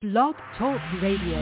Blog Talk Radio.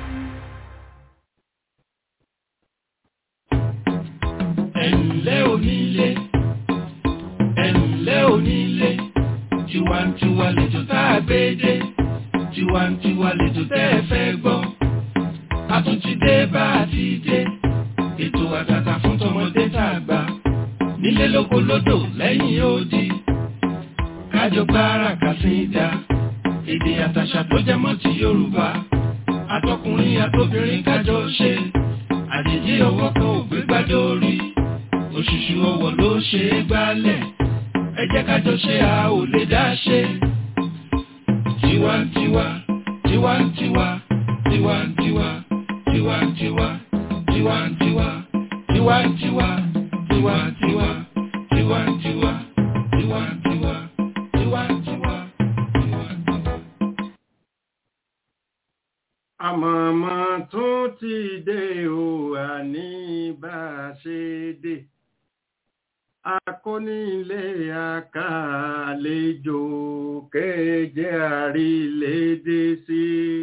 ẹ̀ǹlẹ́ onílé ẹ̀ǹlẹ́ onílé tiwantiwa lètò tá a gbé dé tiwantiwa lètò tẹ́ ẹ fẹ́ gbọ́ a tún ti dé bá a ti dé ètò àtàtà fún tọmọdé tá a gbà nílé lóko lódò lẹ́yìn odi kájọ gbára kàsíńdà èdè àtàṣà tó jẹ mọ́ ti Yorùbá àtọkùnrin àtobìnrin kájọ ṣe àjèjì ọwọ́ kan ò gbé gbádùn orí òṣùṣù ọwọ́ ló ṣe é gbálẹ̀ ẹ jẹ́ ká jọ ṣe a ò lè dá ṣe. tiwantiwa tiwantiwa tiwantiwa tiwantiwa tiwantiwa tiwantiwa tiwantiwa tiwantiwa tiwantiwa tiwantiwa tiwantiwa. àmọ̀mọ́ tún ti dé o àní bá a ṣe dé akónílé àkàlejò kéje àrílédé sí.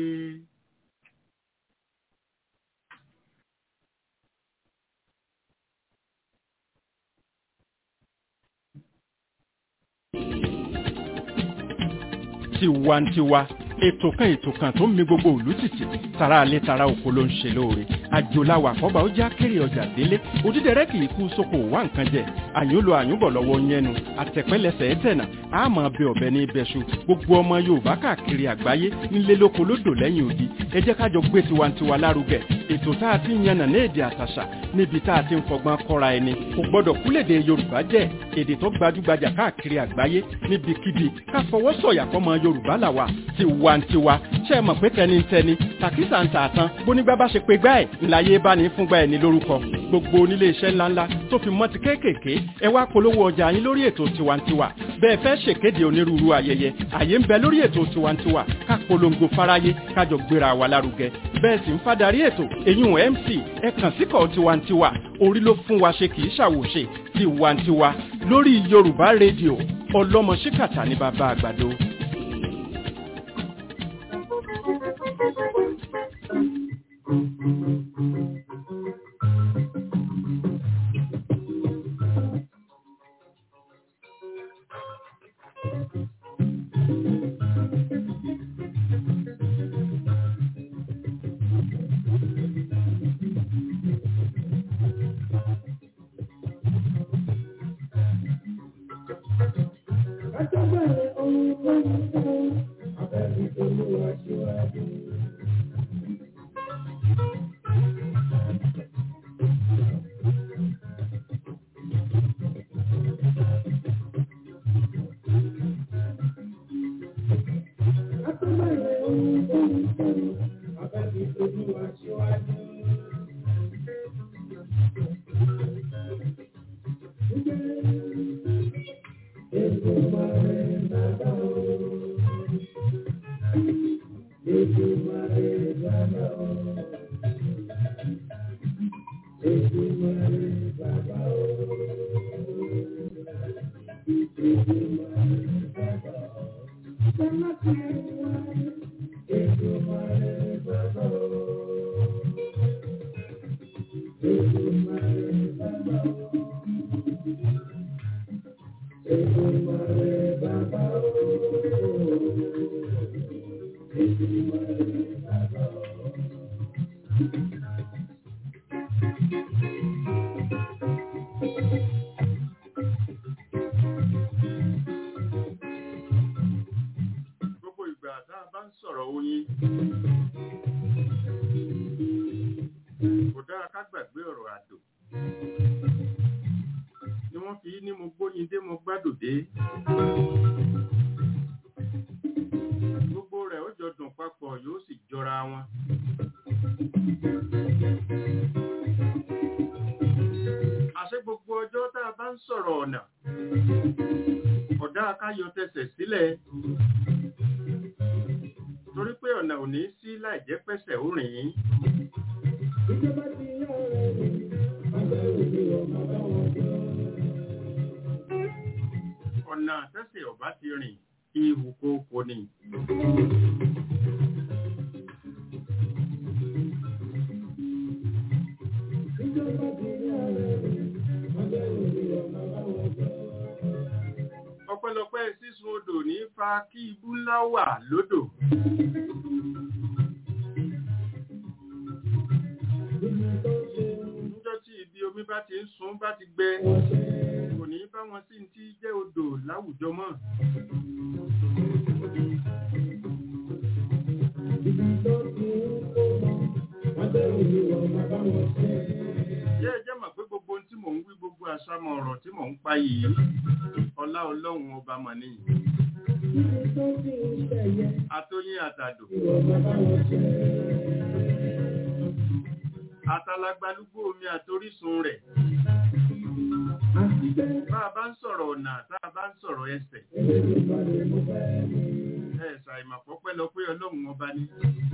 tiwantiwa ètò kan ètò kan tó ń mi gbogbo òlú tìtì tara alẹ́ tara oko ló ń ṣe lóore àjòláwà àkọ́bà ó já kéré ọjà délé òdídẹrẹ́ kì í kú sóko wá nǹkan jẹ àyúnlo àyúnbọ̀ lọ́wọ́ yẹnu àtẹ̀pẹ́lẹsẹ̀ ẹ̀tẹ̀nà àmọ́ bẹ ọ̀bẹ ní ibẹ̀ṣu gbogbo ọmọ yorùbá káàkiri àgbáyé nílé lóko lódò lẹ́yìn odi ẹ jẹ́ ká jọ gbé tiwantiwa lárugẹ ètò tá a ti ń yànnà ní èdè àtàṣà níbi tá a ti ń fọgbọ́n kọ́ra ẹni kò gbọ́dọ̀ kúlèdè yorùbá jẹ́ èdè tó gbajúgbajà káàkiri àgbáyé níbikíbi ká fọwọ́ sọ̀yà fọmọ yorùbá làwà tiwantiwa ṣe é mọ̀ pé tẹnitẹni tàkísà ń tà tán bónígbà bá ṣe pé gbá ẹ̀ ńláyé bá ní fúngbà ẹ̀ ní lórúkọ gbogbo onílé iṣẹ́ ńláńlá tó fi mọ́ ti kéékèèké ẹ wá polówó ọjà yín lórí ètò tiwantiwa bẹ́ẹ̀ fẹ́ ṣèkéde onírúurú ayẹyẹ àyè ń bẹ lórí ètò tiwantiwa ká polongo fáráyé kájọ gbéra wa lárugẹ bẹ́ẹ̀ sì ń fadarí ètò èyún mc ẹ kàn síkọ̀ tiwantiwa orí ló fún wa ṣe kì í ṣàwòṣe tiwantiwa lórí yorùbá rédíò ọlọ́mọ ṣíkàtà ní bàbá àgbàdo. gbogbo ìgbà tá a bá ń sọ̀rọ̀ oyin kò dára ká gbàgbé ọ̀rọ̀ àdó ni wọ́n fi ní mo gbóyin dé mo gbádùn dé gbogbo rẹ̀ ó jọ dùn papọ̀ yóò sì jọra wọn. àṣé gbogbo ọjọ́ tá a bá ń sọ̀rọ̀ ọ̀nà ọ̀dá akáyọ tẹsẹ̀ sílẹ̀ torí pé ọ̀nà ò ní sí láì jẹ́ pẹ́sẹ̀ ó rìn ín. ọ̀nà tẹ́sẹ̀ ọ̀bá ti rìn ihò kókó ni. kí ibú ńlá wà lódò. níjọ́ tí ibi omi bá ti ń sun bá ti gbẹ kò ní bá wọn sí ti jẹ́ odò láwùjọ mọ́. Jẹ́ ẹjẹ́ mọ̀ pé gbogbo ohun tí mò ń wí gbogbo àṣàmọ̀ ọ̀rọ̀ tí mò ń pa yìí ọlá ọlọ́run ọba mọ̀ ní. Atóyín àtàdò. Àtàlágbálúgbó omi àtorísun rẹ̀. Bá a bá ń sọ̀rọ̀ ọ̀nà tá a bá ń sọ̀rọ̀ ẹsẹ̀. Ẹ ṣàìmọ̀ pọ́pẹ́ lọ pé ọlọ́run ọba ní.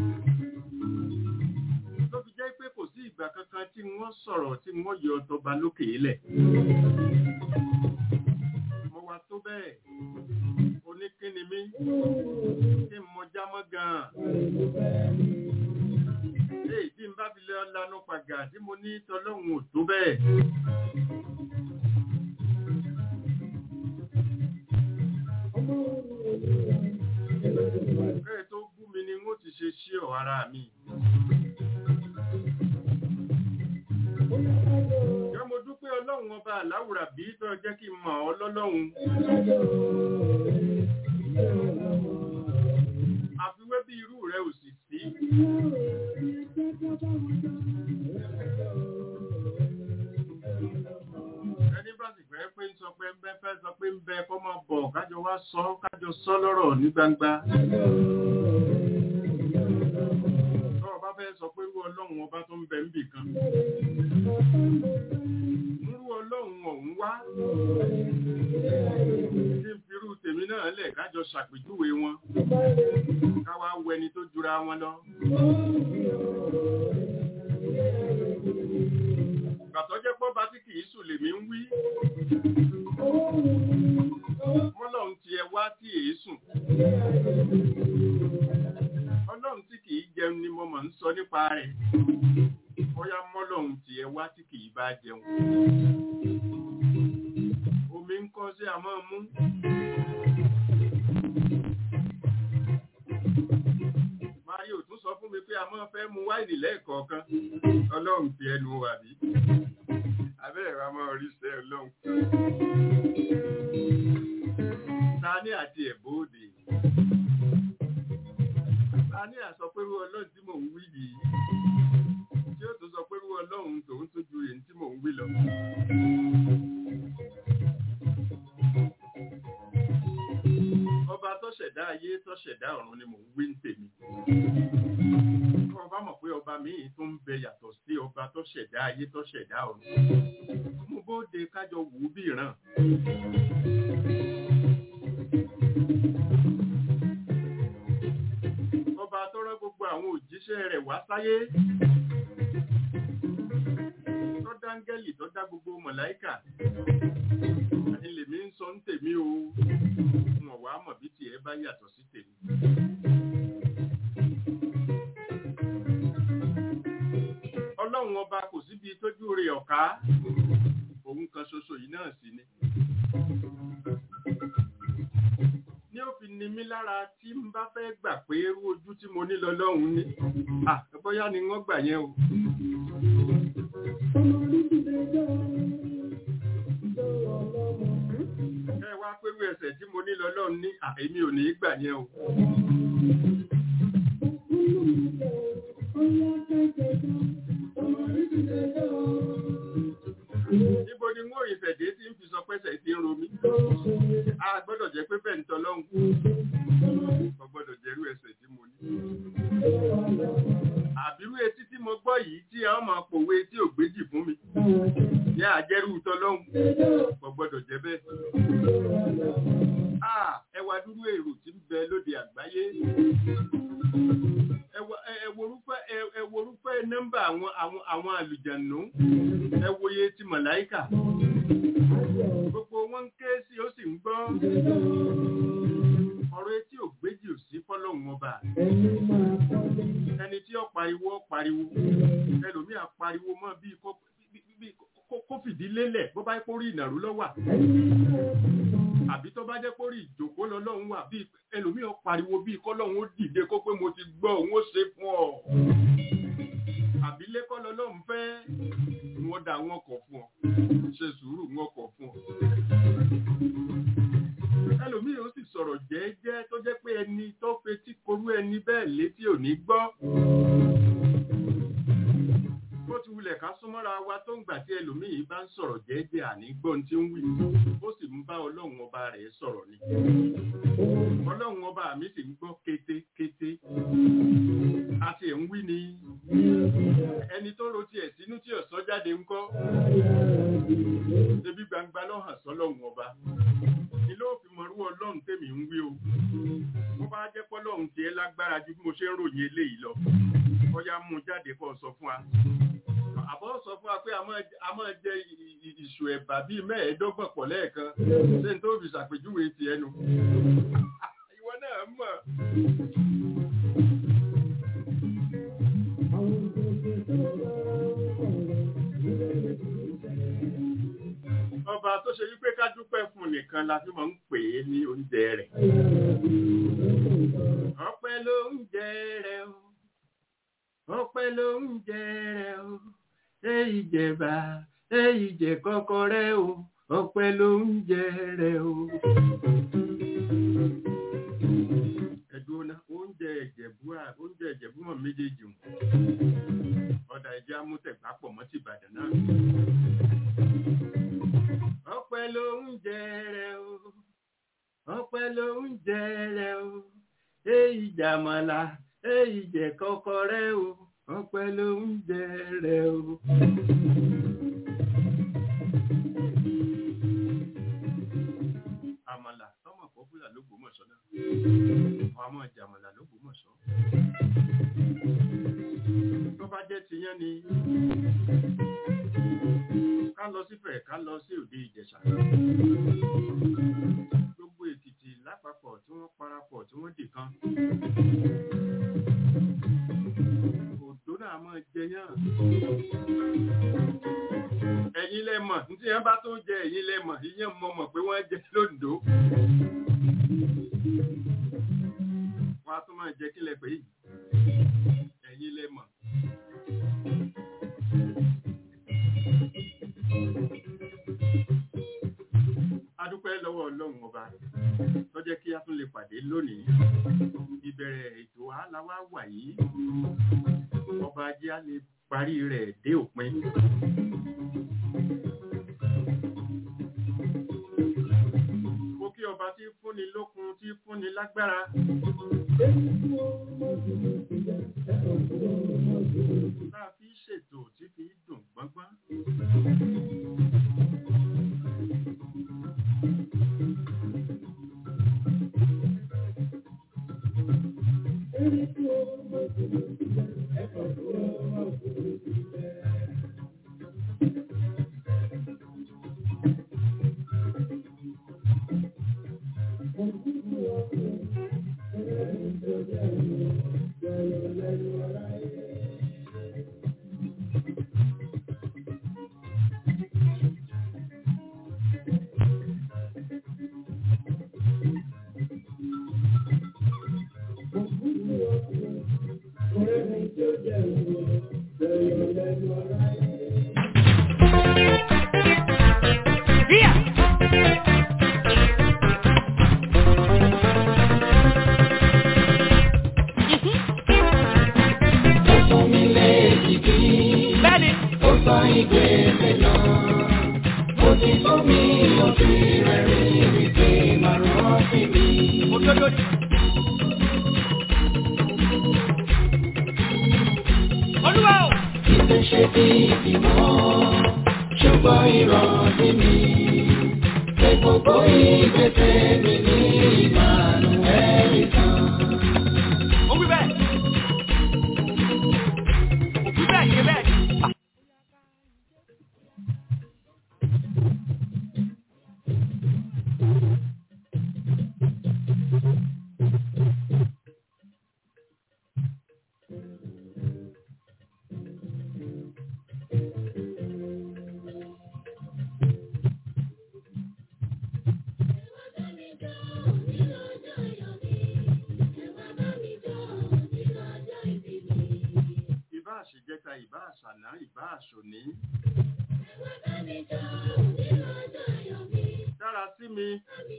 Ló fi jẹ́ pé kò sí ìgbà kankan tí wọ́n sọ̀rọ̀ tí wọ́n yọ ọtọba lókè ilẹ̀. Mo wá tó bẹ́ẹ̀, oníkíni mi, kí n mọ jámọ́ gan-an. Èyí tí n bá fi lé ọlànà pàgà tí mo ní tọlọ́run ò tó bẹ́ẹ̀. Bẹ́ẹ̀ tó bú mi ni wọ́n ti ṣe ṣí ọ̀ ara mi. Jẹ́ mo dúpẹ́ ọlọ́run ọba àláwùrà bí tó jẹ́ kí n mọ̀ ọ́ lọ́lọ́run. Àfiwé bí irú rẹ̀ ò sì sí. Ẹni bá sì fẹ́ pé ń sọ pé ń bẹ́ fẹ́ sọ pé ń bẹ kọ́ máa bọ̀ kájọ wá sọ kájọ sọ lọ́rọ̀ ní gbangba. Tọ́rọ̀ bá fẹ́ sọ pé irú ọlọ́run ọba tó ń bẹ ń bì kan. Irú ọlọ́run ọ̀hún wá. Kí n firú tèmi náà lẹ̀ kájọ ṣàpèjúwe wọn. Káwá wẹni tó jura wọn lọ. Gbàtọ́ jẹ́ pọ́ bá tí kìí sùn lèmi ń wí. Ọlọ́run ti ẹ wá tí èé sùn. Ọlọ́run tí kìí jẹun ni mo mọ̀ ń sọ nípa rẹ̀. Bóyá mọ́lọ́run ti ẹ wá tí kìí bá jẹun. Omi ń kọ́ sí àmọ́ mú. Mario tún sọ fún mi pé a máa fẹ́ mu wáìnì lẹ́ẹ̀kọ̀ọ̀kan. Ọlọ́run fi ẹnu wà bí. Abẹ́rẹ́ wa máa rí sẹ́ ọlọ́run. Tani àti ẹ̀bóde. Tani àsọ pé irú ọlọ́run tí mò ń wí yìí. Tí ó tún sọ pé irú ọlọ́run tòun tó ju èyí tí mò ń wí lọ. Ọba tó ṣẹ̀dá ayé tó ṣẹ̀dá ọ̀run ni mò ń wí ń tèmi. Ọba mọ̀ pé ọba míì tó ń bẹ yàtọ̀ sí ọba tó ṣẹ̀dá ayé tó ṣẹ̀dá ọ̀run. Mo bóde kájọ wù ú bí ìran. Ọba tó rán gbogbo àwọn òjíṣẹ́ rẹ̀ wá sáyé. Tó dáńgẹ́lì tó dá gbogbo mọ̀láíkà. Ilé mi ń sọ ń tèmi o. Wọ̀n wá mọ̀ bí tiẹ̀ bá yàtọ̀ sí tèmi. Ọlọ́run ọba kò síbi tójú rẹ̀ ọ̀ká. Òun kan ṣoṣo yìí náà sì ni. Ní ó fi ni mí lára tí n bá fẹ́ gbà pé irú ojú tí mo ní lọ́lọ́run ní. Ah, bóyá ni wọ́n gbà yẹn o. Ẹ wá pẹ̀lú ẹsẹ̀ tí mo ní lọ́lọ́run ní àìmí ò ní gbà yẹn o. Níbo ni wọ́n ìfẹ̀dé tí ń fi sọ pẹ́sẹ̀ tí ń ro mí? A gbọ́dọ̀ jẹ́ pé bẹ́ẹ̀ ń tọ́lọ́hun. Mo gbọ́dọ̀ jẹ́rú ẹsẹ̀ tí mo ní. Àbírú etí tí mo gbọ́ yìí tí a máa pòwe tí ò gbéjì fún mi. Ní àjẹrú tọ́lọ́hun. Mo gbọ́dọ̀ jẹ́ bẹ́ẹ̀. Ah, ẹwà dúró èrò tí ń bẹ lóde àgbáyé. Ẹwòrúfẹ́ nọ́mbà àwọn àwọn àwọn àlùjànnú. Ẹwòye ti màláíkà. Gbogbo wọn ń ké sí ó sì ń gbọ́. Ọ̀rọ̀ etí ò gbéjì ò sí fọ́lọ́hun ọba. Ẹni tí ó pariwo ó pariwo. Ẹlòmíà pariwo mọ́ bíi kó fìdí lélẹ̀ bó bá kórí ìnàrú lọ́wà. àbí tó bá jẹ́ pé orí ìjòkó lọ́lọ́run wà bí ẹlòmíràn pariwo bí kọ́lọ́run ó dìde kó pé mo ti gbọ́ òun ó ṣe fún ọ àbí lẹ́kọ́ lọ́lọ́run fẹ́ wọ́n dá wọn kọ̀ fún ọ ṣe sùúrù wọn kọ̀ fún ọ ẹlòmíràn ó sì sọ̀rọ̀ jẹ́ẹ́jẹ́ tó jẹ́ pé ẹni tó fetí korú ẹni bẹ́ẹ̀ létí ò ní gbọ́ bó ti wulẹ̀ ká súnmọ́ra wa tó ń gbà tí ẹlòmíì bá ń sọ̀rọ̀ jẹ́ẹ́jẹ́ àní gbọ́n tí ń wí ó sì ń bá ọlọ́run ọba rẹ̀ sọ̀rọ̀ ni ọlọ́run ọba mi sì ń gbọ́ kétékété a sì ń wí ni ẹni tó ro tiẹ̀ sínú tí ọ̀sán jáde ń kọ́ ṣebí gbangba ló hàn sọ́lọ́run ọba ni ló fi mọ̀rú ọlọ́run tèmi ń wí o bó bá jẹ́ pọ́lọ́run tiẹ̀ lágbára ju bí mo ṣe ń ròyìn eléyìí lọ bóyá mú jáde kó sọ fún wa àbọ̀ sọ fún wa pé a máa jẹ ìṣù ẹ̀bà bíi mẹ́ẹ̀ẹ́dọ́gbọ̀n pọ̀ lẹ́ẹ̀kan ṣé n tó fi ṣàpèjúwe ti ẹnu. ìwọ náà mọ̀. ọba tó ṣe wípé ká dúpẹ́ fún nìkan la fi máa ń pè é ní oúnjẹ rẹ̀. ọpẹ́ ló ń jẹ rẹ o ọpẹ́ ló ń jẹ rẹ o èyí jẹba èyí jẹ kọkọrẹ o ọpẹ́ ló ń jẹ rẹ o. ẹ̀dùn oúnjẹ ìjẹ̀bú oúnjẹ ìjẹ̀bú mọ̀ méjèèjì o ọ̀dà ẹ̀jẹ̀ amútẹ̀gbá pọ̀ mọ́ ti Ìbàdàn náà. ọpẹ́ ló ń jẹ rẹ o ọpẹ́ ló ń jẹ rẹ o èyí jàmọ̀lá èyí jẹ kọkọrẹ o ọpẹ́ ló ń jẹ rẹ o. àmàlà tọmọ pọpúlà ló gbòmọ̀ṣọ́ náà wọn a máa jẹ àmàlà ló gbòmọ̀ṣọ́. tó bá jẹ́ tiyán ni ká lọ sífẹ̀ ká lọ sí òde ìjẹ̀ṣà. gbogbo èkìtì lápapọ̀ tí wọ́n parapọ̀ tí wọ́n dì kan òdó náà máa jẹyàn. ẹ̀yin lẹ́mọ̀ ní tí wọ́n bá tó jẹ ẹ̀yin lẹ́mọ̀ ìyẹn mọ̀ mọ̀ pé wọ́n jẹ lóńdó. wọ́n á tún máa jẹ kílẹ̀ pé yìí ẹ̀yin lẹ́mọ̀. adúpẹ́ lọ́wọ́ ọlọ́run ọba tó jẹ́ kí a tún lè pàdé lónìí ìbẹ̀rẹ̀ ètò aláwá wà yìí ọba ajé á lè parí rẹ̀ dé òpin. mo kí ọba tí fúnni lókun tí fúnni lágbára. tá a fi ṣètò tí fi dùn gbọ́ngbọ́n. ìbá àṣàná ìbá àṣòní dára sí mi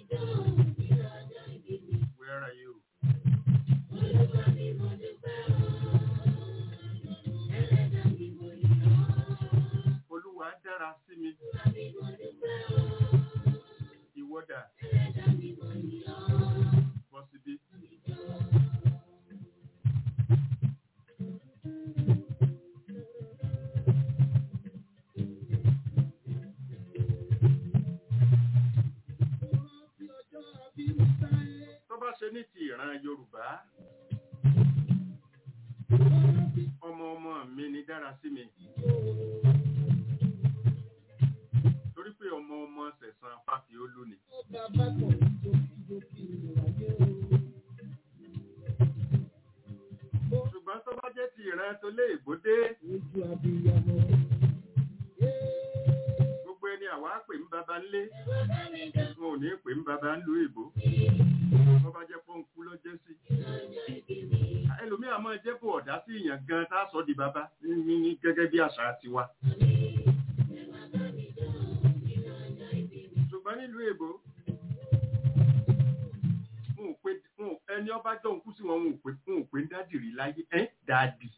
where are you olúwa dára sí mi ìwọ́dà bọ́ síbí. tó bá ṣe ní ti ìran yorùbá ọmọ ọmọ mi ni dára sí mi torí pé ọmọ ọmọ sẹ̀sán fáfiólú ni ṣùgbọ́n tó bá jẹ́ ti ìran tó lé ìbòdé gbogbo ẹni àwa pè ń baba ńlé wọn ò ní pè ń baba ńlú ìbò wọ́n bá jẹ́ pọ́nkú ló jẹ́ sí ẹlòmíà máa jẹ́ kó ọ̀dá sí ìyàn gan tá a sọ di baba ní ní gẹ́gẹ́ bí àṣà tiwa ṣùgbọ́n nílùú èbó wọn ò pé wọn ò- ẹni ọba jọ òkú sí wọn wọn ò pé wọn ò pé ń dádìrí láyé ẹ́ dáàdì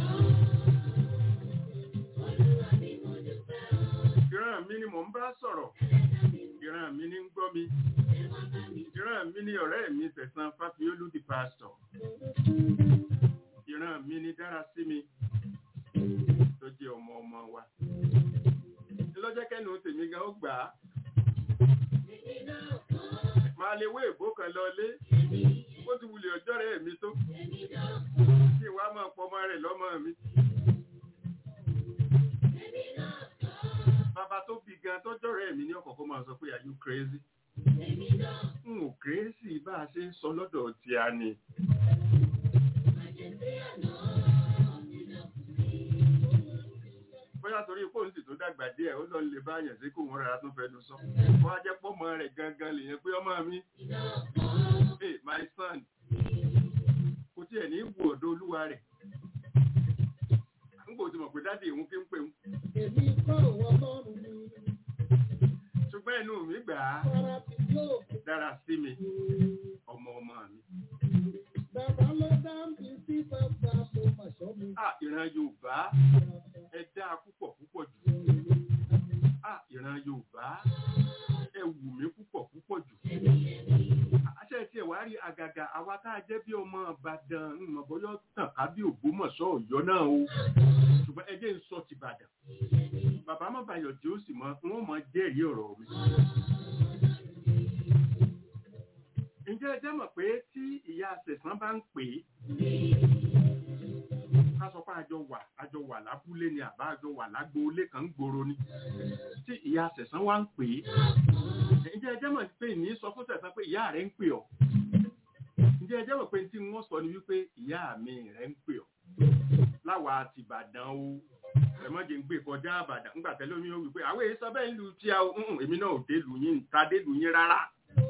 ìran mi ni mò ń bá sọ̀rọ̀ ìran mi ni ń gbọ́ mi ìran mi ni ọ̀rẹ́ mi sẹ̀sán fáfiólú di pásítọ̀ ìran mi ni dára sí mi tó jẹ́ ọmọ ọmọ wa lọ́jọ́ kẹ́nu tèmi gan ó gbà á máa lè wé èbó kan lọlé ó ti wulẹ̀ ọjọ́ rẹ̀ mi tó kí n wá máa pọ ọmọ rẹ̀ lọ́mọ mi. bàbá tó bí gan tọ́jọ́ rẹ̀ mi ní ọ̀kọ̀ọ̀kan máa sọ pé are you crazy? n ò crazy bá a ṣe ń sọ lọ́dọ̀ tí a ní. bóyá torí fóònù sì tó dàgbà díẹ̀ ó lọ lè bá àyàn sí kó wọn rárá tó fẹnu sọ wọ́n á jẹ́ pọ́mọ rẹ̀ gangan lèyẹn pé ọmọ mi hey my son kò tiẹ̀ ní wù ọ̀dọ̀ olúwa rẹ̀ n kò tí mọ̀ pé dáàdi ìhun kí ń pè ń Èmi kọ́ òwò lọ́rùn mi, ṣùgbọ́n inú mi gbà á fara ti yóò dára sí mi ọmọ ọmọ mi. bàbá ló dá mi sí bàbá mo mà sọ́ mi. à ìran yorùbá ẹ dáa púpọ̀ púpọ̀ jù à ìran yorùbá ẹ wù mí púpọ̀ púpọ̀ jù. àṣẹ tí ẹ wá rí àgàgà àwa tá a jẹ́ bí ọmọ ìbàdàn ńmọ̀ bọ́yọ́ tàn ká bí ògbómọ̀ṣọ́ ọ̀yọ́ náà o ṣùgbọ́n ẹ jẹ́ ń sọ ti ìbàdàn bàbá má bayọ̀ tí ó sì mọ wọn mọ jẹ́rìí ọ̀rọ̀ mi. ǹjẹ́ ẹ jẹ́ mọ̀ pé tí ìyá sẹ̀sán bá ń pè é ká sọ pé àjọ wà àjọ wà lábúlé ni àbá àjọ wà lágbóolé kan ń gbòòrò ni tí ìyá sẹ̀sán wá ń pè é ǹjẹ́ ẹ jẹ́ mọ̀ pé ní sọ fún sẹ̀sán pé ìyá rẹ̀ ń pè ọ́ ǹjẹ́ ẹ jẹ́ mọ̀ pé tí wọ́n sọ ni wípé ìyá mi rẹ̀ ń pè ọ́ láwa àti ìbàdàn o ẹ̀mọ́jẹ̀ ń gbé kọjá àbàdàn ńgbà tẹ́lẹ̀ omi ó wí pé àwọn èyí sọ bẹ́ẹ̀ ń lu tí a ń èmi náà ò dé lu yín ta dé lu yín rárá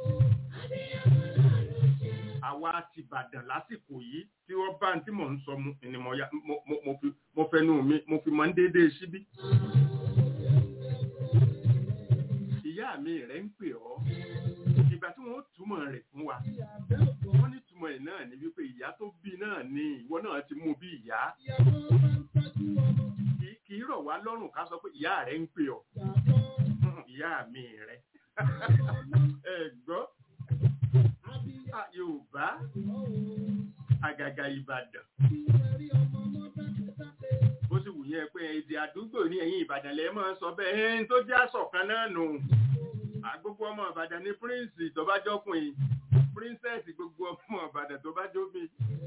àwa ti Ìbàdàn lásìkò yìí tí wọ́n bá tí mò ń sọ mu ni mo ya- mo- mo- mo fi- mo fẹnu mi mo fi mọ ń déédéé síbí. ìyá mi rẹ̀ ń pè ọ́ ìgbà tí wọ́n túmọ̀ rẹ̀ fún wa wọ́n ní túmọ̀ ẹ̀ náà ni wípé ìyá tó bí náà ni ìwọ náà ti mú bí ìyá kì í- kì í rọ̀ wá lọ́rùn ká sọ pé ìyá rẹ̀ ń pè ọ́ ìyá mi rẹ̀ ẹ gbọ́ Ah, Yorùbá àgàgà Ìbàdàn bó sì wù yẹn pé èdè àdúgbò ní ẹ̀yìn Ìbàdàn lẹ́ máa ń sọ bẹ́ẹ̀ ẹni tó jẹ́ àṣọ̀kan náà nù àgbogbo ọmọ Ìbàdàn ní píríǹsì tó bá jọkùnrin píríǹsẹ̀sì gbogbo ọmọ Ìbàdàn tó bá jóbi.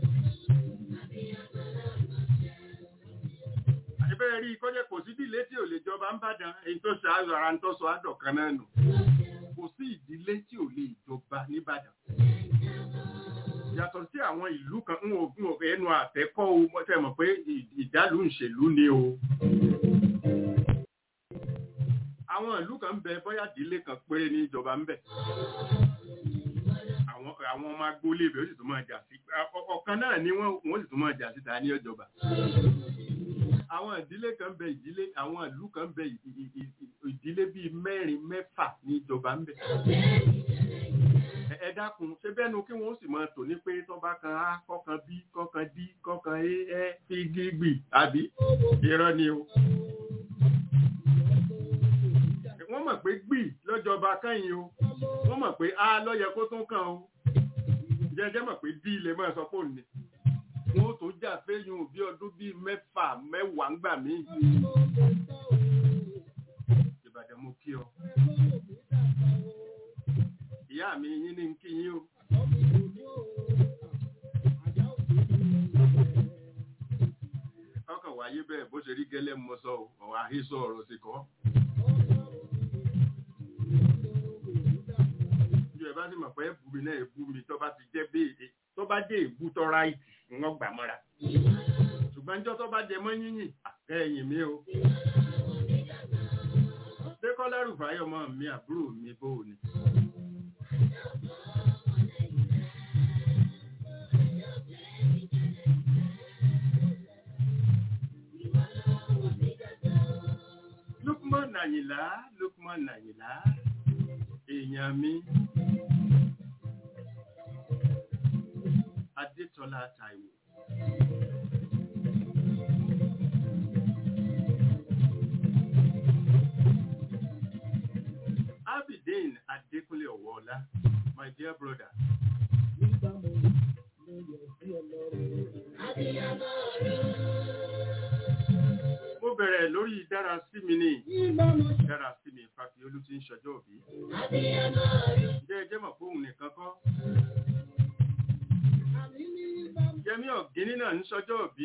ìbéèrè rí i kọ́jẹ́ kò sí ìdílé tí ò lè jọba ń bàdàn èyí tó ṣe àyọ̀ ara ń tó sọ àdọ̀kan náà nù kò sí ìdílé tí ò lè jọba nìbàdàn yàtọ̀ sí àwọn ìlú kan ń wò ń wò ẹnu àtẹ́kọ́ o mo tẹ́ mọ̀ pé ì- ìdálù ìṣèlú ni o. àwọn ìlú kan ń bẹ bóyá ìdílé kan péré ní ìjọba ń bẹ. àwọn àwọn ọmọ agboolé ibẹ̀ ó sì tún máa jà sí ọ- ọ̀kan náà ni wọ́n wọ́n sì tún máa jà sí ta ní ìjọba. àwọn ìdílé kan bẹ ìdílé àwọn ìlú kan bẹ ì- ì- ì- ì- ìdílé bíi mẹ́rin mẹ́fà ní ìjọba ń bẹ. Ẹ- ẹ dákun ṣé bẹ́nu kí wọ́n sì máa tò ní pé tọ́ba kan á kọ́kan bí kọ́kan dí kọ́kan é ẹ́ fi gígbì àbí irọ́ ni o. wọ́n mọ̀ pé gbì lọ́jọba kẹ́yìn o wọ́n mọ̀ pé a lọ́yẹ kó tún kàn o jẹ́jẹ́ mọ̀ pé dí ilé máa sọ pé òní wọ́n tó jà fẹ́yìn bí ọdún bíi mẹ́fà mẹ́wàá ń gbà mí ìbàdàn mo kí ọ ìyá mi yín ní kí yín o ọkàn wáyé bẹ́ẹ̀ bó ṣe rí gẹ́lẹ́ mọ́ sọ ọ́ ọ̀ àhesọ ọ̀rọ̀ sì kọ́ ju ẹ bá sì mọ̀ pé ẹ̀bù mi náà ẹ̀bù mi tó bá ti jẹ́ béèrè tó bá dé èbú tó ráìtì wọ́n gbà mọ́ra ṣùgbọ́n níjọ́ tó bá jẹ mọ́ yínyìn àkẹ́yìn mi o dékọ́lá rúfáyọ̀ mọ́ mi àbúrò mi bó o ni. Lukman Nàyìnlá Lukman Nàyìnlá èèyàn mi Adétọ́lá Táíwò. Abidin Adékúnlé Ọ̀wọ́ọ̀lá, my dear brother. Mo bẹ̀rẹ̀ lórí dára sí mi ní dára sí mi Fáfiolú tí ń ṣọjọ́ òbí. Ǹjẹ́ ẹ jẹ́ mọ̀ pé òun nìkan kọ́? Yẹmí ọ̀gíní náà ń ṣọjọ́ òbí.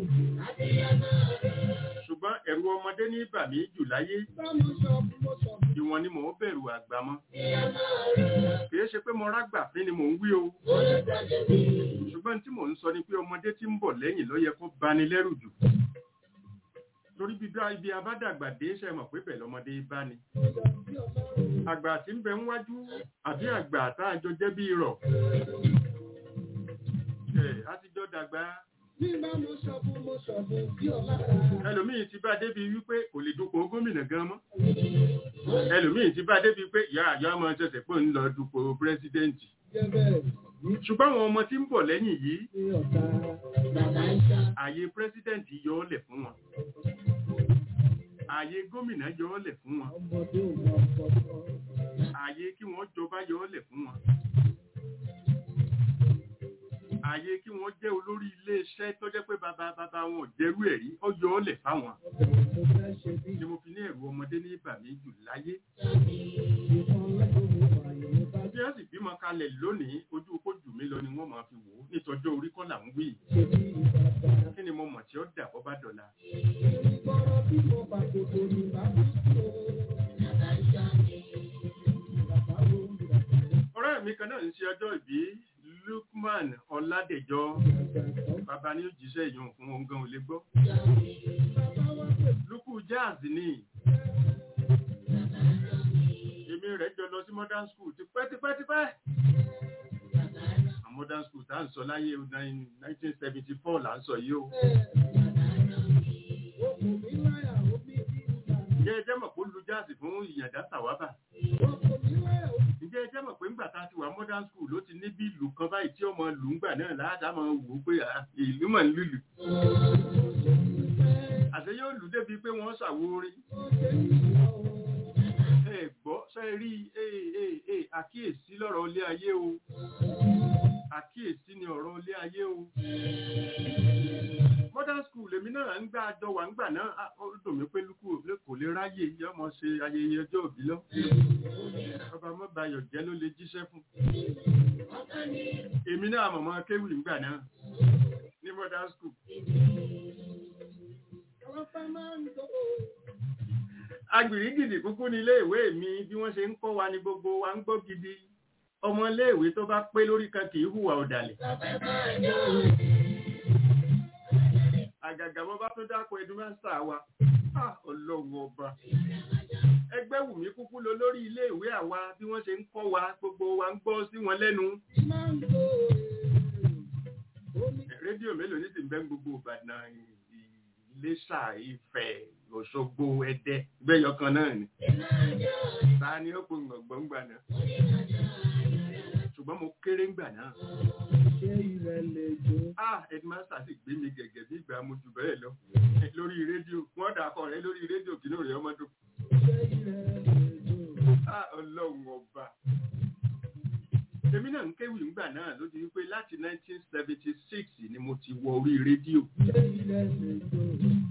Ṣùgbọ́n ẹ̀rù ọmọdé ní bà mí jù láyé. Ìwọ̀n ni mò ń bẹ̀rù àgbà mọ́. Kìí ṣe pé mo rágbà fín ni mò ń wí o. Ṣùgbọ́n tí mò ń sọ ni pé ọmọdé tí ń bọ̀ lẹ́yìn ló yẹ kó bani lẹ́rù jù. Torí bíbá ibi abádàgbà dé ṣe mọ̀ pé bẹ̀ lọ́mọdé bá ni. Àgbà tí ń bẹ ń wájú àbí àgbà tá a jọ jẹ́ bí irọ̀. Ẹ̀ á ti jọ dàgbà. Ẹlòmíì ti bá débi wípé kò lè dupò gómìnà gan mọ́. Ẹlòmíì ti bá débi pé ìyá àyà ọmọ ṣẹ̀ṣẹ̀ pé ń lọ dupò pírẹ́sídẹ́ǹtì. Ṣùgbọ́n àwọn ọmọ tí ń bọ̀ lẹ́yìn yìí, ààyè pírẹ́sídẹ́ǹtì yọ ọ́ lẹ̀ fún wọn. Ààyè gómìnà yọ ọ́ lẹ̀ fún wọn. Ààyè kí wọ́n jọba yọ ọ́ lẹ̀ fún wọn. Ààyè kí wọ́n jẹ́ olórí ilé-iṣẹ́ tó jẹ́ pé bàbá bàbá wọn ò jẹ́rú ẹ̀rí, ó yọ ọ́ lẹ̀ fáwọn. Ni mo fi ní ẹ̀rù ọmọdé ní ìbàmí jù láyé. Bí wọ́n sì bímọ kalẹ̀ lónìí, ojú kó jù mí lọ ni wọ́n máa fi wò ó. Nítọ́jọ́ orí kọ́ là ń wí. Kí ni mo mọ̀ tí ó dà bọ́ bá dọ̀la? Ọ̀rẹ́ mi kan náà ń ṣe ọjọ́ ìbí Lukman Ọládẹ̀jọ. Bàbá ní ó jíṣẹ́ ìyọ̀n fún ohun gan ò lè gbọ́. Lukú Jazz ni. Èmi rẹ̀ jọ lọ sí modern school ti pẹ́ ti pẹ́ ti pẹ́. Modern school tá à ń sọ láyé 1974 là ń sọ yìí o. Ǹjẹ́ ẹ jẹ́ mọ̀ pé ó lu jáàsì fún ìyàndá tàwábà? Ǹjẹ́ ẹ jẹ́ mọ̀ pé ńgbà tá a ti wà modern school ló ti ní bí ìlú kan báyìí tí ọmọ lù ń gbà náà láàdá máa wò ó pé à, ìlú mọ̀ ń lùlù. Àṣẹ yóò lù débi pé wọ́n ṣàwo orin. Ẹ gbọ́ ṣe rí àkíyèsí lọ́rọ̀ ilé ayé o. Àkíyèsí ni ọ̀rọ̀ ilé ayé o modern school èmi náà ń gbà àjọ wà ń gbà náà á, ó dùn mí pé lukú òbí kò lè ráyè yọmọ ṣe ayẹyẹ ọjọ́ òbí lọ bàbá mọ́bayọ̀ jẹ́ ló lè jíṣẹ́ fún èmi náà mọ̀mọ́ kéwì ń gbà náà ní modern school agbìrígìdì kúkú ní ilé ìwé mi bí wọ́n ṣe ń kọ́ wa ní gbogbo wa ń gbọ́ gidi ọmọ ilé ìwé tó bá pé lórí kan kì í hùwà ọ̀dàlẹ̀ àgàgà bọ́ bá tó dákọ̀ ẹdúmẹ́sà wa ọlọ́run ọba ẹgbẹ́ wù mí kúkú lọ lórí ilé ìwé àwa bí wọ́n ṣe ń kọ́ wa gbogbo wa ń gbọ́ sí wọn lẹ́nu rédíò mélòó ní sì ń bẹ́ gbogbo ìbàdàn Iléṣà Ifẹ̀ Òṣogbo Ẹdẹ gbẹ́yọ kan náà ni ta ni ó pe gbọ̀ngbọ̀n gbà náà ṣùgbọ́n mo kéré ńgbà náà ṣé ilẹ̀ lè jó. ah headmaster sì gbé mi gẹ̀gẹ̀ bí ìgbà mo jù bẹ́ẹ̀ lọ lórí rédíò wọ́n dà kọ rẹ lórí rédíò kí ló rẹ ọmọ dùn ṣé ilẹ̀ lè jó. ah ọlọ́run ọba èmi náà ń kéwì ńgbà náà ló di wípé láti 1976 ni mo ti wọ orí rédíò ṣé ilẹ̀ lè jó.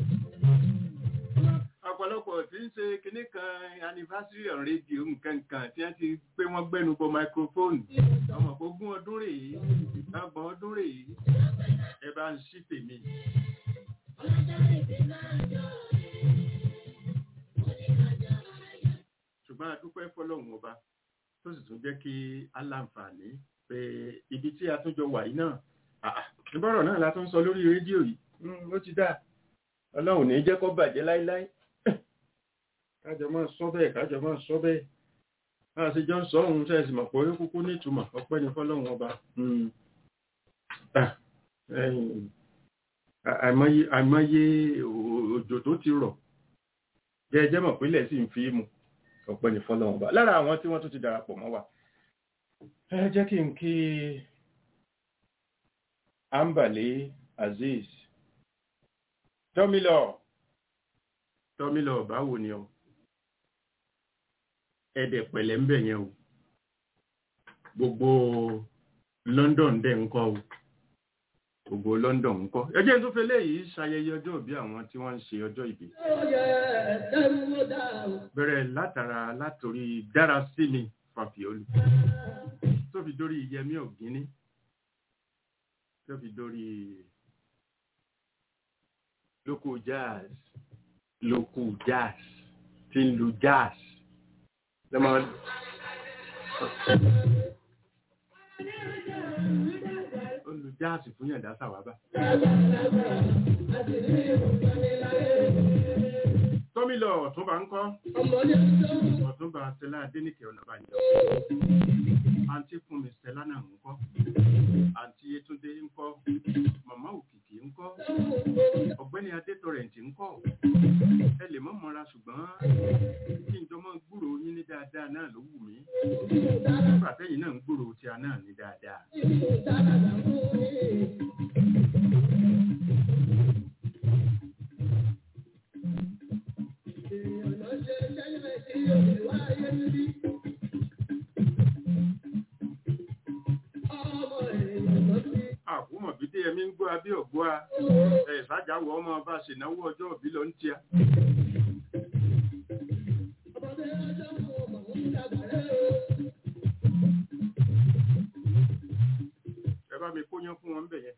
ọ̀pọ̀lọpọ̀ tí ń ṣe kinní kan anniversary on radio nǹkan kan tí wọ́n ti pé wọ́n gbẹ́nu bọ microphone ọmọ ogún ọdún rèé ọgbọ̀n ọdún rèé ẹ bá ń ṣí tèmi. ṣùgbọ́n a dúpẹ́ fọlọ́run ọba tó sì tún jẹ́ kí aláǹfààní pé ibi tí a tún jọ wà yìí náà àà, ìbọ̀rọ̀ náà la tún sọ lórí rédíò yìí Mm, ó ti dáa ọlọ́run ní jẹ́ kó bàjẹ́ láíláí kájọ máa sọ bẹ́ẹ̀ kájọ máa sọ bẹ́ẹ̀ bá a ṣe jọ ń sọ ohun tẹ́ ẹ sì mọ̀ pé ó kúkú ní ìtumọ̀ ọpẹ́ ní fọlọ́run ọba Mm. Ah, ẹ̀yìn, à- àìmọye àìmọye ò- òjò tó ti rọ̀ jẹ́jẹ́ mọ̀ pínlẹ̀ sì ń fi mu ọpẹ́ ní fọlọ́run ọba lára àwọn tí wọ́n tún ti darapọ̀ mọ́ wa ẹ jẹ́ kí n kí Ambale Azeez tọ́mílọ̀ tọ́mílọ̀ báwo ni ọ ẹ̀dẹ̀ pẹ̀lẹ́ ń bẹ̀ yẹn o gbogbo London dẹ̀ ń kọ́ o gbogbo London ń kọ́ ẹ jẹ́ tó fẹ́ léyìí ṣayẹyẹ ọjọ́ ìbí àwọn tí wọ́n ń ṣe ọjọ́ ìbí ó yẹ ẹ̀ẹ́dẹ́rú ó dà o. bẹ̀rẹ̀ látara látòrí dára sí mi fàfíọ́lù tó fi dórí yẹmí ọ̀gíní tó fi dórí local jazz local jazz tí ń lu jazz lọ́mọ ó lu jazz fún yàndá sàwábà tọ́mílọ̀ ọ̀túnba ń kọ́ ọmọdé tó ń ọ̀túnba stella adéníkẹ́ ọ̀nàbànjọ́ àǹtí fúnmi stella náà ń kọ́ àǹtí yétúndé ń kọ́ màmá òkìkí ń kọ́ ọ̀gbẹ́ni adétọrẹǹtì ń kọ́ ẹ lè mọ mọra ṣùgbọ́n kí n jọ mọ gbúrò yín ní dáadáa náà ló wù mí nígbà tẹ́yìn náà ń gbúrò tí a náà ní dáadáa àkúmọ̀ bí dé ẹmí ń gbọ́ abí ọ̀gbọ́ a ẹ̀ sájàwọ̀ ọmọ bá ṣènáwó ọjọ́ òbí lọ ń tíya ẹ bá mi kóyán fún wọn bẹ̀ yẹn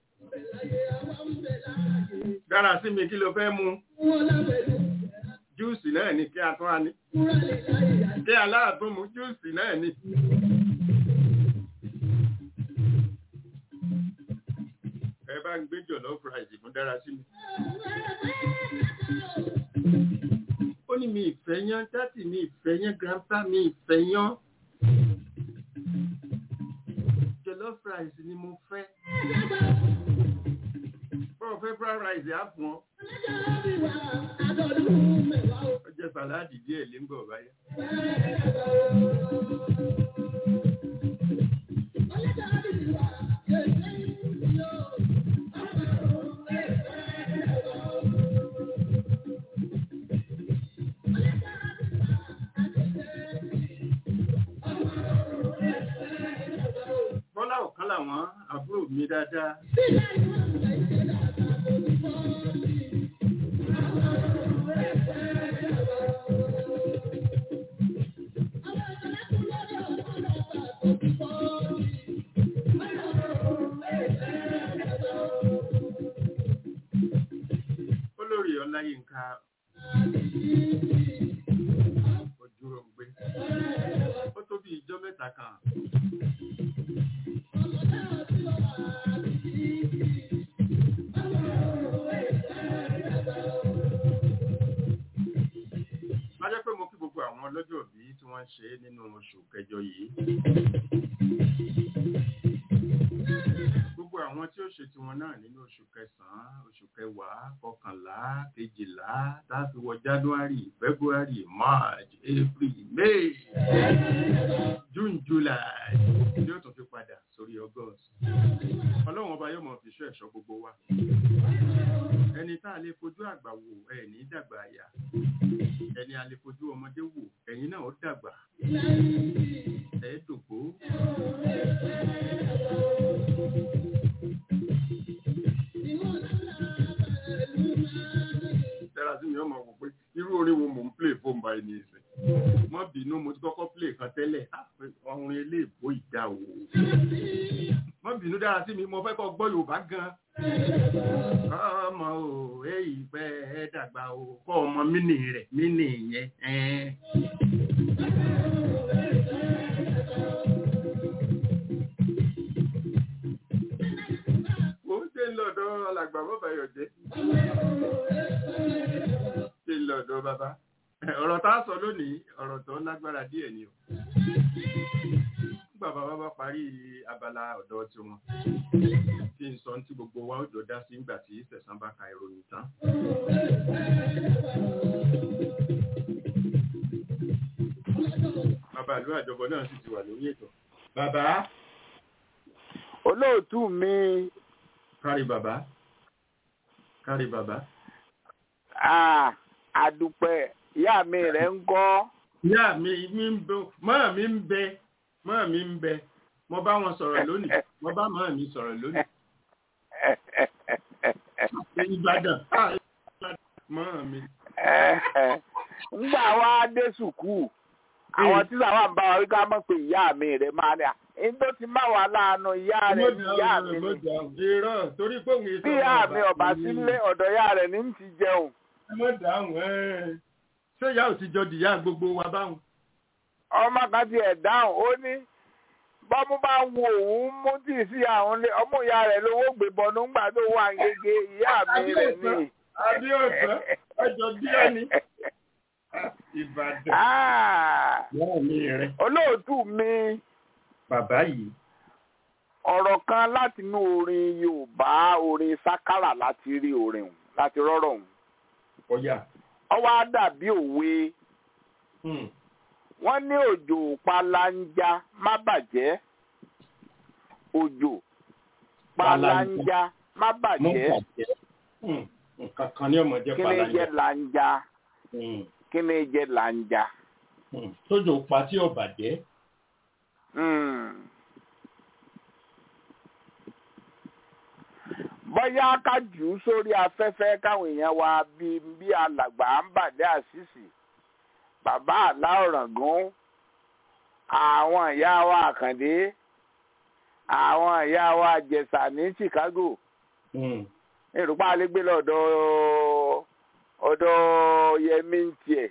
dára sí mi kí ló fẹ́ mu júùsì náà ni kí a tún á ní kí aláàtún mu júùsì náà ni. ẹ bá ń gbé jọ̀lọ́ fúráìsì fún dára sí mi. ó ní mi ìfẹ́ yán dátì mi ìfẹ́ yán grandpa mi ìfẹ́ yán. jọ̀lọ́ fúráìsì ni mo fẹ́. bọ́ọ̀ fẹ́ fúráìsì á fún ọ. ó jẹ́ sàláàdì díẹ̀ lé ń bọ̀ báyà. bọ́lá ọ̀kan làwọn àbúrò mi dáadáa. olórí ọláyínká ojúròǹgbé ó tó bí ijọ́ mẹ́ta kan má jẹ́ pé mo kí gbogbo àwọn ọlọ́jọ́ òbí tí wọ́n ń ṣe nínú oṣù kẹjọ yìí gbogbo àwọn àwọn tí ó ṣe tiwọn náà nínú oṣù kẹsàn-án oṣù kẹwàá kọkànlá kejìlá láti wọ january february march april may june july yóò tún fi padà sórí august ọlọ́run ọba yóò mọ̀ fi ṣọ́ ẹ̀ṣọ́ gbogbo wa ẹni tá a lè fojú àgbà wò ẹ̀ ní dàgbà àyà ẹni a lè fojú ọmọdé wò ẹ̀yin náà ó dàgbà ẹ̀ dògbó. tẹ́lá sí mi ọmọ wò pé irú orin wo mò ń play fóun báyìí ní ìsìn mọ́ bínú mo ti kọ́kọ́ play kan tẹ́lẹ̀ á pé orin eléèbó ìdá o mọ́ bínú dára sí mi mo fẹ́ kọ́ gbọ́ yorùbá gan ọmọ o èyí pẹ́ ẹ dàgbà o kọ́ ọmọ mínì rẹ̀ mínì yẹn ẹn. mo ń ṣe ń lọ́dọ̀ alàgbà bọ́bá yọ̀jẹ́ ṣe ń lọ́dọ̀ bàbá ọ̀rọ̀ tá a sọ lónìí ọ̀rọ̀ tó lágbára díẹ̀ ni o nígbà bàbá bá parí abala ọ̀dọ́ tiwọn tí ń sọ tí gbogbo wa ó jọ dá sí nígbà tí sẹ̀sán bá ka ìròyìn tán. bàbá ìlú àjọbọ náà sì ti wà lórí ètò. bàbá olóòtú mi kárí bàbá kárí bàbá. ah, àdùpẹ̀ ìyá mi rẹ̀ ń kọ́ ìyá mi mi ń bẹ mọ́ mi ń bẹ mọ́ mi ń bẹ mo bá wọn sọ̀rọ̀ lónìí mo bá mọ́ mi sọ̀rọ̀ lónìí. ìbàdàn ah, Ìbàdàn, mọ́ mi. ńgbà wa dé sùkúù àwọn tí sàwọn ń bá wa wí ká mọ̀ pé ìyá mi rẹ̀ máa ní à ní tó ti má wà láàánú ìyá rẹ̀ ní ìyá mi ni irọ́ torí pé òun èso bí ìyá mi ọ̀bà sílé ọ̀dọ̀ ìyá rẹ̀ ní ń ti jẹun ẹ mọ̀ dáhùn ẹ̀ ṣé ìyá ò ti jọ dìyà gbogbo wa báwọn. ọmọ kan ti ẹ̀ dáhùn ó ní bọ́mú bá ń wo òun mú tì sí àwọn ilé ọmọ ìyá rẹ̀ lówó gbé bọnú ńgbà tó wà ń gègé ìyá mi rẹ̀ ní. Adéọ̀sán ọjọ́ díẹ̀ ni. Ìbàdàn. Ah, Ìyá mi rẹ̀. olóòtú mi Bàbá yìí. ọ̀rọ̀ kan látinú orin Yorùbá orin sákárà láti rí orin òun láti rọ́rọ̀ òun Ọ̀yà. ọwọ́ á dàbí òwe Hmm. wọ́n ní òjò palanja má bàjẹ́ òjò palanja má Mú bàjẹ́ bàjẹ́. Hmm. Nǹkan kan ní ọmọdé kí ni jẹ́ palanja. lanja Hmm. kí ni jẹ́ lanja. Hmm. Tójò pa tí ọ̀bàjẹ́. Hmm. bóyá ká jù ú sórí afẹ́fẹ́ káwọn èèyàn wa bí bí alàgbà ń bàdé àṣìṣì bàbá àlá ọ̀ràngún àwọn ìyá wa àkàndé àwọn ìyá wa àjẹsà ní Chicago Hmm. ìrùpá alégbé lọ́dọ̀ ọ̀dọ̀ yẹmí ń tiẹ̀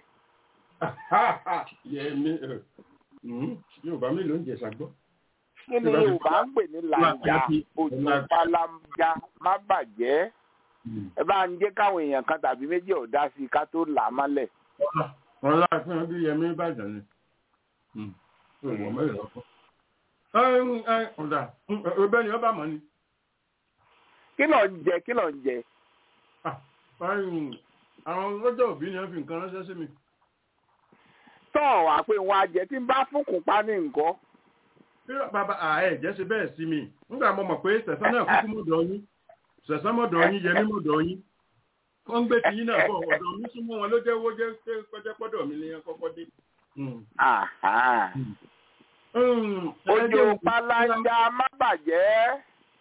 Yẹmi. eh, hmm. Yorùbá mélòó ń jẹ̀sà gbọ́? kí ni Yorùbá ń pè ní làǹjà òjò pálámjà má bàjẹ́ Hmm. ẹ bá ń jẹ́ káwọn èèyàn kan tàbí méjì ò dá sí i ká tó là á mọ́lẹ̀. wọn láàfin ọdún yẹmí ìbàdàn ni ìwọ mẹ́rin lọ́kọ́. ọ̀dà ọbẹ̀ ni ọba mọ̀ ni. kí ló ń jẹ kí ló ń jẹ. Ah, báyìí, àwọn ọjọ́ òbí ni wọ́n fi nǹkan ránṣẹ́ sí mi. tọ́ wà pé wọn á jẹ tí ń bá fúnkùn pa ní nǹkan. Bí bàbá ààyè jẹ́ ṣe bẹ́ẹ̀ sí mi nígbà mo mọ̀ pé sẹ̀sán náà kúkú mọ̀dọ̀ yín sẹ̀sán mọ̀dọ̀ yín yẹmí mọ̀dọ̀ yín wọ́n ń gbé tiyín náà bọ̀ ọ̀dọ̀ mi súnmọ́ wọn ló jẹ́ owó jẹ́ pé kọjá pọ́dọ̀ mi ni ẹ kọ́kọ́ dé. Hmm. Àhá. Hmm. òjò pálájà má bàjẹ́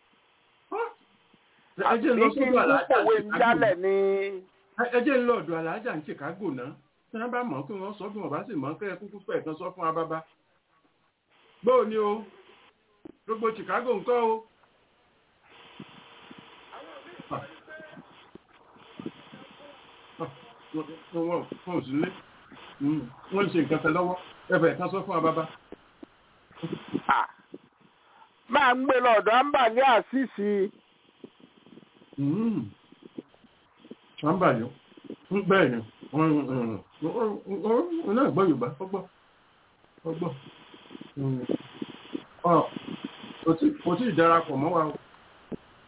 ẹ jẹ́ ń lọ àbí kí n sọ́dọ̀ àlàájá kòwé ń jálẹ̀ ní. ẹ jẹ́ ń lọ ọ̀dọ̀ aláàjà ní Chicago náà tí wọ́n bá mọ̀ kí wọ́n sọ bí wọ́n bá sì mọ̀ kẹ́ ẹ kúkú fẹ́ kan sọ fún ababa. gbóò ni o gbogbo Chicago ńkọ́ o. wọ́n ò sí lé wọ́n ń ṣe nǹkan tẹ lọ́wọ́ ẹ fẹ́ kan sọ fún ababa. À, máa ń gbé lọ́dọ̀ àǹbàlẹ́ àṣìṣì wọ́n bà yọ bẹ́ẹ̀ ni wọ́n náà gbọ́ Yorùbá ọgbọ́ ọgbọ́ kò tí ì darapọ̀ mọ́ wa o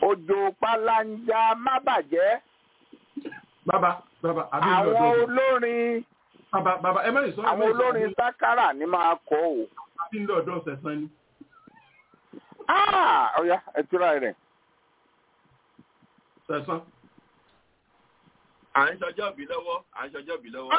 òjò palanja má bàjẹ́ bàbá bàbá àbí àwọn lọ́dọ̀ olórin bàbá bàbá ẹ mẹ́rin sọ ẹ àwọn mẹ́rin sọ olórin sákàrà ni máa kọ o. àbí lọ́dọ̀ sẹ̀sán ni. Ah, ọ̀ya ẹ túra rẹ̀. sẹ̀sán. à ń ṣọjọ́ bí lọ́wọ́ à ń ṣọjọ́ bí lọ́wọ́.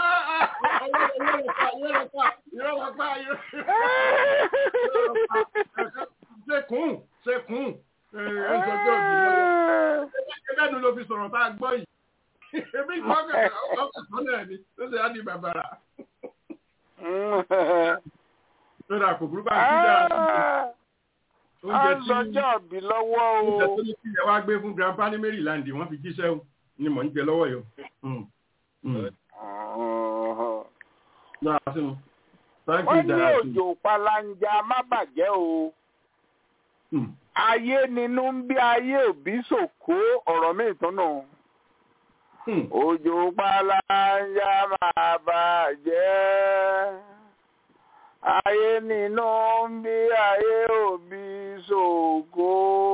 Ṣekún ṣekún ẹ̀ẹ́dọ́jọ́ ìbílẹ̀. Ẹgbẹ́nu ló fi sọ̀rọ̀ tá a gbọ́ yìí. Ebi ìgbọ́kẹ̀ ọkọ̀ náà ni ló ṣe á di bàbàrà. Lọ́dà kò burú bá ń kí dáa. Ah, Oúnjẹ à ń tí lọ́jọ́ bí lọ́wọ́ oúnjẹ o. tó ní kí ẹ wá gbé fún grandpa ní Maryland wọ́n fi jíṣẹ́ o ni mò ń jẹ lọ́wọ́ yìí o. Mm. Mm. Náà sínú. Thank you, wọ́n ní Dara. òjò palanja má bàjẹ́ o. Mm. ayé nínú ń bí ayé òbí sòkó ọ̀rọ̀ mi ìtúnú. Mm. òjò palanja máa bàjẹ́. ayé nínú ń bí ayé òbí sòkó.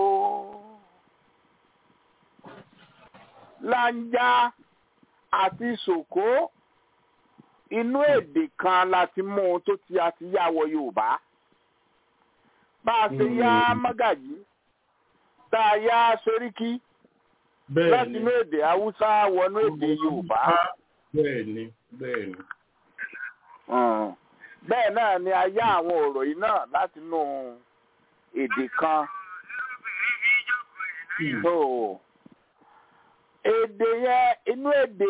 lanja àti sòkó inú èdè kan láti mú un tó ti àti yá wọ Yorùbá bá a ṣe yá mágàjí tá a yá sóríkì Bẹ́ẹ̀ láti ni. inú èdè Haúsá wọnú èdè Yorùbá Bẹ́ẹ̀ ni, bẹ́ẹ̀ ni. Mm. bẹ́ẹ̀ náà ni a yá àwọn ọ̀rọ̀ yìí náà láti inú èdè kan so èdè yẹn inú èdè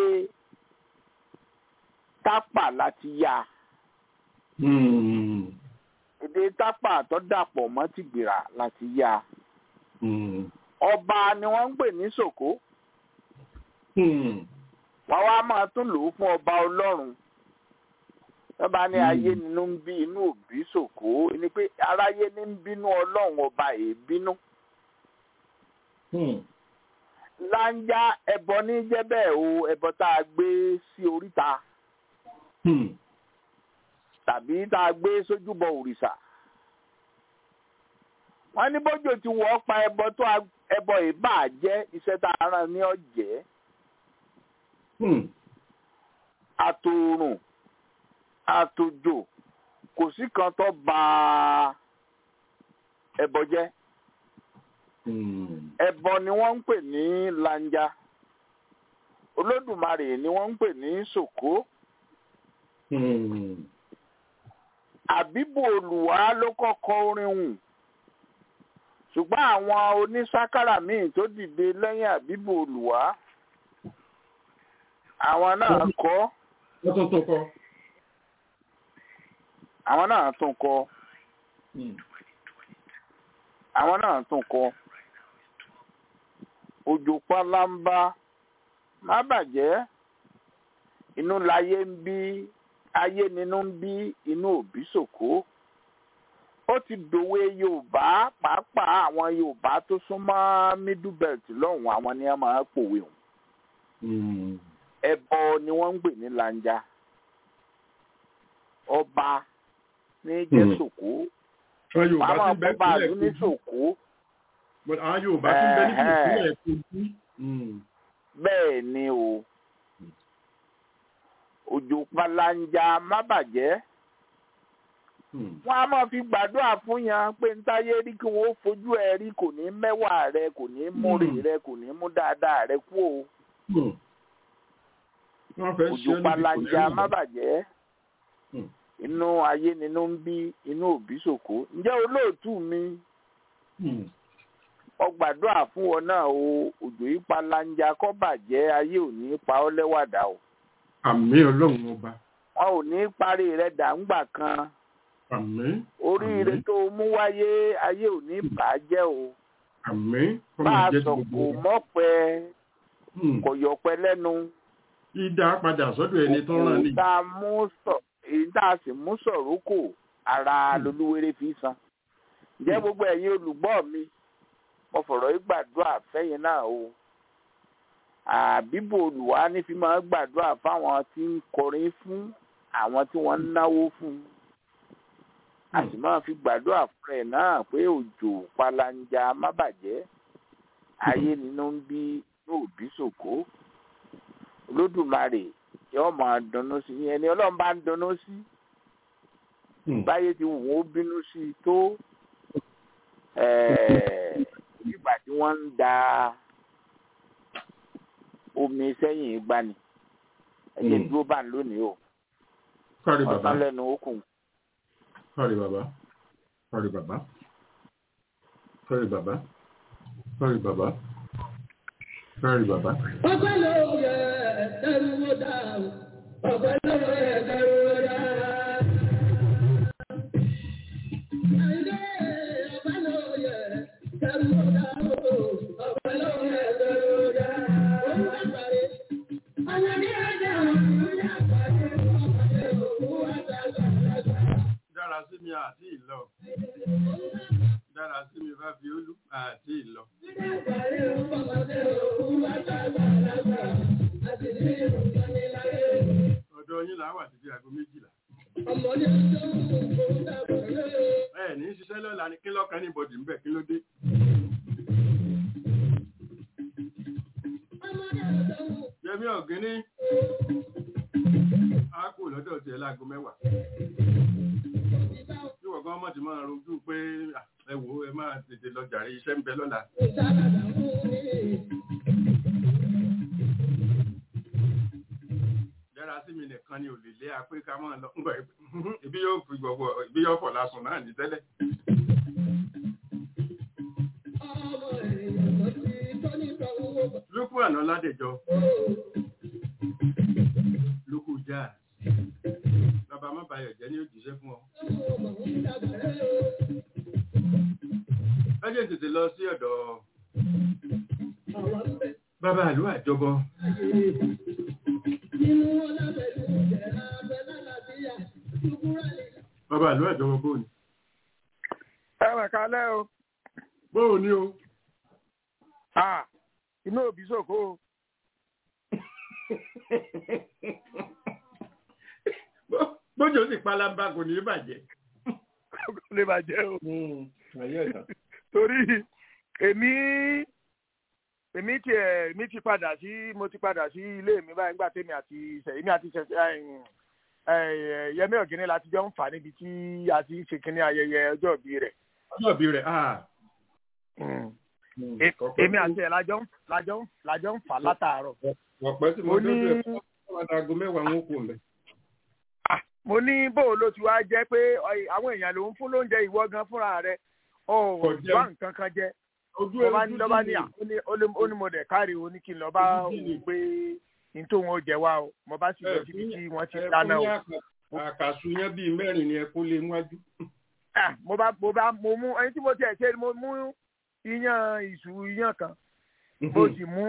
tápà láti yá Mm. èdè tápà tó dàpọ̀ mọ́ tìgbìrà láti yá Mm. ọba ni wọ́n ń pè ní Sòkó Mm. wọ́n wá máa tún lò ó fún ọba ọlọ́run wọ́n bá ní Hmm. ayé nínú ń bí inú òbí Sòkó ni pé aráyé ní ń bínú ọlọ́run ọba èébínú Mm. láńjá ẹbọ ní jẹ́ bẹ́ẹ̀ o ẹbọ tá a gbé sí oríta Mm. tàbí tá a gbé sójúbọ òrìṣà wọ́n ní bójú ti wọ́ pa ẹbọ tó a- ẹbọ ìbá jẹ́ iṣẹ́ tá a rán ní ọ̀jẹ́ Mm. àtòrùn àtòjò kò sí kan tó ba ẹbọ jẹ́ Mm. ẹbọ ni wọ́n ń pè ní lanja olódùmarè ni wọ́n ń pè ní sòkó Mm. àbíbò olùwà ló kọ́kọ́ orin hùn ṣùgbọ́n àwọn onísákàrà míì tó dìde lẹ́yìn àbíbò olùwà àwọn náà kọ́ Wọ́n tún tún kọ. àwọn náà tún kọ́ Mm. àwọn náà tún kọ́ òjò pálámbá má bàjẹ́ inú láyé ń bí ayé nínú ń bí inú òbí sòkó ó ti dòwe yorùbá pàápàá àwọn yorùbá tó súnmọ́ middle belt lọ́hùn àwọn ni wọ́n máa ń pòwe hùn Mm. ẹbọ ni wọ́n ń gbè ní lanja ọba ní jẹ́ Hmm. sòkó Àwọn Yorùbá àwọn tí ń bẹ ọba àlú ní nípìnlẹ̀ Kogi. sòkó But Àwọn Yorùbá tí ń bẹ Ẹ̀hẹ́. nípìnlẹ̀ Kogi. Mm. bẹ́ẹ̀ ni o òjò palanja má bàjẹ́ Mm. wọ́n á máa fi gbàdúrà fún yan pé ntáyé rí kí wọ́n ó fojú ẹ rí kò ní mẹ́wàá rẹ kò ní múrè Hmm. rẹ kò ní mú dáadáa rẹ kú o Mm. Wọ́n fẹ́ ṣe òjò é níbi palanja kò ní má rìn. bàjẹ́ Hmm. inú ayé nínú ń bí inú òbí sòkó ǹjẹ́ olóòtú mi Mm. ó gbàdúrà fún ọ náà o òjò yìí palanja kó bàjẹ́ ayé ò ní pa ọ́ lẹ́wàdà o Àmì Ọlọ́run ọba. wọn ò ní parí rẹ dàǹgbà kan Àmì. oríire Àmín. tó mú wáyé ayé ò ní bàjẹ́ o Àmì. Kọ́ bá máa a jẹ́ sọ gbogbo kò wa. mọ́pẹ́ Mm. kò yọpẹ́ lẹ́nu Ìdá padà sọ́dọ̀ ẹni tó rán ni. èyí tá a mú sọ èyí tá a sì mú sọ̀rọ̀ kò ara Hmm. lolúwerè fi san ǹjẹ́ Hmm. gbogbo ẹ̀yin olùgbọ́ mi mo fọ̀rọ̀ yìí gbàdúrà fẹ́yìn náà o àbíbò olùwà ní fi máa gbàdúrà fáwọn tí ń kọrin fún àwọn tí wọ́n ń náwó fún a sì máa fi gbàdúrà fún ẹ̀ náà pé òjò palanja má bàjẹ́ ayé nínú ń bí yóò bí sòkó olódùmarè yóò máa dunnú sí i ẹni ọlọ́run bá ń dunnú sí báyé ti wù wọ́n bínú sí i tó nígbà tí wọ́n ń da omi sẹ́yìn gbani ẹ̀jẹ̀ dúró bá ń lónìí o kárí bàbá ọ̀sán lẹ́nu okùn. kárí bàbá kárí bàbá kárí bàbá kárí bàbá kárí bàbá. ọpẹ́ ló yẹ ẹrú wo dá o ọpẹ́ ló yẹ ẹrú wo dá. Àyìndé ọpẹ́ ló yẹ ẹrú wo dá o ọpẹ́ ló yẹ ẹrú wo dá. Òun àgbàre ọ̀yàdé ẹ̀jẹ̀ òun àgbàre ọ̀pàdé òun àgbàlagbà. dára sí mi àti ìlọ dára sí mi bá fi olú àti ìlọ. Àgbàre ọ̀pàdé òun àgbàlagbà. Àti ní ìrùkọ́ni láyé. ọ̀dọ̀ yín là wà títí aago méjìlá. Ọmọdé tó ń kó dàbọ̀ lé. ẹ ní í ṣiṣẹ́ lọ́la ni kí lọ́kàn ní bọ̀dì ń bẹ̀ kí ló dé. yẹmí ọ̀gíní á kú lọ́dọ̀ tiẹ̀ láago mẹ́wàá. bí wọ́n gan mọ̀ ti máa rojú pé "Ah, ẹ wò ó ẹ máa tètè lọ jàre iṣẹ́ ń bẹ lọ́la. yára sí mi nìkan ni ò lè lé apé ká máa lọ ńgbà ibi yóò fi gbogbo ibi yóò fọ̀ lásùn náà ní tẹ́lẹ̀. lókù àná ládẹjọ lókù já bàbá má bayọ̀ jẹ́ ní òjíṣẹ́ fún ọ. ẹ jẹ́ tètè lọ sí ọ̀dọ̀ bàbá àlú àjọbọ bàbá àlú àjọbọ bóòní. ẹ mà kálẹ̀ o bóòní o Ah, inú òbí sòkó o Bó- bójú sì palamba kò ní í bàjẹ́. kò lè bàjẹ́ o ayé ẹ̀dá. torí èmi èmi ti ẹ̀ èmi ti padà sí mo ti padà sí ilé mi báyìí nígbà tèmi àti ìṣẹ̀ èmi àti ìṣẹ̀ ẹ̀, ẹ̀, Yẹmí Ọ̀gíní láti jọ ń fà níbi tí a ti ń ṣe kínní ayẹyẹ ọjọ́ ìbí rẹ̀ ọjọ́ ìbí rẹ̀ ah. E- èmi àti ẹ̀ lájọ ń lájọ ń lájọ ń fà látàárọ̀ ọ̀pẹ́ tí mo mo dúró ní ẹ̀ fún aago mẹ́wàá ń kú mẹ́. mo ní bó ló ti wá jẹ́ pé ọ̀ì- àwọn èèyàn ló ń fún lóúnjẹ ìwọ gan fúnra rẹ̀ ọ̀ Kò jẹun. wá nǹkan kan jẹ ojú mo bá ní ojú lọ́ba tí ní mi- à ó ní ó lé- ó ní mo dẹ̀ kárí o ní kí n lọ bá Ojú tí mi- òun pé n tó wọn ó jẹ wá o mo bá sì lọ ẹ síbi fún tí wọ́n ti ẹ dáná fún o ní àkà- àkàsù yẹn bíi mẹ́rin ni ẹ kó lé wájú. Ah, mo bá mo bá mo mú ẹni tí mo tiẹ̀ ṣe mo mú iyán ìṣù iyán kan mo sì mú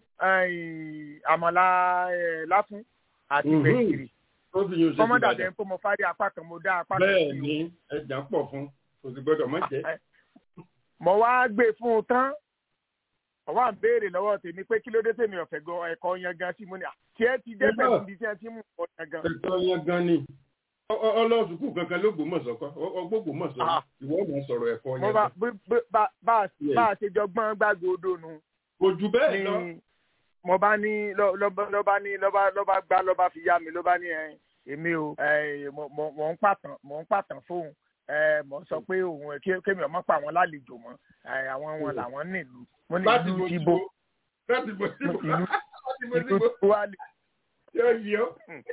eh, àmàlà eh, láfún àti Mhm. gbẹ̀gìrì ó fi yun ṣe kọ́mọ́dà Ìbàdàn. bẹ́ẹ̀ pé mo fárí apá kan mo dá apá kan bẹ́ẹ̀ sí o. ni ẹja pọ̀ fún kò sì gbọ́dọ̀ má jẹ́. mo wá gbé fún un tán mo wá ń béèrè lọ́wọ́ tèmi pé kí ló dé tèmi ọ̀fẹ́ gan ẹ̀kọ́ yan gan sí mo ní à tí ẹ ti dé pẹ̀lú ibi tí ẹ ti mú ọ yan gan. ẹ̀tọ́ yẹn gan ni Ọ- ọ- ọlọ́sùkú kankan ló gbòmọ̀sọ̀ kọ́ ọgbógbòmọ̀sọ̀ Ah. ìwọ máa sọ̀rọ̀ ẹ̀kọ́ mo yẹn bá gan. bí- bí- bá bá- Yes. bá a ṣe jọ gbọ́n gbàgbọ́dọ̀ nu kò jù bẹ́ẹ̀ lọ. ni mo bá ní lọ- lọ́ba lọ́ba ní lọ́ba lọ́ba gbá lọ́ba fi yá mi ló bá ní ẹ èmi o ẹ, mo- mo mo ń pàtàn mo ń pàtàn fóun ẹ, mo ń sọ pé òun ẹ, kí- kémi ọmọ pa àwọn lálejò mọ́ ẹ, àwọn wọn làwọn nílùú mo ní láti ìlú mo ti ti bo bo láti mo ti bo Ìlú- láti mo ti ìlú bo ti wá lè yóò yí ọ.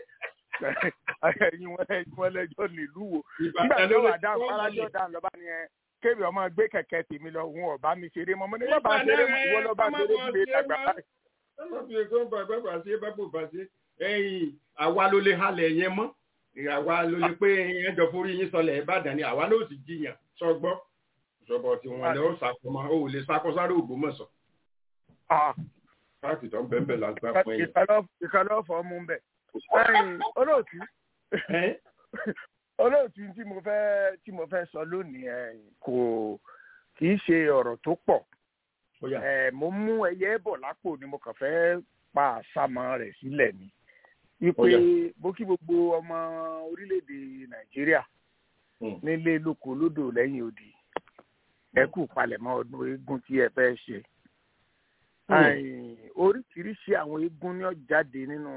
ẹyin wọn ẹyin wọn lẹjọ nílùú wo nígbà Ìbàdàn tí ló wọn lè wà dáhùn fárájọ dáhùn lọ́ba ni ẹ kébi ọmọ gbé kẹ̀kẹ́ tèmi lọ òun ọba mi ṣeré mọ mo ní bàbá ṣeré mọ ìwọ lọba ṣeré gbé dàgbà báyìí. wọ́n fi èkó bàbá bàbá sí bàbá bàbá sí ẹ̀yìn àwa ló lè halẹ̀ yẹn mọ́ àwa ló lè pé ẹjọ́ forí yín sọlẹ̀ ìbàdàn ni àwa ló sì jiyàn sọgbọ́ sọ̀bọ̀ tí wọ́n lè ó sàkómọ́ ó lè sakọ sáré Ògbómọ̀ṣọ́ Ah, káàkiri tó ń bẹ́ẹ̀ bẹ́ẹ̀ lágbá fún ẹ̀yìn. ìkàlọ́ fọ́ mú bẹ̀. ẹyin olóòtú Ẹ́, olóòtú tí mo fẹ́ tí mo fẹ́ sọ lónìí ẹ, kò kì í ṣe ọ̀rọ̀ tó pọ̀ ó yá. ẹ, mo mú ẹyẹ bọ̀ lápò ni mo kàn fẹ́ pa àsámọ́ rẹ̀ sílẹ̀ ni wípé Ó yá. bó kí gbogbo ọmọ orílẹ̀-èdè nàìjíríà Hmm. nílé lóko lódò lẹ́yìn odi ẹ kú palẹ̀mọ́ ọdún eégún tí ẹ fẹ́ ṣe Àì, oríṣiríṣi àwọn eégún ní ó jáde nínú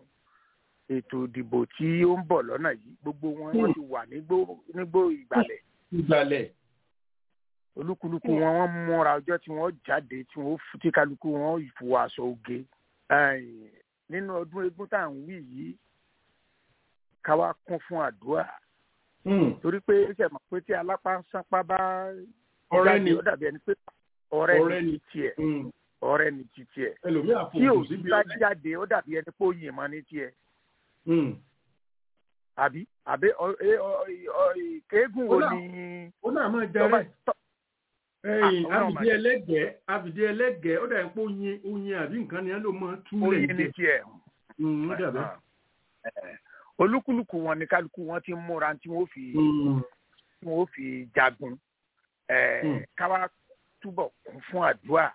ètò ìdìbò tí ó ń bọ̀ lọ́nà yìí gbogbo wọn wọ́n ti wà nígbó nígbó ìgbàlẹ̀ ìgbàlẹ̀ olúkúlùkù wọn wọ́n múra ọjọ́ tí wọ́n jáde tí wọ́n f- tí kálukú wọn ìfò aṣọ oge Àì, nínú ọdún eégún tá à ń wí yìí ká wá kún fún àdúrà torí pé ṣe mọ̀ pé tí alápá ń sápá bá ọ̀rẹ́ jáde ni ó dàbí ẹni pé ọ̀rẹ́ Ọ̀rẹ́ ni ni. ti tiẹ̀ Mm. ọ̀rẹ́ ni ti tiẹ̀ ẹlòmíà tí fòkù òsì síbi bá ọ̀rẹ́. jáde ó dàbí ẹni pé ó yìn mọ́ ní tiẹ̀ Mm. àbí àbí ọ- ẹ- ọ- ọ- kéégún wo Ó náà- ni ó náà máa tó bá jẹrẹ tọ́ ẹyìn Ah, ó náà àbìdí máa jẹ. ẹlẹ́gẹ̀ẹ́ àbìdí ẹlẹ́gẹ̀ẹ́ ó dàbí pé oyin oyin àbí nǹkan ni ẹ ló máa túlẹ̀ oyin ní tiẹ̀ Mm, ó dàbẹ́. Eh, olúkúlùkù wọn ni kálukú wọn ti ń múra tí wọn ó fi Mm. tí wọn ó fi jagun Eh, Mm. káwá túbọ̀ kún fún àdúrà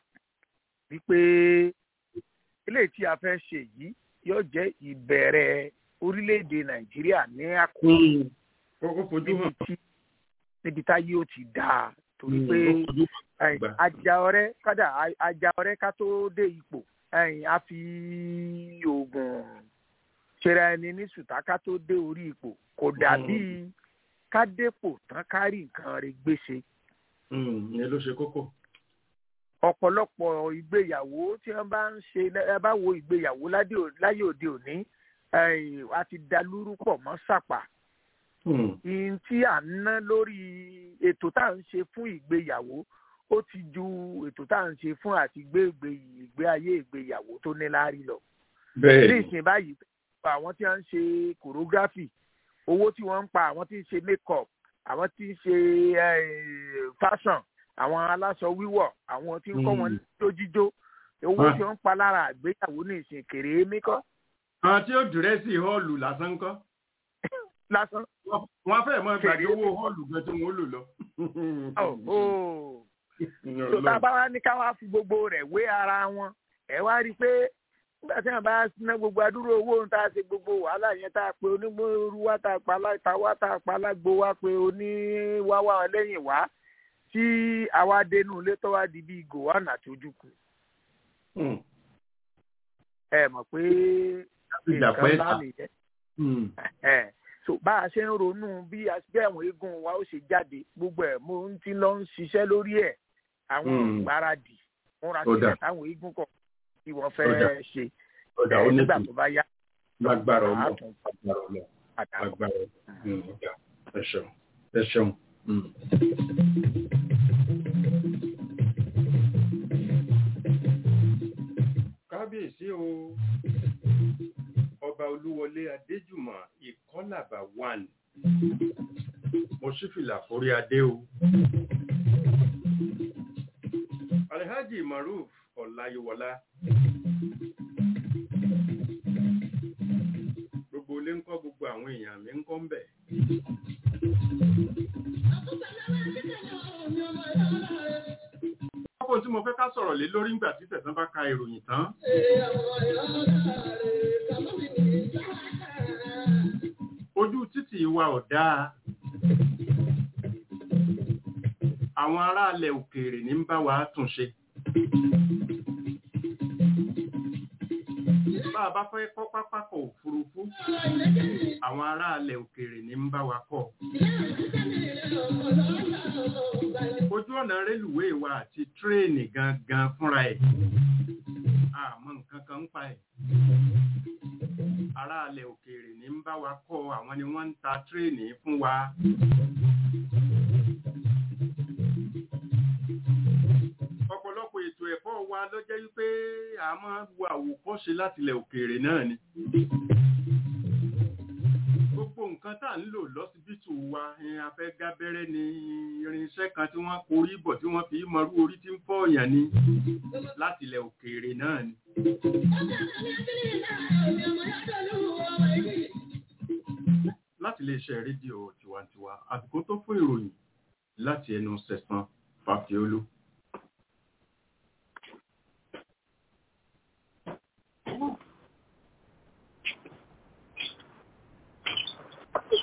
wípé eléyìí tí a fẹ́ ṣe yìí yóò jẹ́ ìbẹ̀rẹ̀ orílẹ̀-èdè nàìjíríà ní àkókò Mm. ó ó fojú níbi hàn tí níbi táyé ó ti dáa torí Mm, pé ó fojú hàn. ẹ̀yìn, gbà. ajá ọ̀rẹ́ kádà a- ajá ọ̀rẹ́ ká tó dé ipò ẹ̀yìn, a fi oògùn ṣera ẹni ní sùtá ká tó dé orí ipò kò dàbí ká dépò tán ká rí nǹkan rẹ̀ gbéṣe Mm, ìyẹn ló ṣe kókó. ọ̀pọ̀lọpọ̀ ìgbéyàwó tí wọ́n bá ń ṣe ẹ bá wo ìgbéyàwó ládé ò- láyé òde òní ẹ̀yìn, a ti dalúrú pọ̀ mọ́ sàpà Mm. ìyìn tí à ń ná lórí ètò tá à ń ṣe fún ìgbéyàwó ó ti ju ètò tá à ń ṣe fún àti gbé ìgbé ìgbé ayé ìgbéyàwó tó ní láárí lọ. bẹ́ẹ̀ ní ni ìsìn báyìí àwọn tí wọ́n ń ṣe choreography owó tí wọ́n ń pa àwọn tí ń ṣe make-up àwọn tí ń ṣe eh, fashion àwọn aláṣọ wíwọ̀ àwọn tí ń kọ́ wọn Mm. lójíjó owó Ah. tí wọ́n ń pa lára àgbéyàwó ní ìsìn kèrè mẹ́kọ́ àwọn tí ó dìrẹ́sì họ́ọ̀lù lásán kọ́ lásán. wọ́n fẹ́ẹ̀ mọ gbàgbé Fèrè. owó họ́ọ̀lù gan tí wọ́n lò lọ. Oh, oh. tó tá a bá wá ní ká wá fi gbogbo rẹ̀ wé ara wọn ẹ wá rí i pé nígbà tí wọn bá ná gbogbo adúrú owó ohun tá a ṣe gbogbo wàhálà yẹn tá a pe onímọ̀ọ́rú wá tá a pa aláìta wá tá a pa alágbo wá pé oníwáwá lẹ́yìn wá tí àwa dénú ilé tó wá di bíi gòwánà àti ojúkù Mm. ẹ mọ̀ pé Ìjà nǹkan pẹ́ ńlá ta. nìyẹn Mm. ẹ so bá a ṣe ń ronú bí a- bí àwọn eégún wa ó ṣe jáde gbogbo ẹ mo ń ti lọ ń ṣiṣẹ́ lórí ẹ̀ àwọn Mm. ìgbáradì múra Ó dà. sílẹ̀ táwọn eégún kọ̀ tí wọ́n Ó dà. fẹ́ ṣe ọ̀dà ẹ, ó ní nígbà tù tó bá yá lágbára ọlọ́ àátún lágbára ọlọ́ padà bọ̀. lágbára ọlọ́ ọ̀dà ẹ ṣeun ẹ ṣeun. Mm. kábíyèsí o ọba olúwọlé adéjùmọ̀ ìkọlàbà one mo ṣí fìlà forí adé o alhaji maruf ọláyíwọlá gbogbo ilé ń kọ́ gbogbo àwọn èèyàn mi ń kọ́ ń bẹ̀. Kókó tí mo fẹ́ ká sọ̀rọ̀ lé lórí ńgbà tí tẹ̀sán bá ka ìròyìn tán. Ojú títì wa ò dáa. Àwọn aráàlẹ̀ òkèèrè ní ń bá wa tún ṣe. Bá a bá fẹ́ kọ́ pápákọ̀ òfurufú, àwọn aráàlẹ̀ òkèèrè ní ń bá wa kọ́. Ojú ọ̀nà rélùwéè wa àti tírèènì gangan fúnra ẹ̀. Àmọ́ nǹkan kan ń pa ẹ̀. Aráàlẹ̀ òkèèrè ní ń bá wa kọ́ àwọn ni wọ́n ń ta tírèènì fún wa. Ọ̀pọ̀lọpọ̀ ètò ẹ̀kọ́ wa ló jẹ́ wípé a máa ń wo àwòkọ́ṣe látilẹ̀ òkèèrè náà ni gbogbo nǹkan tá à ń lò lọ́sibítù wa ẹn, afẹ́ gábẹ́rẹ́ ni irinṣẹ́ kan tí wọ́n korí bọ̀ tí wọ́n fi mọrú orí tí ń fọ́ọ̀yàn ni láti ilẹ̀ òkèèrè náà ni. láti iléeṣẹ́ rédíò tiwantiwa àsìkò tó fún ìròyìn láti ẹnu sẹ̀sán fàfiolú.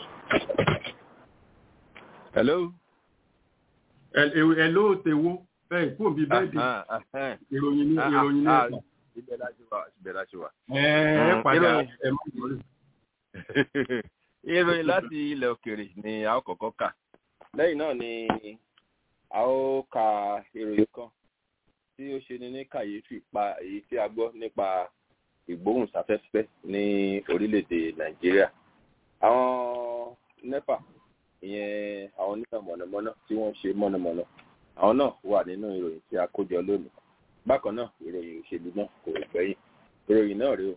hello. ẹ ẹ ló tewó ẹ kú òbí bẹ́ẹ̀dì Ahán, ahán. ìròyìn ní Ah, ìròyìn ní ah, ẹ̀ka. ibẹ̀ la ṣe wà ibẹ̀ la ṣe wà. ẹ ẹ Mm, padà ìròyìn. ẹ má wọlé. ìròyìn láti ilẹ̀ òkèrè ni a ó kọ́kọ́ kà lẹ́yìn náà ni a ó ka ìròyìn kan tí ó ṣe ni ní kàyéfì pa èyí tí a gbọ́ nípa ìgbóhùnsáfẹ́fẹ́ ní orílẹ̀-èdè nàìjíríà àwọn nepa ìyẹn àwọn onímọ̀ mọ̀nàmọ́ná tí wọ́n ṣe mọ̀nàmọ́ná àwọn náà wà nínú ìròyìn tí a kó jọ lónìí bákan náà ìròyìn òṣèlú náà kò gbẹ́yìn ìròyìn náà rèé o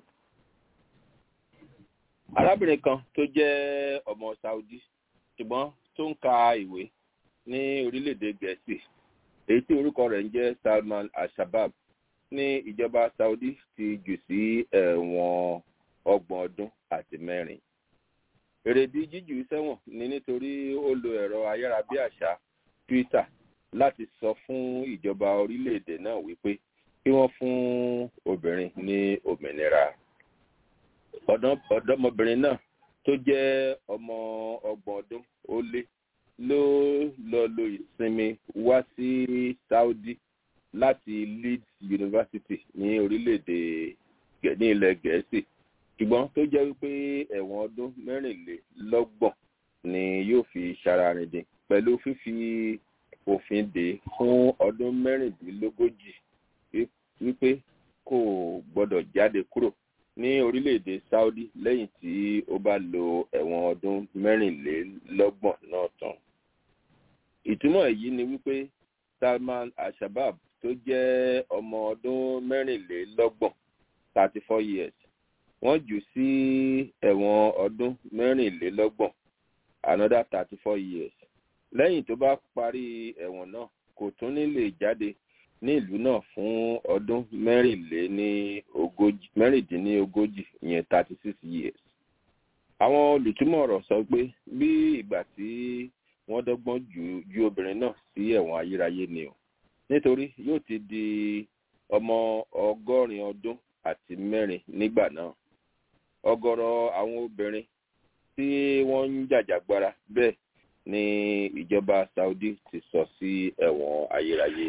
arábìnrin kan tó jẹ́ ọmọ saudi ṣùgbọ́n tó ń ka ìwé ní orílẹ̀-èdè gẹ̀ẹ́sì èyí tí orúkọ rẹ̀ ń jẹ́ salman al-shabab ní ìjọba saudi ti jù sí ẹ̀wọ̀n ọgbọ̀n ọdún àti mẹ́rin èrèdí jíjù sẹ́wọ̀n ni nítorí ó lo ẹ̀rọ ayárabíàṣá twitter láti sọ fún ìjọba orílẹ̀-èdè náà wípé kí wọ́n fún obìnrin ní òmìnira ọ̀dọ́- ọ̀dọ́mọbìnrin náà tó jẹ́ ọmọ ọgbọ̀n ọdún ó lé ló lọ lo ìsinmi wá sí saudi láti leeds university ní orílẹ̀-èdè Gẹ̀- ní ilẹ̀ gẹ̀ẹ́sì ṣùgbọ́n tó jẹ́ wípé ẹ̀wọ̀n ọdún mẹ́rìnlélọ́gbọ̀n ni yóò fi ṣararindin pẹ̀lú fífi òfin dè fún ọdún mẹ́rìndínlógójì wí- wípé kò gbọ́dọ̀ jáde kúrò ní orílẹ̀-èdè saudi lẹ́yìn tí ó bá lo ẹ̀wọ̀n ọdún mẹ́rìnlélọ́gbọ̀n náà tán. ìtumọ̀ èyí ni wípé salman al-shabab tó jẹ́ ọmọ ọdún mẹ́rìnlélọ́gbọ̀n thirty four years wọ́n jù sí ẹ̀wọ̀n ọdún mẹ́rìnlélọ́gbọ̀n another thirty four years lẹ́yìn tó bá parí ẹ̀wọ̀n náà kò tún ní lè jáde ní ìlú náà fún ọdún mẹ́rìnléníogójì mẹ́rìndínlógójì ìyẹn thirty six years. àwọn olùtúmọ̀ ọ̀rọ̀ sọ pé bí ìgbà tí wọ́n dọ́gbọ́n ju ju obìnrin náà sí ẹ̀wọ̀n ayérayé ni o nítorí yóò ti di ọmọ ọgọ́rin ọdún àti mẹ́rin nígbà náà ọ̀gọ̀rọ̀ àwọn obìnrin tí wọ́n ń jàjàgbara bẹ́ẹ̀ ni ìjọba saudi ti sọ sí ẹ̀wọ̀n ayérayé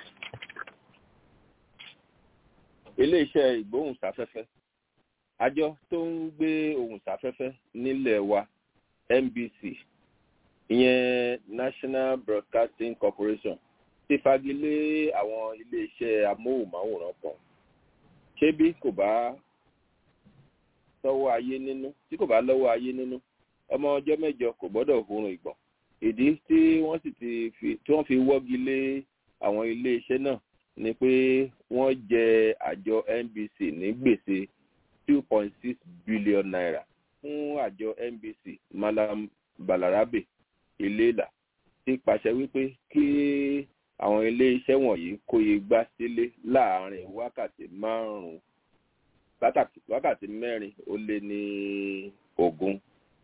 iléeṣẹ́ ìgbóhùnsáfẹ́fẹ́ àjọ tó ń gbé ohùn sáfẹ́fẹ́ nílẹ̀ wa nbc ìyẹn national broadcasting corporation ti fagilé àwọn iléeṣẹ́ amóhùnmáwòrán kan ṣé bí kò bá lọ́wọ́ ayé nínú tí kò bá lọ́wọ́ ayé nínú ọmọ ọjọ́ mẹ́jọ kò gbọ́dọ̀ hurun ìgbọ̀n ìdí tí wọ́n sì ti fi tí wọ́n fi wọ́gi lé àwọn iléeṣẹ́ náà ni pé wọ́n jẹ àjọ nbc ní gbèsè two point six billion naira fún àjọ nbc malam balarabe iléèlà ti pàṣẹ wípé kí àwọn iléeṣẹ́ wọ̀nyí kó igbá sílé láàárín wákàtí márùn-ún wákàtí mẹ́rin ó lé ní ogún.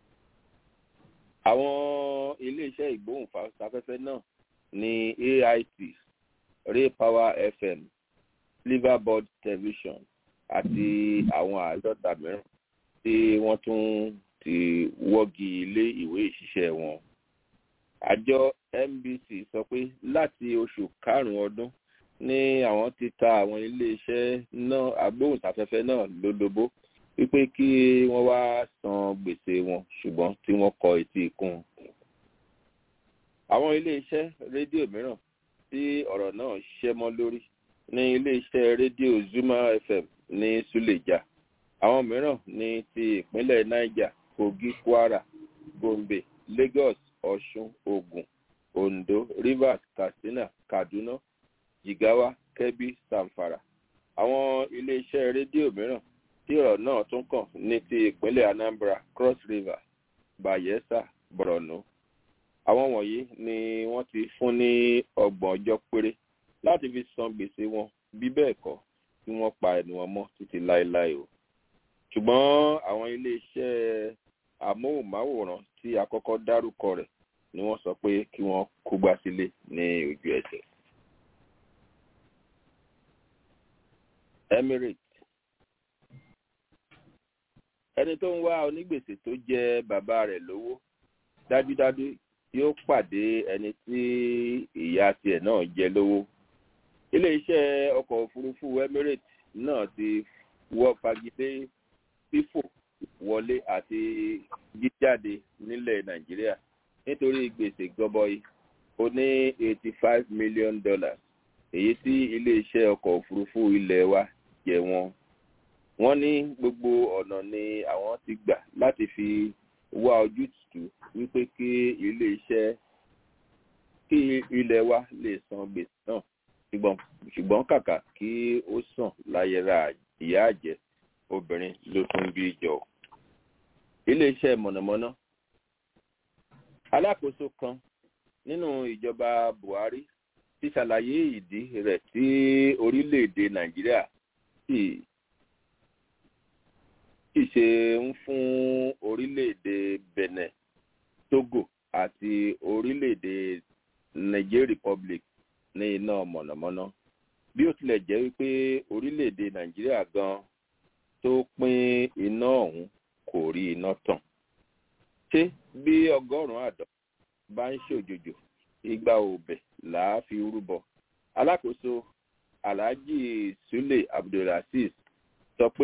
àwọn iléeṣẹ́ ìgbóhùnsáfẹ́fẹ́ náà ní ait ray power fm liverboard television àti àwọn àádọ́ta mìíràn tí wọ́n tún ti wọ́gi ilé ìwé ìṣiṣẹ́ wọn. àjọ nbc sọ pé láti oṣù karùn-ún ọdún ní àwọn ti ta àwọn iléeṣẹ́ náà agbóhùnsáfẹ́fẹ́ náà lólobó wípé kí wọ́n wá san gbèsè wọn ṣùgbọ́n tí wọ́n kọ etí ikún. àwọn iléeṣẹ́ rédíò mìíràn tí ọ̀rọ̀ náà ṣẹ́ mọ́ lórí ní iléeṣẹ́ rédíò zuma fm ní suleja àwọn mìíràn ní ti ìpínlẹ̀ niger kogi kwara gombe lagos ọ̀ṣun ogun ondo rivers katsina kaduna jigawa kebbi zamfara àwọn iléeṣẹ́ rédíò mìíràn tí ọ̀rọ̀ náà tún kàn ní ti ìpínlẹ̀ anambra cross river bayelsa borno àwọn wọ̀nyí ni wọ́n ti fún ní ọgbọ̀n ọjọ́ péré láti fi san gbèsè wọn bí bẹ́ẹ̀ kọ́ kí wọ́n pa ẹnu wọn mọ́ títí láéláé o ṣùgbọ́n àwọn iléeṣẹ́ amóhùnmáwòrán tí a kọ́kọ́ dárúkọ rẹ̀ ni wọ́n sọ pé kí wọ́n kógbá sílé ní ojú ẹsẹ̀. emirates ẹni tó ń wá onígbèsè tó jẹ bàbá rẹ̀ lówó dájúdájú yóò pàdé ẹni tí ìyá tiẹ̀ náà jẹ lówó iléeṣẹ́ ọkọ̀ òfurufú emirates náà ti wọ́ fagilé fífò wọlé àti jíjáde nílẹ̀ nàìjíríà nítorí gbèsè gọbọi ó ní eighty five million dollars èyí tí iléeṣẹ́ ọkọ̀ òfurufú ilẹ̀ wa jẹ wọn wọ́n ní gbogbo ọ̀nà ni àwọn ti gbà láti fi wá ojútùú wípé kí iléeṣẹ́ kí ilẹ̀ wa lè san gbèsè náà ṣùgbọ́n ṣùgbọ́n kàkà kí ó sàn láyẹ̀rà ìyá àjẹ́ obìnrin ló tún bí jọ. iléeṣẹ́ mọ̀nàmọ́ná alákòóso kan nínú ìjọba buhari ti ṣàlàyé ìdí rẹ̀ tí orílẹ̀-èdè nàìjíríà sì sì ṣe ń fún orílẹ̀-èdè benin togo àti orílẹ̀-èdè niger republic ní iná mọ̀nàmọ́ná bí ó tilẹ̀ jẹ́ wípé orílẹ̀-èdè nàìjíríà gan tó pín iná ọ̀hún kò rí iná tàn ṣé bí ọgọ́rùn-ún àdán bá ń ṣòjòjò igba òbẹ̀ là á fi rúbọ alákòóso alhaji sule abdulrasis sọ pé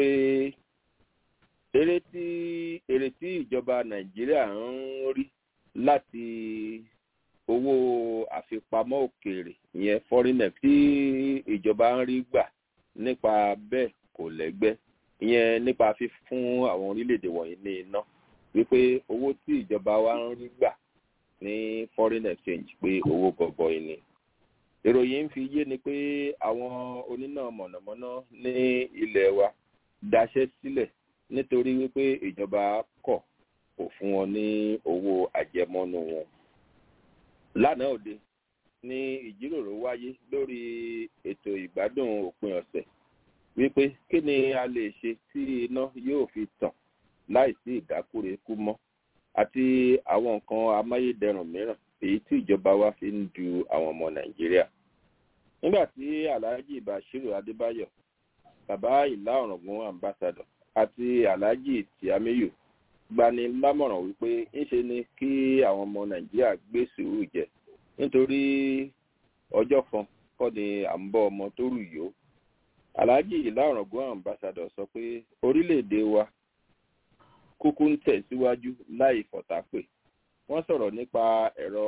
èrè tí èrè tí ìjọba nàìjíríà ń rí láti owó àfipamọ́ òkèèrè ìyẹn foreigner tí ìjọba ń rí gbà nípa bẹ́ẹ̀ kò lẹ́gbẹ́ ìyẹn nípa fífún àwọn orílẹ̀-èdè wọ̀nyí ní iná wípé owó tí ìjọba wa ń rí gbà ní foreign exchange pé owó gọbọi ni ìròyìn ń fi yé ni pé àwọn oníná mọ̀nàmọ́ná ní ilẹ̀ wa daṣẹ́ sílẹ̀ nítorí wípé ìjọba kọ̀ kò fún wọn ní owó àjẹmọ́nú wọn lánàá òde ní ìjíròrò wáyé lórí ètò ìgbádùn òpin ọ̀sẹ̀ wípé kí ni a lè ṣe tí iná yóò fi tàn láìsí ìdákúrekú mọ́ àti àwọn nǹkan amáyédẹrùn mìíràn èyí tí ìjọba wa fi ń du àwọn ọmọ nàìjíríà nígbà tí alhaji bashiru adébáyọ bàbá ìlà ọ̀ràngún ambassadọ àti alhaji tiamiyu gbani lámọ̀ràn wípé ńṣe ni kí àwọn ọmọ nàìjíríà gbé sùúrù jẹ nítorí ọjọ́ kan kọ́ ni à ń bọ́ ọmọ tó rù yó alhaji ìlà ọ̀ràngún ambassadọ sọ pé orílẹ̀-èdè wa kúkú ń tẹ̀síwájú láì fọ̀tápè wọ́n sọ̀rọ̀ nípa ẹ̀rọ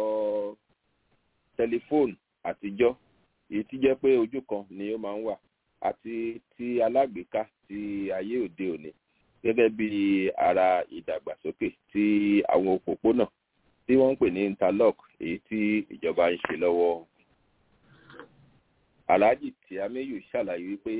tẹlifóònù àtijọ́ èyí tí jẹ́ pé ojú kan ni ó máa ń wà àti ti alágbèéká ti ayé òde òní gẹ́gẹ́ bí ara ìdàgbàsókè tí àwọn òpópónà tí wọ́n ń pè ní interlock èyí tí ìjọba ń ṣe lọ́wọ́. alhaji tiamiyu ṣàlàyé wípé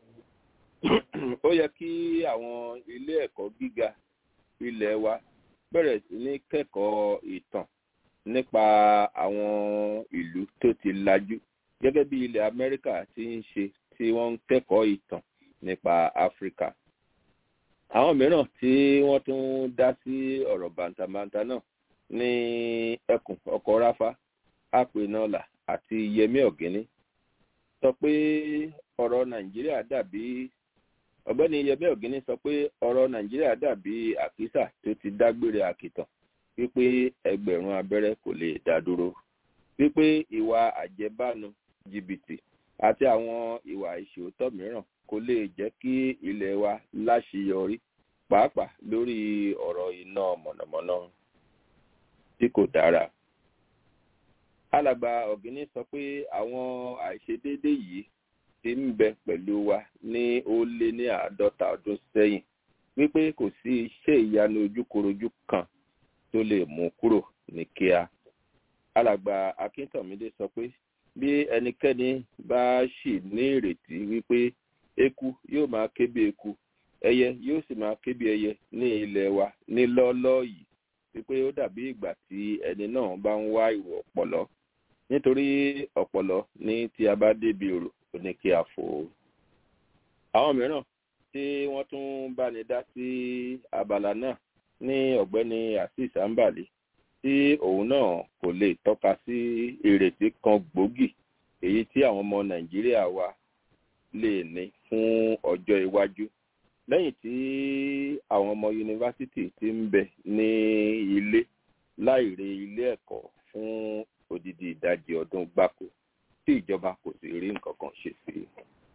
ó yẹ kí àwọn ilé ẹ̀kọ́ gíga ilẹ̀ wa bẹ̀rẹ̀ sí ní kẹ́kọ̀ọ́ ìtàn nípa àwọn ìlú tó ti lajú gẹ́gẹ́ bí ilẹ̀ amẹ́ríkà ti ń ṣe tí wọ́n ń kẹ́kọ̀ọ́ ìtàn nípa áfíríkà àwọn mìíràn tí wọ́n tún dá sí ọ̀rọ̀ bàǹtàbàǹtà náà ní ẹkùn ọkọ̀ ráfá àpènọ́là àti yẹmí ọ̀gẹ́ni sọ pé ọ̀rọ̀ nàìjíríà dàbí ọ̀gbẹ́ni yẹmí ọ̀gẹ́ni sọ pé ọ̀rọ̀ nàìjíríà dàbí àkísà tó ti dágbére àkìtàn wípé ẹgbẹ̀rún abẹ́rẹ́ kò lè dá dúró wípé ìwà àjẹbánu jìbìtì àti àwọn ìwà ìṣòótọ́ mìíràn kò lè jẹ́ kí ilẹ̀ wa láṣeyọrí pàápàá lórí ọ̀rọ̀ iná mọ̀nàmọ́ná tí kò dára. alàgbà ọ̀gíní sọ pé àwọn àìṣedéédé yìí ti ń bẹ pẹ̀lú wa ní ó lé ní àádọ́ta ọdún sẹ́yìn wípé kò sí iṣẹ́ ìyanu ojúkorojú kan tó lè mú kúrò ní kíá. alàgbà akíntọ̀mídé sọ pé bí ẹnikẹ́ni bá ṣì ní ìrètí wípé eku yóò máa ké bí eku ẹyẹ yóò sì máa ké bí ẹyẹ ní ilẹ̀ wa ní lọ́ọ́lọ́ yìí wípé ó dàbí ìgbà tí ẹni náà bá ń wá ìwọ̀ ọ̀pọ̀lọ́ nítorí ọ̀pọ̀lọ́ ní tí a bá débi òrò ó ní kí a fò ó. àwọn mìíràn tí wọ́n tún bá ní dá sí abala náà ní ọ̀gbẹ́ni azeez ambali tí òun náà kò lè tọ́ka sí ìrètí kan gbòógì èyí tí àwọn ọmọ nàìjíríà wa lè ní fún ọjọ́ iwájú lẹ́yìn tí àwọn ọmọ yunifásitì ti ń bẹ ní ilé láìre ilé ẹ̀kọ́ fún odidi ìdajì ọdún gbáko tí ìjọba kò sì rí nǹkan kan ṣe sí i.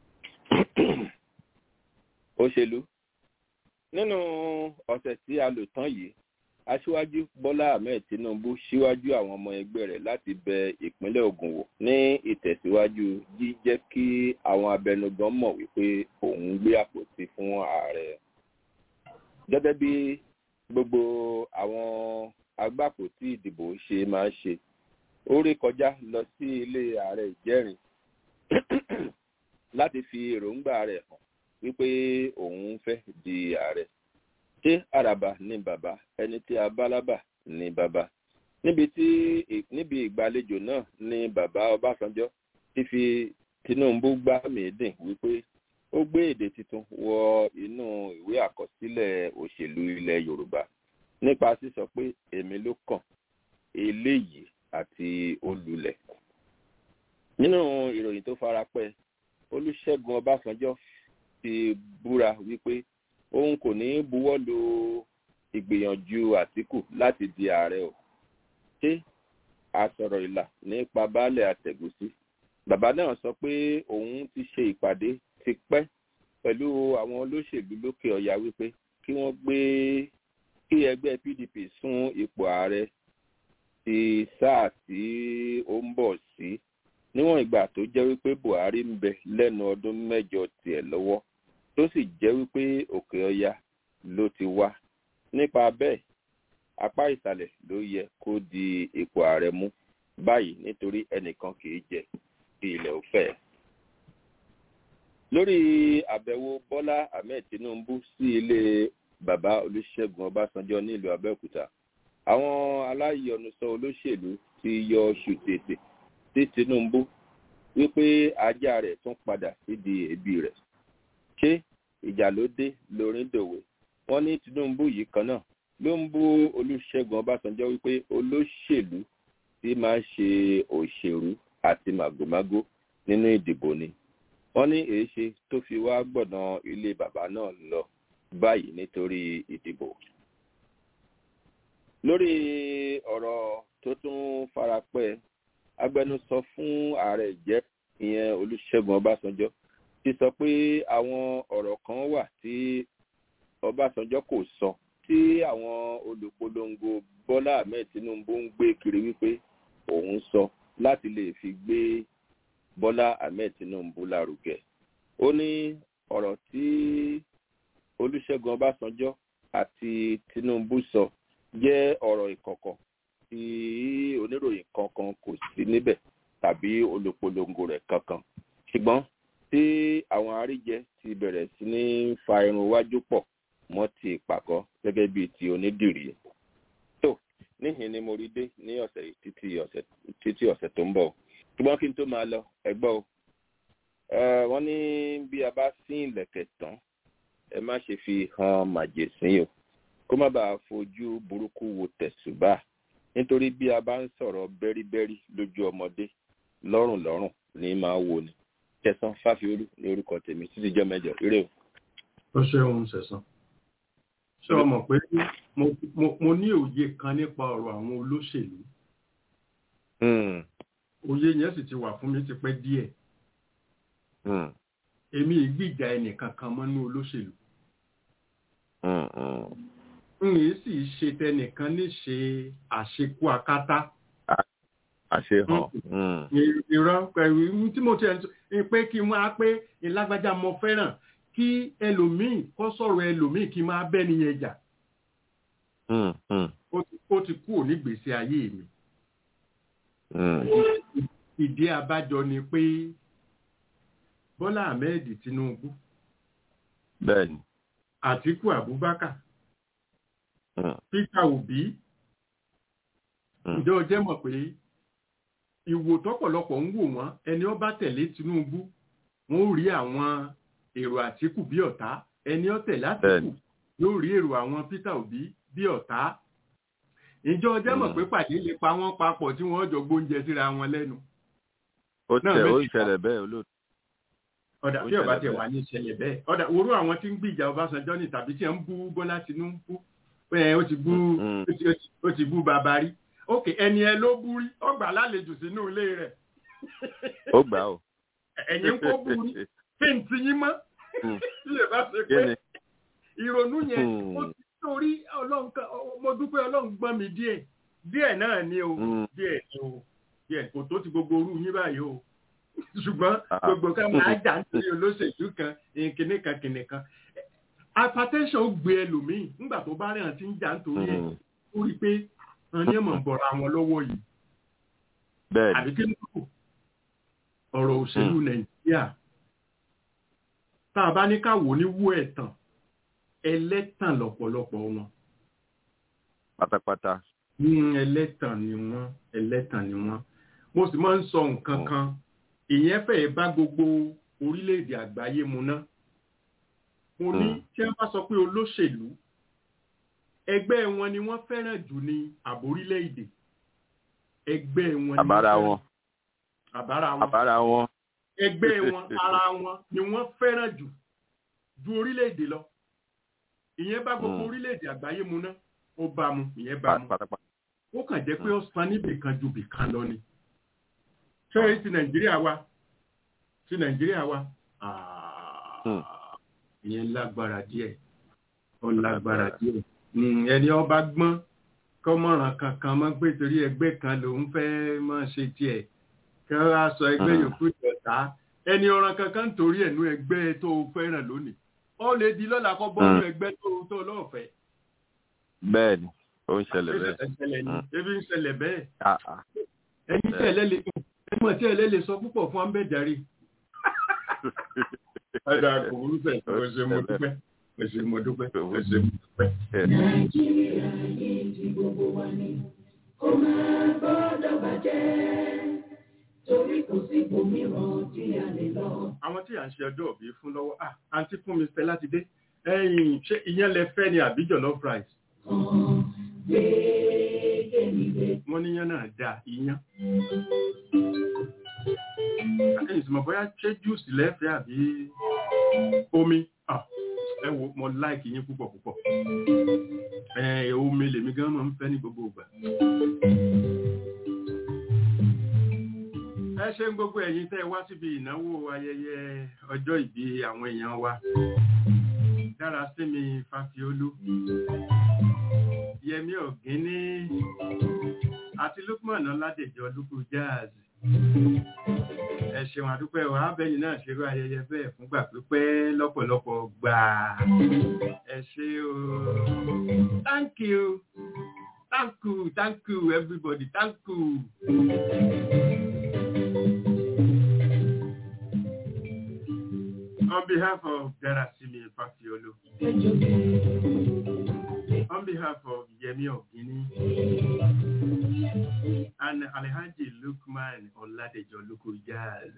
òṣèlú nínú ọ̀sẹ̀ tí a lò tán yìí aṣíwájú bọ́lá ahmed tinubu síwájú àwọn ọmọ ẹgbẹ́ rẹ̀ láti bẹ ìpínlẹ̀ ogun wò ní ìtẹ̀síwájú jíjẹ́ kí àwọn abẹnugan mọ̀ wípé òun gbé àpótí fún ààrẹ gẹ́gẹ́ bí gbogbo àwọn agbápòtí ìdìbò ṣe máa ń ṣe ó rí kọjá lọ sí ilé ààrẹ ìjẹ́rin láti fi èròǹgbà rẹ̀ hàn wípé òun fẹ́ di ààrẹ ṣé àràbà ni bàbá ẹni tí a bá lábà ni bàbá níbi tí níbi ìgbàlejò náà ni bàbá ọbásanjọ́ ti fi tinubu gbá mìídìn wípé ó gbé èdè tuntun wọ inú ìwé àkọsílẹ̀ òṣèlú ilẹ̀ yorùbá nípa sísọ pé èmi ló kàn eléyìí àti olùlẹ̀ nínú ìròyìn tó farapẹ́ olùṣègùn ọbásanjọ́ ti búra wípé òun kò ní buwọ́ lu ìgbìyànjú àtìkù láti di ààrẹ o ṣé àsọ̀rọ̀ ìlà nípa baálẹ̀ àtẹ̀gùsí bàbá náà sọ pé òun ti ṣe ìpàdé ti pẹ́ pẹ̀lú àwọn olóṣèlú lókè ọ̀yà wípé kí wọ́n gbé kí ẹgbẹ́ pdp sún ipò ààrẹ ti sáà tí ó ń bọ̀ sí níwọ̀n ìgbà tó jẹ́ wípé buhari ń bẹ lẹ́nu ọdún mẹ́jọ tiẹ̀ lọ́wọ́ tó sì jẹ́ wípé òkè ọya ló ti wá nípa bẹ́ẹ̀ apá ìsàlẹ̀ ló yẹ kó di ipò ààrẹ mú báyìí nítorí ẹnìkan kì í jẹ kí ilẹ̀ ò fẹ́. lórí àbẹ̀wò bọ́lá ahmed tinubu sí ilé bàbá olùṣègùn ọbásanjọ́ nílùú abẹ́òkúta àwọn aláyọnusọ olóṣèlú ti yọ ṣùtètè sí tinubu wípé ajá rẹ̀ tún padà sídìí ẹbí rẹ̀ ṣé ìjà ló dé lórí dòwe wọn ní tinubu yìí kan náà ló ń bú olùṣègùn ọbásanjọ́ wípé olóṣèlú tí máa ń ṣe òṣèlú àti màgòmágó nínú ìdìbò ni wọn ní èéṣe tó fi wá gbọ̀nà ilé bàbá náà lọ báyìí nítorí ìdìbò lórí ọ̀rọ̀ tó tún farapẹ́ agbẹnusọ fún ààrẹ ìjẹ́ ìyẹn olùṣègùn ọbásanjọ́ ti sọ pé àwọn ọ̀rọ̀ kan wà tí ọbásanjọ́ kò sọ tí àwọn olùpolongo bọ́lá ahmed tinubu ń gbé kiri wípé òun sọ láti lè fi gbé bọ́lá ahmed tinubu lárugẹ ó ní ọ̀rọ̀ tí olùṣègùn ọbásanjọ́ àti tinubu sọ jẹ́ ọ̀rọ̀ ìkọ̀kọ̀ tí oníròyìn kankan kò sí níbẹ̀ tàbí olùpolongo rẹ̀ kankan ṣùgbọ́n tí àwọn àríjẹ ti bẹ̀rẹ̀ sí ní fa irun wájú pọ̀ mọ́ ti ìpàkọ́ gẹ́gẹ́ bíi ti onídìrí. tó níhìn ni mo rí dé ní ọ̀sẹ̀ yìí títí ọ̀sẹ̀ títí ọ̀sẹ̀ tó ń bọ̀ ṣùgbọ́n kí n tó máa lọ ẹgbọ́ o wọ́n ní bí a bá sín ìlẹ̀kẹ̀ tán ẹ má ṣe fi hàn màjèsín o kó má bàa fojú burúkú wo tẹ̀sùbà nítorí bí a bá ń sọ̀rọ̀ bẹ́ríbẹ́rí lójú ọmọdé lọ́rùn lọ́rùn ní máa wò ni tẹ̀sán fáfiolú ní orúkọ tèmi títí jẹ́ mẹ́jọ eré o. ó ṣeun sẹ̀sán ṣé o mọ̀ pé mo ní òye kan nípa ọ̀rọ̀ àwọn olóṣèlú òye yẹn sì ti wà fún mi ti pẹ́ díẹ̀ èmi ìgbìjà ẹnìkan kan mọ́ ní olóṣèlú n yìí sì ṣe tẹnìkan ní ṣe àṣekú akátá àṣehàn. ìrọ̀ pẹ̀lú tí mo ti ẹ̀ pé kí n máa pé ìlágbájá mo fẹ́ràn kí ẹlòmíì kọ́ sọ̀rọ̀ ẹlòmíì kí n máa bẹ́ nìyẹn jà. ó ti kú òní gbèsè ayé mi. ìdí abájọ ni pé bọ́lá ahmed tinubu bẹ́ẹ̀ni àtíkù abubakar peter obi ǹjẹ́ o jẹ́ mọ̀ pé ìwò tọ́pọ̀lọpọ̀ ń wò wọ́n ẹni ó bá tẹ̀lé tinubu wọ́n ó rí àwọn èrò àtíkù bí ọ̀tá ẹni ó tẹ̀lé àtíkù yóò rí èrò àwọn peter obi bí ọ̀tá ìjọ ọjọ́ mọ̀ pé pàdé lè pa wọ́n papọ̀ tí wọ́n jọ gbóúnjẹ síra wọn lẹ́nu. ó tẹ ó ìṣẹ̀lẹ̀ bẹ́ẹ̀ olóòtú. ọ̀dà tí ọba tẹ̀ wá ní ìṣẹ̀lẹ̀ bẹ́ẹ̀ ọ̀dà orú àwọn tí ń gbìjà ọbásanjọ́ ní tàbí tí ń bú bọ́lá tinubu ó ti bú ó ti bú bàbá rí ok ẹni ẹ ló bú rí ọgbà lálejò sínú ilé rẹ̀ ó gbà ó. ẹ̀yin kó burú fèǹtì yín mọ́ Mm. lè bá ṣe kí pé ni ìrònú yẹn Mm. mo ti torí ọlọ́run kan mo dúpẹ́ ọlọ́run gbọ́n mi díẹ̀ díẹ̀ náà ni o Mm. díẹ̀ ni o díẹ̀ kò tó ti gbogbo orú yín báyìí o ṣùgbọ́n Ah. gbogbo ká máa jà nítorí olóṣèlú kan kìnní kan kìnní kan hypertension ó gbé ẹlòmíì nígbà tó bá rìn àti ń jà nítorí ẹ̀ Mm. ó rí i pé wọn ní ẹ̀mọ̀ ń bọ̀ra wọn lọ́wọ́ yìí bẹ́ẹ̀ ni àbí kí ló kù ọ̀rọ̀ òṣèlú nàìjíríà tá a bá ní ká wò ní wú ẹ̀tàn ẹlẹ́tàn lọ́pọ̀lọpọ̀ wọn pátápátá. Mm, ẹlẹ́tàn ni wọ́n ẹlẹ́tàn ni wọ́n mo sì máa ń sọ nǹkan kan ìyẹn fẹ́ẹ̀ bá gbogbo orílẹ̀-èdè àgbáyé mu ná mo ní Mm. tí wọ́n bá sọ pé olóṣèlú ẹgbẹ́ wọn ni wọ́n fẹ́ràn jù ní àbórílẹ̀-èdè ẹgbẹ́ wọn ni wọ́n àbára fẹ́ràn- wọn àbára wọn àbára wọn. ẹgbẹ́ wọn ara wọn ni wọ́n fẹ́ràn jù ju orílẹ̀-èdè lọ ìyẹn bá gbogbo Mm. orílẹ̀-èdè àgbáyé mu ná ó bá mu ìyẹn bá mu pátápátá. ó kàn jẹ́ pé ó san níbì kan ju bì kan lọ ni ṣé ti nàìjíríà wa ti nàìjíríà wa Ah, Hmm. ìyẹn lágbára díẹ̀ ó lágbára díẹ̀ Mm, ẹni ọba gbọ́n kọ́mọ̀ràn kankan mọ́ pé torí ẹgbẹ́ kan lòun fẹ́ mọ́ ṣe tiẹ̀ kí wọ́n á sọ ẹgbẹ́ Hmm. yòókù ìjọta ẹni ọ̀ràn kankan torí ẹ̀nu ẹgbẹ́ tó fẹ́ràn lónìí ó lè di lọ́la kọ́ bọ́ọ̀lù Hmm. ẹgbẹ́ tó tó lọ́ọ̀fẹ́ bẹ́ẹ̀ ni ó ń ṣẹlẹ̀ bẹ́ẹ̀. Ṣé ṣẹlẹ̀ ni? Hmm. ebi ń ṣẹlẹ̀ bẹ́ẹ̀ Ah, ah. ẹni tí ẹlẹ́ lè ẹmọ̀ tí ẹlẹ́ lè sọ púpọ̀ fún ambẹ́jàre. Ẹ̀dà kò burú sẹ̀, ẹ ṣé mo dúpẹ́, ẹ ṣé mo dúpẹ́, ẹ ṣé mo dúpẹ́. Nàìjíríà yìí ti gbogbo wa ni kó máa gbọ́dọ̀ bàjẹ́ torí kò sí ibòmíràn tí a lè lọ. Àwọn tí à ń ṣe ọjọ́ òbí fún lọ́wọ́, ah, àǹtí fún mi Stella ti dé. Ẹyin ṣé ìyẹn lẹ fẹ́ ni àbí jollof rice? Kan gbé kémi gbé. Wọ́n níyàn náà dáa, iyán. Ẹyin sì mọ̀ bóyá ṣé juice lẹ́fẹ̀ẹ́ àbí omi? Ah, ẹ wo mo like yín púpọ̀ púpọ̀. Ẹ omi lèmi gan máa ń fẹ́ ní gbogbo ìgbà. ẹ ṣe ń gbogbo ẹ̀yin tẹ́ ẹ wá síbi ìnáwó ayẹyẹ ọjọ́ ìbí àwọn èèyàn wa dára sí mi fàfiolú yẹmí ọ̀gíní àti lukman ọládèjọ lukú jazz ẹ ṣeun àdúpẹ́ wa abẹ́yìn náà ṣerú ayẹyẹ bẹ́ẹ̀ fúngbà pípẹ́ lọ́pọ̀lọpọ̀ gbà ẹ ṣe o thank you thank you thank you everybody thank you. On behalf of Darasimi Fafiolo, on behalf of Yemi Ogini, and Alhaji Lukman Oladejo Lukujaz,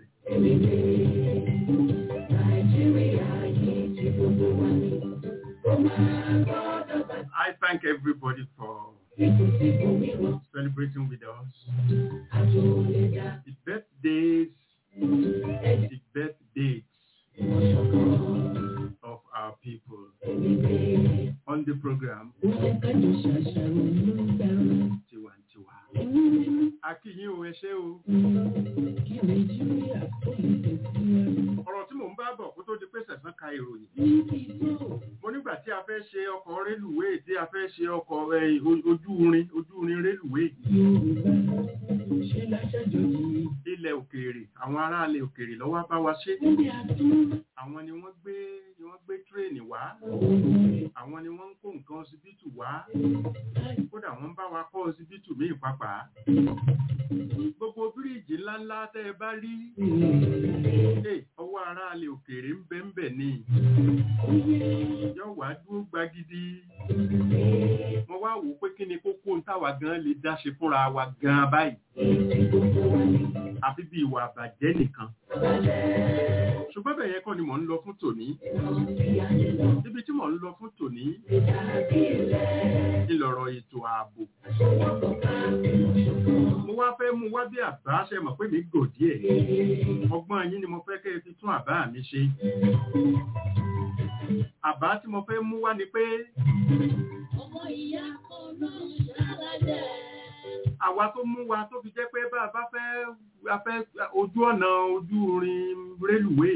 Nàìjíríà yìí ti gbogbo wa ni kó máa gbọ́dọ̀ bàjẹ́ I thank everybody for kò sí ibòmíràn celebrating with us. àtòlẹ́dá The birthdays, ẹ̀jẹ̀ the birth dates ìwọ̀sọ̀kan of our people èmi gbé. on the program Wọ́n fẹ́ kájọ ṣàṣàrò ló ń bẹ̀rù. Tiwantiwa. Akíyín o, ẹ ṣé o. Kí Nàìjíríà kó lè tẹ̀síwájú. Ọ̀rọ̀ tí mò ń bá bọ̀ kó tó di pé sẹ̀sán ka ìròyìn. Níbi tó mo nígbà tí a fẹ́ ṣe ọkọ̀ rélùwé tí a fẹ́ ṣe ọkọ̀ ẹ, o- ojú irin ojú irin rélùwé Yorùbá ṣe láṣàjòjì. ilẹ̀ òkèèrè àwọn aráàlẹ̀ òkèèrè lọ́wọ́ bá wa ṣe Níbi àtún àwọn ni wọ́n gbé ni wọ́n gbé tírèènì wá òun àwọn ni wọ́n ń kó nǹkan ọsibítù wá kódà wọ́n ń bá wa kọ́ ọsibítù míì pàápàá gbogbo bíríìjì ńláńlá tẹ́ ẹ bá rí ẹ, ọwọ́ aráàlẹ̀ òkèèrè ń bẹ ń bẹ ní yóò wá dúró gbagidi mo wá wò ó pé kí ni kókó ń táwa gan lè dá ṣe fúnra wa gan báyìí àfi bí ìwà àbàjẹ́ nìkan. ṣùgbọ́n bẹ̀yẹ kọ́ ni mò ń lọ fún tòní. ibi tí mò ń lọ fún tòní ńlọrọ̀ ètò ààbò. mo wá fẹ́ mú wá bí àbá ṣe mọ̀ pé mi gò díẹ̀. ọgbọ́n yín ni mo fẹ́ kẹ́ ẹ fi tún àbá mi ṣe. àbá tí mo fẹ́ mú wá ni pé ọmọ ìyá kan náà ṣàlàyé. àwa tó mú wa tó fi jẹ́ pé bá a bá fẹ́ a fẹ́ ojú ọ̀nà ojú irin rélùwéè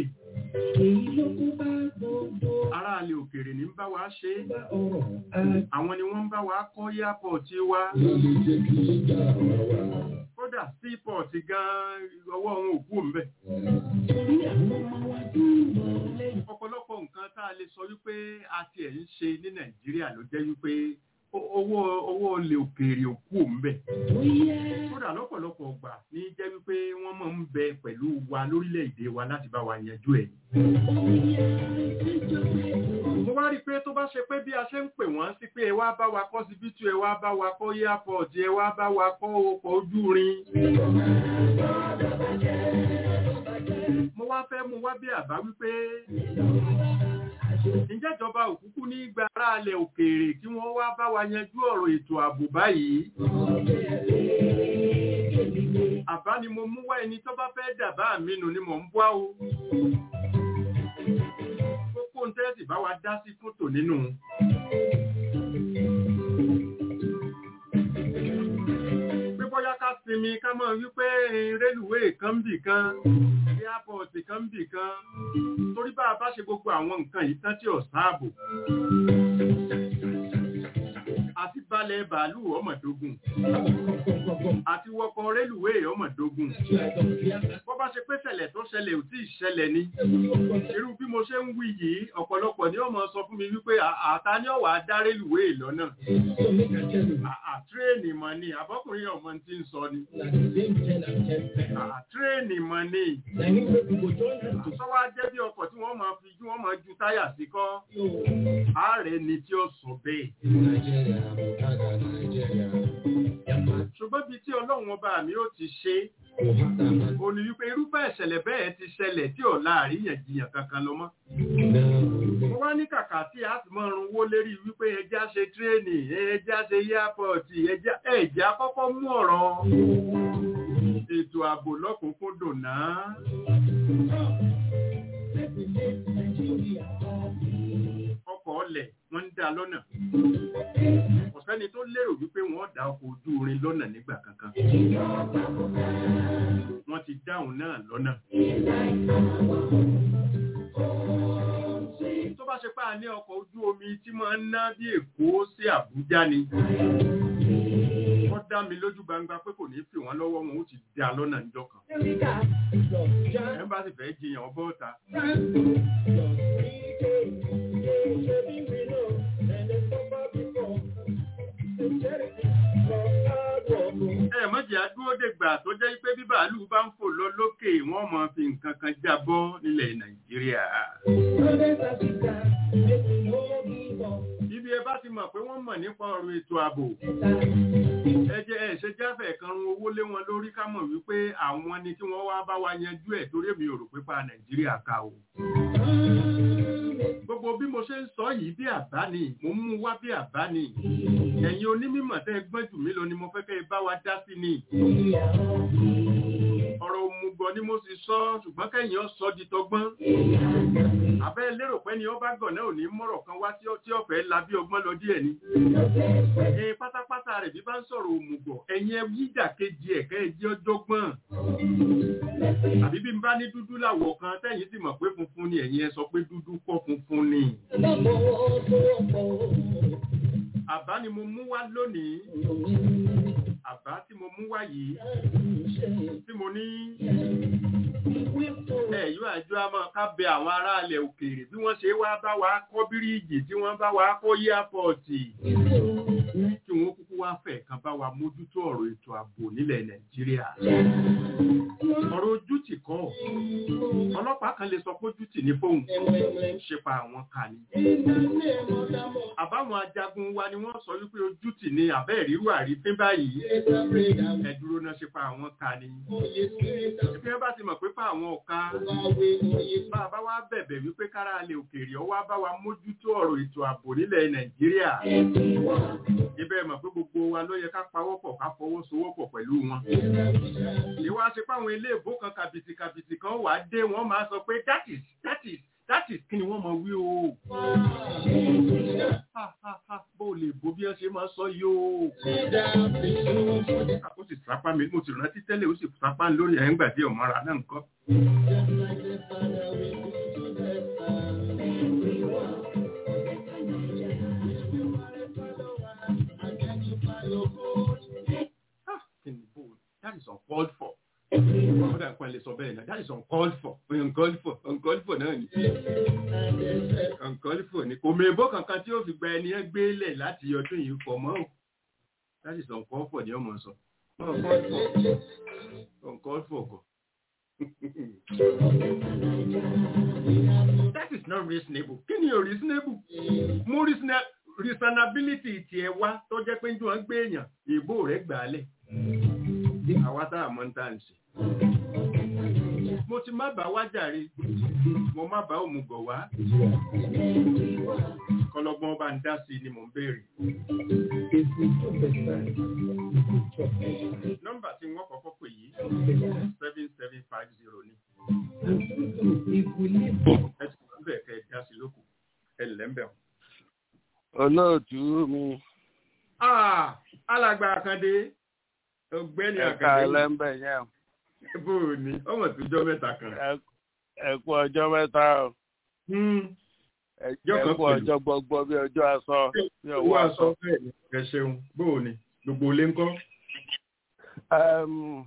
ará alẹ́ òkèèrè ní ń bá wa ṣe é àwọn ni wọ́n ń bá wa kọ́ airport wa kódà seaport gan ọwọ́ wọn ò kú òǹbẹ̀ ọ̀pọ̀lọpọ̀ nǹkan tá a lè sọ wípé a tiẹ̀ ń ṣe ní nàìjíríà ló jẹ́ wípé ó- owó owó olè òkèèrè ò kú òǹbẹ̀ kódà lọ́pọ̀lọpọ̀ ọgbà ní jẹ́ wípé wọ́n máa ń bẹ pẹ̀lú wa lórílẹ̀‐èdè wa láti bá wa yanjú ẹ̀ mo wá rí i pé tó bá ṣe pé bí a ṣe ń pè wọ́n sí pé ẹ wá bá wa kọ́ síbítù ẹ wá bá wa kọ́ airport ẹ wá bá wa kọ́ ọkọ̀ ojú irin mo wá fẹ́ mu wá bí àbá wípé ǹjẹ́ ìjọba òkúkú ní gba aráàlẹ̀ òkèèrè kí wọ́n wá bá wa yanjú ọ̀rọ̀ ètò ààbò báyìí àbá ni mo mú wá ẹni tó bá fẹ́ dàbá mi nù ni mò ń bọ́ o kókó ń tẹ́sì bá wa dá sí fótò nínú pé bóyá ká sinmi ká mọ̀ wípé rélùwéè kan ń bì kan airport kan ń bì kan torí bá a bá ṣe gbogbo àwọn nǹkan yìí tán tí ò sáàbò àti balẹ̀ bàálù ọmọdógún àti wọkọ̀ rélùwéè ọmọdógún bó bá ṣe pé ṣẹlẹ̀ tó ṣẹlẹ̀ ò tí ì ṣẹlẹ̀ ni irú bí mo ṣe ń wí yìí ọ̀pọ̀lọpọ̀ ni ó mọ sọ fún mi wípé "À- àta ni ọ̀wà dá rélùwéè lọ́nà àtírẹ́ẹ̀nì mọ̀ ni àbọ́kùnrin ọmọ tí ń sọ ni àtírẹ́ẹ̀nì mọ̀ ni sọ́wọ́ jẹ́ bí ọkọ̀ tí wọ́n máa fi jú wọ́n máa ju táyà sí kọ́ ààrẹ ni tí ó sọ bẹ́ẹ̀ ṣùgbọ́n bíi tí ọlọ́run ọba mi ó ti ṣe ó ní wípé irúfẹ́ ìṣẹ̀lẹ̀ bẹ́ẹ̀ ti ṣẹlẹ̀ tí ọ̀la àríyànjiyàn kankan lọ mọ́ mo wá ní kàkà tí a ti máa runwó lérí wípé ẹja ṣe tírẹ́ẹ̀nì ẹja ṣe yápọ̀tì ẹja ẹja kọ́kọ́ mú ọ̀rọ̀ ètò ààbò lọ́kùnkúndùn náà ọkọ̀ ọlẹ̀ wọ́n ń dá lọ́nà ọ̀sẹ́ni tó lérò wípé wọ́n dá ọkọ̀ ojú irin lọ́nà nígbà kankan wọ́n ti dáhùn náà lọ́nà tó bá ṣe pé a ní ọkọ̀ ojú omi tí máa ń ná bí èkó sí àbújá ni wọ́n dá mi lójú gbangba pé kò ní fi wọ́n lọ́wọ́ wọn ó ti dá lọ́nà níjọ́ kan ẹ̀ ń bá sì fẹ́ jiyàn ọbọ̀ ọ̀ta ẹ mọ̀jì àdúró dègbà tó jẹ́ pé bí bàálù bá ń fò lọ lókè wọ́n mọ̀ fi nǹkan kan jábọ́ nílẹ̀ nàìjíríà. ibi ẹ bá ti mọ̀ pé wọ́n mọ̀ nípa ọ̀rọ̀ ètò ààbò ẹ jẹ́ ẹ ṣe jáfẹ̀ kan run owó lé wọn lórí ká mọ̀ wípé àwọn ni kí wọ́n wá bá wa yanjú ẹ̀ torí èmi ò rò pé pa nàìjíríà ká o gbogbo bí mo ṣe ń sọ yìí bí àbá ni mo ń mú wá bí àbá ni ẹ̀yin onímọ̀ tẹ́ ẹ gbọ́n jù mí lọ ni mo fẹ́ kẹ́ ẹ bá wa dá sí ni ọ̀rọ̀ òmùgọ̀ ni mo sì sọ ṣùgbọ́n kẹ́yìn ọ sọ di tọgbọ́n àbẹ́ lérò pé ni ọba gàn náà ò ní mọ̀rọ̀ kan wá tí ó- tí ọ̀fẹ́ la bí ọgbọ́n lọ díẹ̀ ni ẹ pátápátá rẹ̀ bí bá ń sọ̀rọ̀ òmùgọ̀ ẹ̀yin ẹ yíjà kejì ẹ̀ kẹ́ ẹ jẹ́ ọjọ́gbọ́n àbí bí n bá ní dúdú láwọ̀ kan tẹ́yìn sì mọ̀ pé funfun ni ẹ̀yin ẹ sọ pé dúdú kọ́ funfun ni àbá ni mo mú wá lónìí àbá tí mo mú wá yìí tí mo ní ẹ̀yọ́ àjọ àmọ́ ká bẹ àwọn aráàlẹ̀ òkèèrè bí wọ́n ṣe wá bá wa kọ́ bíríìjì tí wọ́n bá wa kọ́ yíàpọ̀tì kí wọ́n kúkú wá fẹ̀ kan bá wa mójútó ọ̀rọ̀ ètò ààbò nílẹ̀ nàìjíríà ọ̀rọ̀ ojútì kọ́ ọlọ́pàá kan lè sọ pé ojútì ní fóun ṣe pa àwọn kan ni àbáwọn ajagun wa ni wọ́n sọ wípé ojútì ni àbẹ́ ìrírú àrífín báyìí ẹ̀dúró náà ṣe pa àwọn kan ni ìpín bá ti mọ̀ pé pa àwọn ọ̀ka bá a bá wá bẹ̀bẹ̀ wípé kára lè òkèèrè ọwá bá wa mójútó ọ̀rọ̀ ètò ààbò nílẹ̀ nàìjíríà ibẹ̀ mọ̀ pé gbogbo wa ló yẹ ká pawọ́pọ̀ ká fọwọ́sowọ́pọ̀ pẹ̀lú wọn ìwà ṣe páwọn ilé ìbò kan kàbìtì kàbìtì kan wà á dé wọ́n máa sọ pé that is that is that is kí ni wọ́n mọ̀ wí o Ha, ha, ha, bó o lè bó bí wọ́n ṣe máa sọ yóò. ó sì sápá mi mo sì rántí tẹ́lẹ̀ ó sì sápá lórí ẹ̀ ń gbà dé ọ̀mọ́ra náà nǹkan. Ah, kí ni bó that is uncalled for. Ó dà pẹ́ lè sọ bẹ́ẹ̀ náà that is uncalled for uncalled for uncalled for náà ni uncalled for ni kò mèbó kankan tí ó fi gba ẹni ẹ gbélé láti ọdún yìí fọ mọ́ ò that is uncalled for ni ọmọ sọ uncalled for uncalled for kọ. that is not reasonable kí ni o reasonable mú reasona- reasonability tiẹ̀ wá tó jẹ́ pé ń jọ ń gbé èèyàn ìbò rẹ̀ gbà á lẹ̀ àwa tá a mọ̀ ń tà ń ṣe. mo ti má bá wá jàre mo má bá òmùgọ̀ wá kọlọgbọ́n bá ń dá sí i ni mò ń béèrè. nọ́mbà tí wọ́n kọ́kọ́ pè yìí seven seven five zero ni. ẹ ti kú bẹ́ẹ̀ kẹ́ ẹ dá sí lóko ẹ lẹ́ ń bẹ̀ wọ́n. olóòtú mi Ah, alàgbà àkàndé ọ̀gbẹ́ni ẹ̀ka àkàndé ẹlẹ́mbẹ̀ yẹn bó o ní ọmọ tó jọ mẹ́ta kan. ẹ- ẹ kú ọjọ́ mẹ́ta o Hmm, ẹ Ọjọ́ ẹ kan kú pẹ̀lú. ọjọ́ gbọgbọ́ bí ọjọ́ aṣọ bí owó ọwọ́ aṣọ aṣọ. bẹ́ẹ̀ ni ẹ ṣeun bó o ní gbogbo ilé ń kọ́. Ẹm,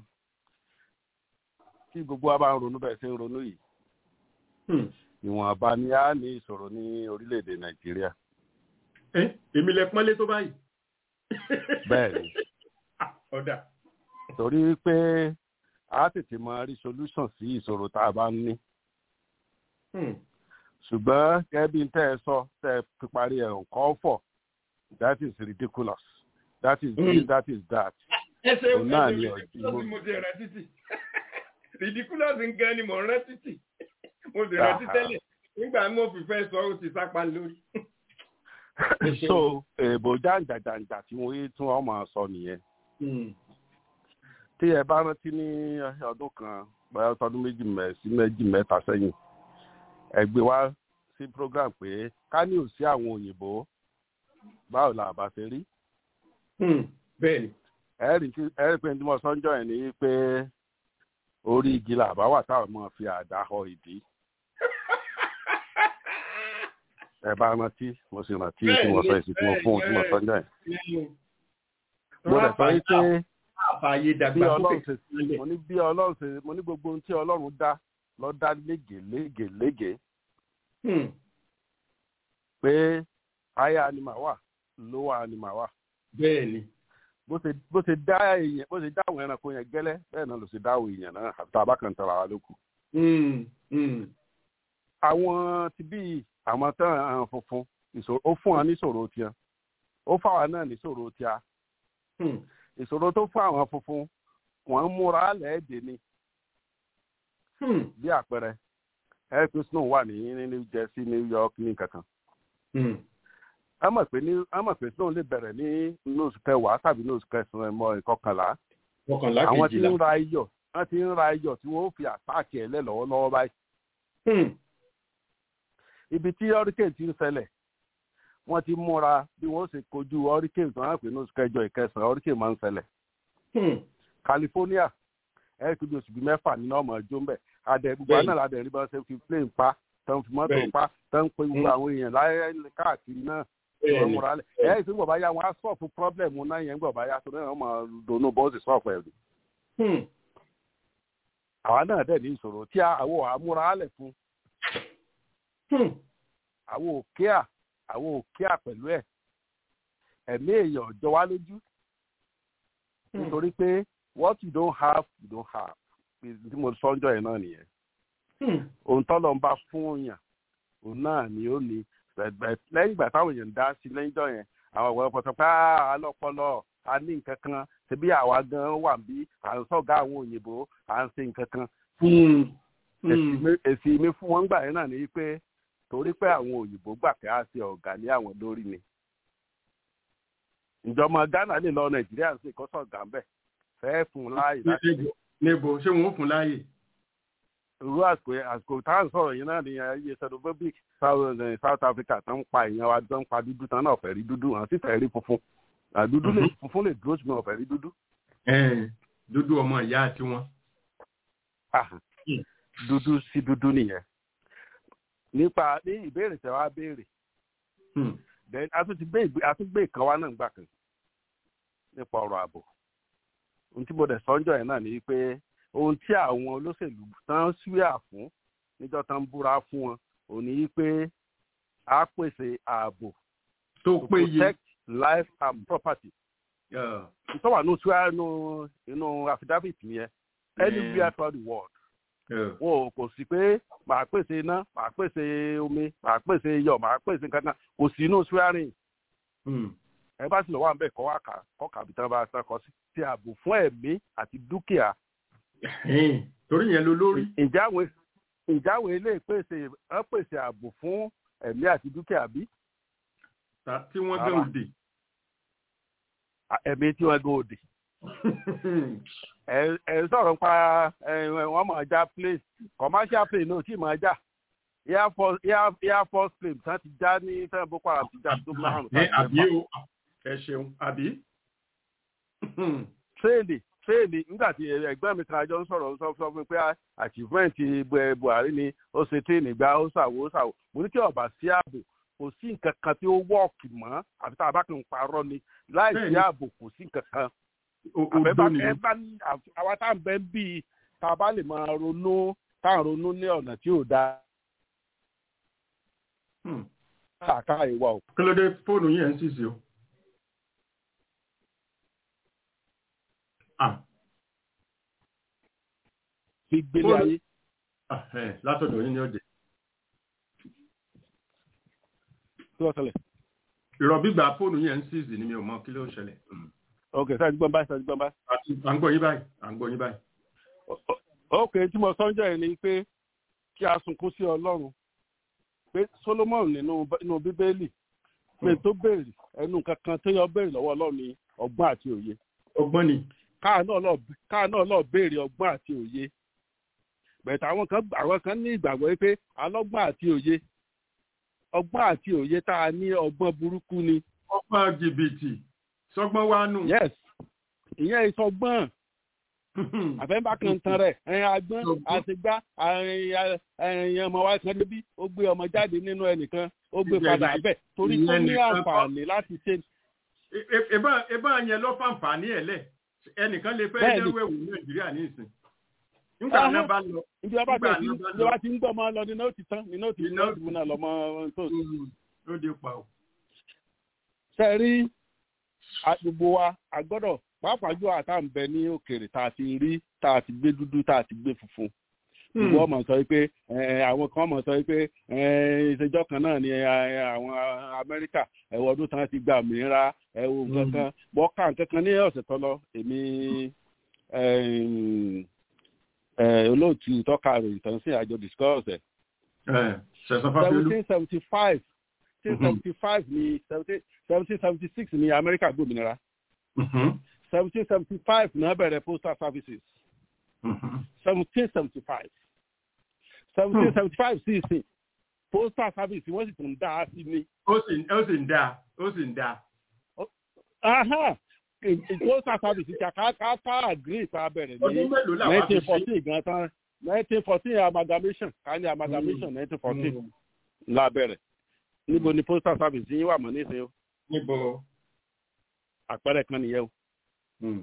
kí gbogbo wa bá ń ronú bẹ́ẹ̀ sí ń ronú yìí Hmm, ìwọ̀nba ni a ní ìṣòro ní orílẹ̀-èdè nàìjíríà ẹ èmi lẹ pọ́nlé tó báyìí. bẹ́ẹ̀ ni Ah, ọ̀dà. torí pé a tètè máa rí solution sí ìṣòro tá a bá ń ní Hmm, ṣùgbọ́n gẹ́gẹ́ bí n tẹ́ ẹ sọ tẹ́ ẹ fi parí ẹ̀ nǹkan fọ̀ that is ridiculous that is this Mm. that is that ẹ ṣeun Òun náà ẹ ni ṣeun ọ̀jú ridiculous mo- mo ti rẹ títì ridiculous nǹkan ni mò ń rẹ títì mo sì rántí Aha. tẹ́lẹ̀ nígbà mo fi fẹ́ sọ ó ti sápá lórí. so èèbò jàǹjàǹjà tí wọ́n yé tí wọ́n máa sọ nìyẹn Hmm, tí ẹ bá rántí ní ọdún kan bóyá ọdún méjì mẹ sí méjì mẹ́ta sẹ́yìn ẹ gbé wá sí program pé ká ní ò sí àwọn òyìnbó báwo la bá ṣe rí hmm, bẹ́ẹ̀ ni. ẹ rí tí- ẹ rí pé tí mo sọ ń jọ ẹ ní pé orí igi là bá wà táwọn máa fi àdá họ ìdí ẹ bá rántí mo sì rántí tí mo sọ èsì tí mo fún un tí mo sọ ń jọ ẹ mo lè sọ yìí pé àfààyè bí dàgbà ọlọ́run sókè ṣe mo ní bí ọlọ́run ṣe mo ní gbogbo ohun tí ọlọ́run dá lọ dá lége lége lége Hmm, pé higher animal wà lower animal wà bẹ́ẹ̀ ni. bó ṣe bó ṣe dá èèyàn bó ṣe dá àwọn ẹranko yẹn gẹ́lẹ́ bẹ́ẹ̀ náà ló ṣe dá àwọn èèyàn náà àti tá a bá kàn tara wa lókù. Hmm, hmm, àwọn ti bí àwọn tán àwọn funfun ìṣòro ó fún wọn níṣòro tiẹ̀ ó fáwọn náà níṣòro tiẹ̀ hmm, ìṣòro tó fún àwọn funfun wọ́n ń múra lẹ́ẹ̀dẹ̀ ni hmm, bí àpẹẹrẹ air snow wà ní ní new jersey new york ní kankan hmm. a mọ̀ pé ní a mọ̀ pé snow lè bẹ̀rẹ̀ ní nose kẹwàá tàbí nose kẹsàn-án mọ́ ìkọkànlá mọ́kànlá àwọn tí kejìlá. ń ra iyọ̀ wọ́n ti ń ra iyọ̀ tí wọ́n ó fi àtáàkì ẹ̀ lẹ́ lọ́wọ́lọ́wọ́ báyìí Hmm, ibi tí hurricane ti ń ṣẹlẹ̀ wọ́n ti múra bí wọ́n ṣe kojú hurricane tó ń pè ní oṣù kẹjọ ìkẹsàn-án hurricane máa ń ṣẹlẹ̀ hmm, california ẹ̀ kí bí oṣù bíi mẹ́fà nínú ọmọ ẹjọ́ ń bẹ̀ adẹ gbogbo Bẹ́ẹ̀ni. àná ládẹ rí bá ṣe fi plane pa tó ń fi mọ́tò Bẹ́ẹ̀ni. pa tó ń pe gbogbo Mm. àwọn èèyàn láyé káàkiri náà bẹ́ẹ̀ wọ́n ni. múra lẹ̀ ẹ̀ ẹ́ ìsìn gbọ̀bá yá wọn á sọ̀fù problem náà yẹn gbọ̀bá yá tó náà wọ́n máa dùnú bọ́ọ̀sì sọ̀fù ẹ̀ Hmm, àwa náà dẹ̀ ní ìṣòro tí àwọn àmúra lẹ̀ fún hmm, àwọn òkè à àwọn òkè à pẹ̀lú ẹ̀ ẹ̀mí èèyàn jọ wá lójú hmm. nítorí pé what you don't have you don't have tí mo sọ ọjọ́ yẹn náà nìyẹn Hmm, ohun tọ́lọ́ ń bá fún òyàn òun náà ni ó ní Bẹ̀- lẹ́yìn ìgbà táwọn èèyàn ń dá sí lẹ́yìn ìjọ yẹn àwọn ọ̀gbọ́n pọ̀tọ́ pé "Ah, alọ́pọlọ a ní nǹkan kan ṣebí àwa gan wà bí à ń sọ̀gá àwọn òyìnbó à ń ṣe nǹkan kan hmm, èsì hmm. mi- èsì mi fún wọn gbà yẹn náà ni pé torí pé àwọn òyìnbó gbà pé a ṣe ọ̀gá ní àwọn lórí ni ìjọba ghana lè lọ nàìjíríà sí ìkọ́sọ̀ ọ̀gá ń bẹ̀ fẹ́ fún un láàyè láti ṣe níbo ṣé wọn ò fún láàyè. irú àsìkò àsìkò tá à ń sọ̀rọ̀ yìí náà ni ayé xenophobic south eh, south africa tó ń pa èèyàn wa tó ń pa dúdú tán náà fẹ́ rí dúdú àwọn sì fẹ́ rí funfun Ah, dúdú lè funfun lè dúró ṣùgbọ́n ọ̀fẹ́ rí dúdú. Ẹn, dúdú ọmọ ìyá àti wọn. Ah, dúdú sí dúdú nìyẹn nípa ní ìbéèrè tẹ wá béèrè Hmm. then a tún ti gbé ìgbé a tún gbé ìkan wá náà gbà kan nípa ọ̀rọ̀ ààbò ohun tí mo dẹ̀ sọ́njọ́ yẹn náà ni pé ohun tí àwọn olóṣèlú tán ṣúyà fún níjọ́ tán ń búra fún wọn òun ni pé a pèsè ààbò tó to péye. protect life and property Yeah. ìtọ́wà ní oṣù inú inú affidavit yẹn anywhere throughout the world Yeah. wọn ò kò sí pé màá pèsè iná màá pèsè omi màá pèsè iyọ̀ màá pèsè kankan kò sí inú swearing Hmm. ẹ bá sì lọ wà ń bẹ kọ́ wá kà kọ́ kàbí tán bá sá kọ sí ti ààbò fún ẹ̀mí àti dúkìá Ẹn, torí yẹn ló lórí. ǹjẹ́ àwọn ǹjẹ́ àwọn ilé ìpèsè ẹ pèsè ààbò fún ẹ̀mí àti dúkìá bí Ta- tí wọ́n gé Rárá. òde. À- ẹ̀mí tí wọ́n gbé òde ẹ ẹ sọ̀rọ̀ pa ẹ wọ́n máa já plane commercial plane náà tí máa já air force air air force plane tán ti já ní fẹ́ẹ́ boko haram ti já tó márùn Ẹ àbí o ẹ ṣeun àbí. tréèlì tréèlì nígbà tí ẹgbẹ́ mi kan àjọ ń sọ̀rọ̀ sọ sọ fún mi pé achievement Bu- buhari ni ó ṣe tréèlì gba ó ṣàwó ó ṣàwó mo ní kí ọba sí ààbò kò sí nǹkan kan tí ó wọ́ọ̀kì mọ́ àfi tá a bá kàn ń parọ́ ni láì sí Bẹ́ẹ̀ni. ààbò kò sí nǹkan kan O- àbẹ́bá Odó ni. ẹ bá ní àf- àwa tá à ń bẹ́ ń bí i tá a bá lè máa ronú tá à ń ronú ní ọ̀nà tí ò dáa Hmm. káàká ìwà ò Kí ló dé fóònù yẹn ń ṣìṣe o? Ah, fi gbélé Fóònù- ayé ah, ẹ, látọ̀dọ̀ yín ni ó jẹ́. tí wọ́n sọlẹ̀. Ìrọ̀bígbà fóònù yẹn ń ṣìṣe ni mi ò mọ kí ló ṣẹlẹ̀. Hmm. ok sáà ti gbọ́n báyìí sáà ti gbọ́n báyìí. Àti à ń gbọ́ yín báyìí. À ń gbọ́ yín báyìí. ok tí mo sọ́njọ́ yẹn ni pé kí a sunkún sí ọlọ́run pé solomon nínú nínú bíbélì pé tó béèrè ẹnu kankan tó yọ béèrè lọ́wọ́ ọlọ́run ni ọgbọ́n àti òye Ọgbọ́n ni. káà náà lọ káà náà lọ béèrè ọgbọ́n àti òye bẹ̀tẹ̀ àwọn kan àwọn kan ní ìgbàgbọ́ pé alọ́gbọ́n àti òye ọgbọ́n àti òye tá a ní ọgbọ́n burúkú ni Ọgbọ́n jìbìtì. Sọgbọ́n wá nù. yes ìyẹn ìsọgbọ́n àfẹ́ńbà kan tan rẹ̀ ẹ̀yìn agbọ́n àtìgbá ẹ̀yìn ọmọ wa kan débi ó gbé ọmọ jáde nínú ẹnìkan ó gbé Ìyẹn padà ni- bẹ́ẹ̀ torí tó ìyẹn ní nìkan kọ́. àǹfààní láti ṣe E- e- Eba eba yẹn lọ fàǹfààní ẹ̀ lẹ̀. Ẹnìkan lè fẹ́ Bẹ́ẹ̀ni. dẹ́rù ẹ̀wù ní Nàìjíríà ní ìsìn. Nígbà Ahán. náà bá lọ. ibi ọba Nígbà tẹ̀ sí náà bá ibi lọ. ọba ti ń gbọ́ ọmọ lọ nínú ó ti tán nínú ó ti Iná tán ìdìbò náà lọ́mọ tó Ló dé pa o. ṣe rí a- gbogbo wa a gbọ́dọ̀ pàápàá jù àtàǹbẹ ní òkèèrè tá a ti rí tá a ti gbé dúdú tá a ti gbé funfun ìwọ mọ̀ sọ pé ẹ, àwọn kan mọ̀ sọ pé ẹ, ìṣèjọ́ kan náà ni ẹ, àwọn amẹ́ríkà ẹ̀wọ̀ ọdún tán ti gba òmìnira ẹ̀wọ̀ nǹkan Mm. kan bọ́ ká nǹkan kan ní ọ̀sẹ̀ tó lọ èmi ẹm, ẹ, olóòtú tọ́ka ròyìn tán sí àjọ discuss ẹ̀ Ẹ, Ṣẹ̀san Fáfiolú. seventeen seventy five seventeen seventy five ni seventeen seventy six ni amẹ́ríkà gbòmìnira Mhm. seventeen seventy five náà bẹ̀rẹ̀ postal services Mhm. seventeen seventy five seventeen seventy five sí ìsìn postal service wọ́n sì tún dá a sí ní. Ó sì ó sì ń dáa. Ó sì ń dáa. Aha! Ì- ì- postal service ti ká ká ká agree tá a bẹ̀rẹ̀ Ọdún ní mélòó làwọn fi nineteen ṣe? fourteen gan tán nineteen fourteen amalgamation ká ní amalgamation nineteen fourteen Mm. la bẹ̀rẹ̀ níbo ni postal service yín wà mọ́ nísìnyí o Níbo? àpẹẹrẹ kan nìyẹn o. Mm.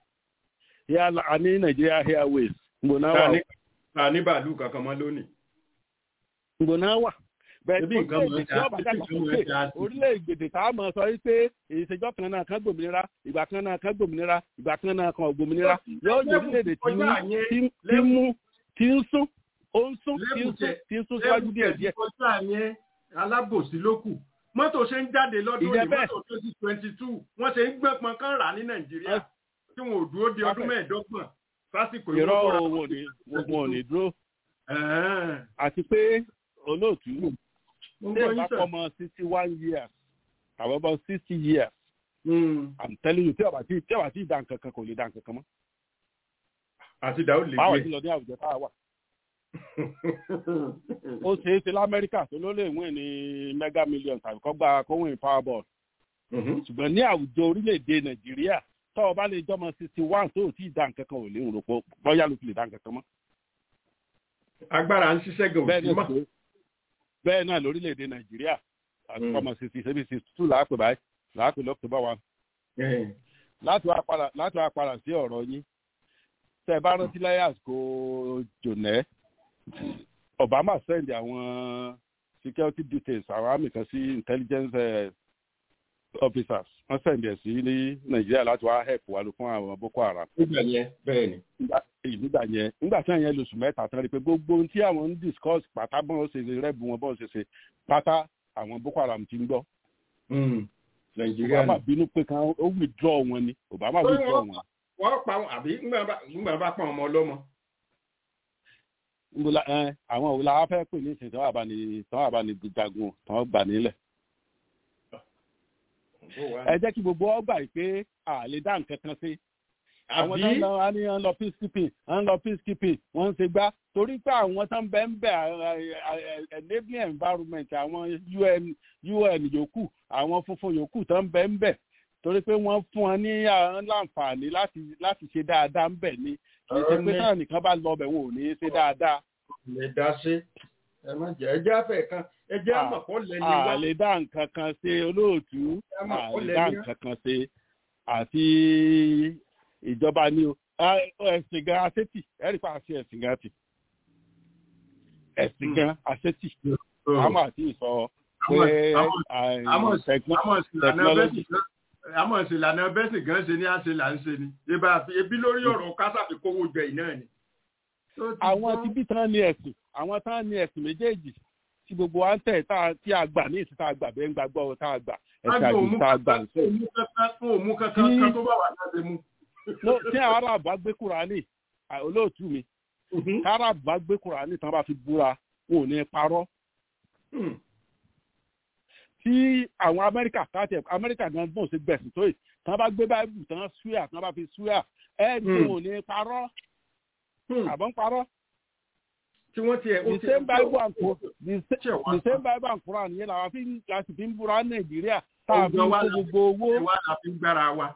Air- a ní Nigeria Airways ngbò náà Ta wà ní- ta ní bàálù kankan mọ́ lónìí. ngbò náà wà. bẹ́ẹ̀ Ebi nǹkan mọ̀ orílẹ̀-èdè ẹ́ tí ọba ṣe- dàgbà ebi nǹkan mọ̀ sókè ẹ́ ṣe á sí. orílẹ̀-èdè tá a mọ̀ sọ wípé ìṣèjọ́ kan náà kan gbòmìnira ìgbà kan náà kan gbòmìnira ìgbà kan náà kan gbòmìnira yóò jẹ́ orílẹ̀-èdè tí Kọjá ń yẹn, tí ń- tí ń mú tí ń sún ó ń sún tí ń Lẹ́bùn sún tẹ- tí ń sún síwájú díẹ̀ díẹ̀. kọjá yẹn alábòsí ló kù mọ́tò ṣe ń jáde lọ́dún Ìjẹ́ ní bẹ́ẹ̀. mọ́tò twenty twenty two wọ́n ṣe ń gbẹ́pọn kán rà ní nàìjíríà tí wọn ò dúró di ọdún Perfect. mẹ́ẹ̀ẹ́dọ́gbọ̀n sásìkò ìrọ̀ ìwọ́n kọ́ra. owó ni wọn ò ní dúró Ẹ̀ẹ́n. àti pé olóòtú Mo ń tí gbọ́ ìbá yín sir. fọmọ sixty one years àwọn ọmọ sixty years Mm. i'm telling you tí ọba tí tí ọba tí dá nǹkan kan kò lè dá nǹkan kan mọ́. àti dàó lè báwo gbé ti lọ ní àwùjọ tá a wà ó ṣeé ṣe lamẹ́ríkà tó ló lè win ní mega million tàbí kọ́ gba kó win powerball ṣùgbọ́n ní àwùjọ orílẹ̀-èdè nàìjíríà tó o bá lè jọmọ sixty one tó o tí ì dá nǹkan kan ò lè rò pé bóyá ló fi lè dá nǹkan kan mọ́. agbára ń ṣiṣẹ́ gan òsì mọ́. bẹ́ẹ̀ náà lórílẹ̀-èdè nàìjíríà àti kọ́mọ sixty seven sixty two làápè báyìí làápè lọ́kùtù bá wa. láti wá padà láti wá padà sí ọ̀rọ̀ yín tẹ́ ẹ bá rántí láyé àsìkò jònẹ́ obama send àwọn security details àwọn àmì kan sí intelligence uh, officers wọ́n send ẹ̀ sí ní nàìjíríà láti wá help wa ló fún àwọn boko haram. nígbà yẹn bẹ́ẹ̀ ni. nígbà yẹn nígbà tí àyẹn lóṣù mẹ́ta tán rí i pé gbogbo ohun tí àwọn ń discuss pátá bọ́n ṣe ṣe rẹ́bù wọn bọ́n ṣe ṣe pátá àwọn boko haram ti ń gbọ́. nàìjíríà obama bínú pé kan ó withdraw wọn ni obama withdraw wọn. wọ́n pa àbí ńgbà bá pa ọmọ ọlọ́mọ nbola ẹ àwọn òwúlà wa fẹ́ pè ní ìsìn tán àbá ní tán àbá ní jagun tán gbà nílẹ̀. ẹ jẹ́ kí gbogbo ọgbà yìí pé a lè dá nǹkan kan sí. àwọn tó ń lọ wá ní ń lọ peacekeeping ń lọ peacekeeping wọ́n ń ṣe gbá torí pé àwọn tó ń bẹ ń bẹ enabling environment àwọn un un yòókù àwọn funfun yòókù tó ń bẹ ń bẹ torí pé wọ́n fún wọn ní láǹfààní láti láti ṣe dáadáa ń bẹ̀ ni kì í ṣe pé táwọn nìkan bá lọ bẹ̀ wọn ò ní í ṣe dáadáa. lè dá sí ẹ má jẹ ẹjẹ afẹ kan ẹjẹ àmọ̀pọ̀ lẹni wá. a lè dá nǹkan kan ṣe olóòtú a lè dá nǹkan kan ṣe àti ìjọba ní o ẹ̀sìn gan asétì ẹ̀rí pa àti ẹ̀sìn gan ti ẹ̀sìn gan asétì àmọ́ àti ìsọ pé technology àmọ́ ìṣèlànà bẹ́sì gan ṣe ní àṣẹ là ń ṣe ni ebi lórí ọ̀rọ̀ kásáfi kówó jẹ iná ni. àwọn tí bí tán ní ẹ̀sìn àwọn tán ní ẹ̀sìn méjèèjì tí gbogbo wa ń tẹ̀ tí a gbà ní ìsìn tá a gbà bẹ́ẹ̀ ń gbàgbọ́ tá a gbà ẹ̀sìn àgbè tá a gbà ń sọ. fún òmù kankan kan tó bá wà láti mú. tí arab bá gbé kúránì olóòtú mi arab bá gbé kúránì tán bá fi búra wọn ò ní parọ́ tí àwọn amẹ́ríkà káàtì amẹ́ríkà gan bó ṣe gbẹ̀sìn tó yìí tán bá gbé báìbù tán ṣúyà tán bá fi ṣúyà ẹ ní wọn ò ní parọ́ àbọ̀ ń parọ́. tí wọ́n ti ẹ̀ the same bible and quran the same bible and quran yẹn làwọn fi láti fi ń búra nàìjíríà tá a fi ń kó gbogbo owó. ìwà la fi ń gbára wa.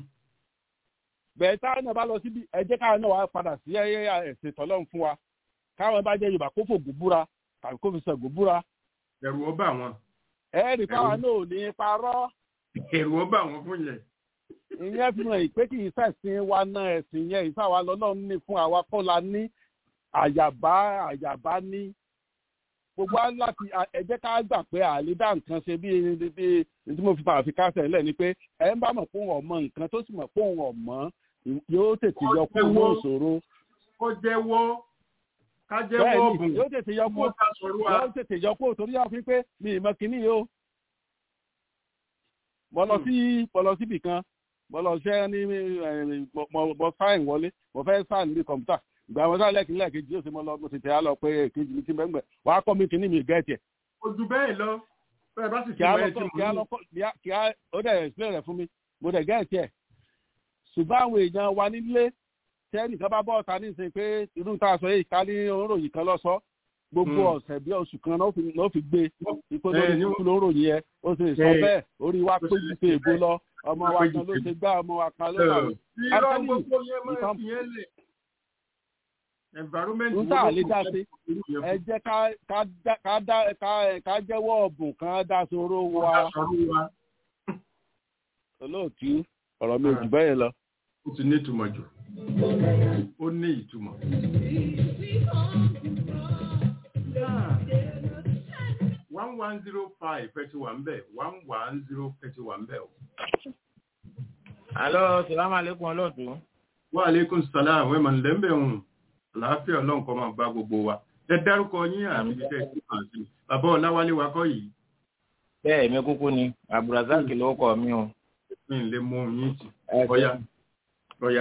bẹ́ẹ̀ táwọn náà bá lọ síbi ẹ jẹ́ káwọn náà wá padà sí ẹ̀sìn tọ́lọ́run fún wa káwọn bá jẹ́ yorùbá kó fògùn búra tàbí kó fi sọ̀gùn búra. ẹ̀rù ọba wọn ẹ̀ẹ́dì káwa náà ò ní parọ́. èrò ọba àwọn fún yẹn. ìyẹn fi hàn pé kì í ṣẹ̀sìn wa náà ẹ̀sìn yẹn ìsáwa lọ́lọ́run ní fún àwa kọ́ la ní àyàbá àyàbá ní. gbogbo wa láti ẹ jẹ́ ká gbà pé àlédà nǹkan ṣe bí bí tí mo fi máa fi kásẹ̀ lẹ̀ ni pé ẹ ń bá mọ̀ pé òun ọ̀mọ nǹkan tó sì mọ̀ pé òun ọ̀mọ́ yóò tètè yọ kúrò ní ìṣòro. kó jẹ́wọ́ ká jẹ́wọ́ ọ̀bùn yóò tètè yọ kúrò yóò tètè yọ kúrò torí àwọn fi pé mi ì mọ kínní yìí o mo lọ sí mo lọ síbì kan mo lọ ṣẹ́ ní mo sáìn wọlé mo fẹ́ sáìn ní kọ̀mpútà ìgbà wọn sáà lẹ́kìn lẹ́ẹ̀kejì yóò ṣe mo lọ mo sì tẹ̀ á lọ pé èkejì mi ti mẹ́ngbẹ̀ wà á kọ́ mi kínní mi gẹ́ẹ̀tì ẹ̀. ojú bẹ́ẹ̀ lọ bẹ́ẹ̀ bá sì fi wọ́n ẹ̀ tí mo ní. kí á ó dẹ̀ explain rẹ̀ fún mi mo dẹ̀ gẹ́ẹ̀tì ẹ̀ ṣùgbọ́n àwọn èèyàn wa nílé tẹ́nìkan bá bọ́ ọ̀ta ní ìsìn pé irú tá a sọ yìí ká ní oròyìn kan lọ́sọ́ gbogbo ọ̀sẹ̀ bí oṣù kan náà fi gbé ipò lórí kúkú ló ròyìn ẹ ó sì sọ bẹ́ẹ̀ orí wa pé ju pé èbó lọ ọmọ wa kan ló ṣe gbá ọmọ wa kan ló wà wí. níta lè dá sí ẹ jẹ́ ká jẹ́wọ́ ọ̀bùn kan dá sóró wa olóòtú ọ̀rọ̀ mi ò jù bẹ́ẹ̀ lọ. ó ti ní ìtumọ̀ jù ó ní ìtumọ̀. one one zero five thirty one bẹ́ẹ̀ one one zero thirty one bẹ́ẹ̀ o. alo salamu aleykum olóòtú. wa aleykum salaam wẹ́n mọ̀ nílẹ̀ ń bẹ̀ hùn àlàáfíà ọlọ́run kọ́ máa bá gbogbo wa ẹ dárúkọ yín àti ibi tẹ́ ẹ ti kàn sí bàbá ọláwálé wa kọ́ yìí. bẹ́ẹ̀ mi kúkú ni abdulrasaq ló kọ mi o. mi ò lè mú yín tì ọ̀yà ọ̀yà.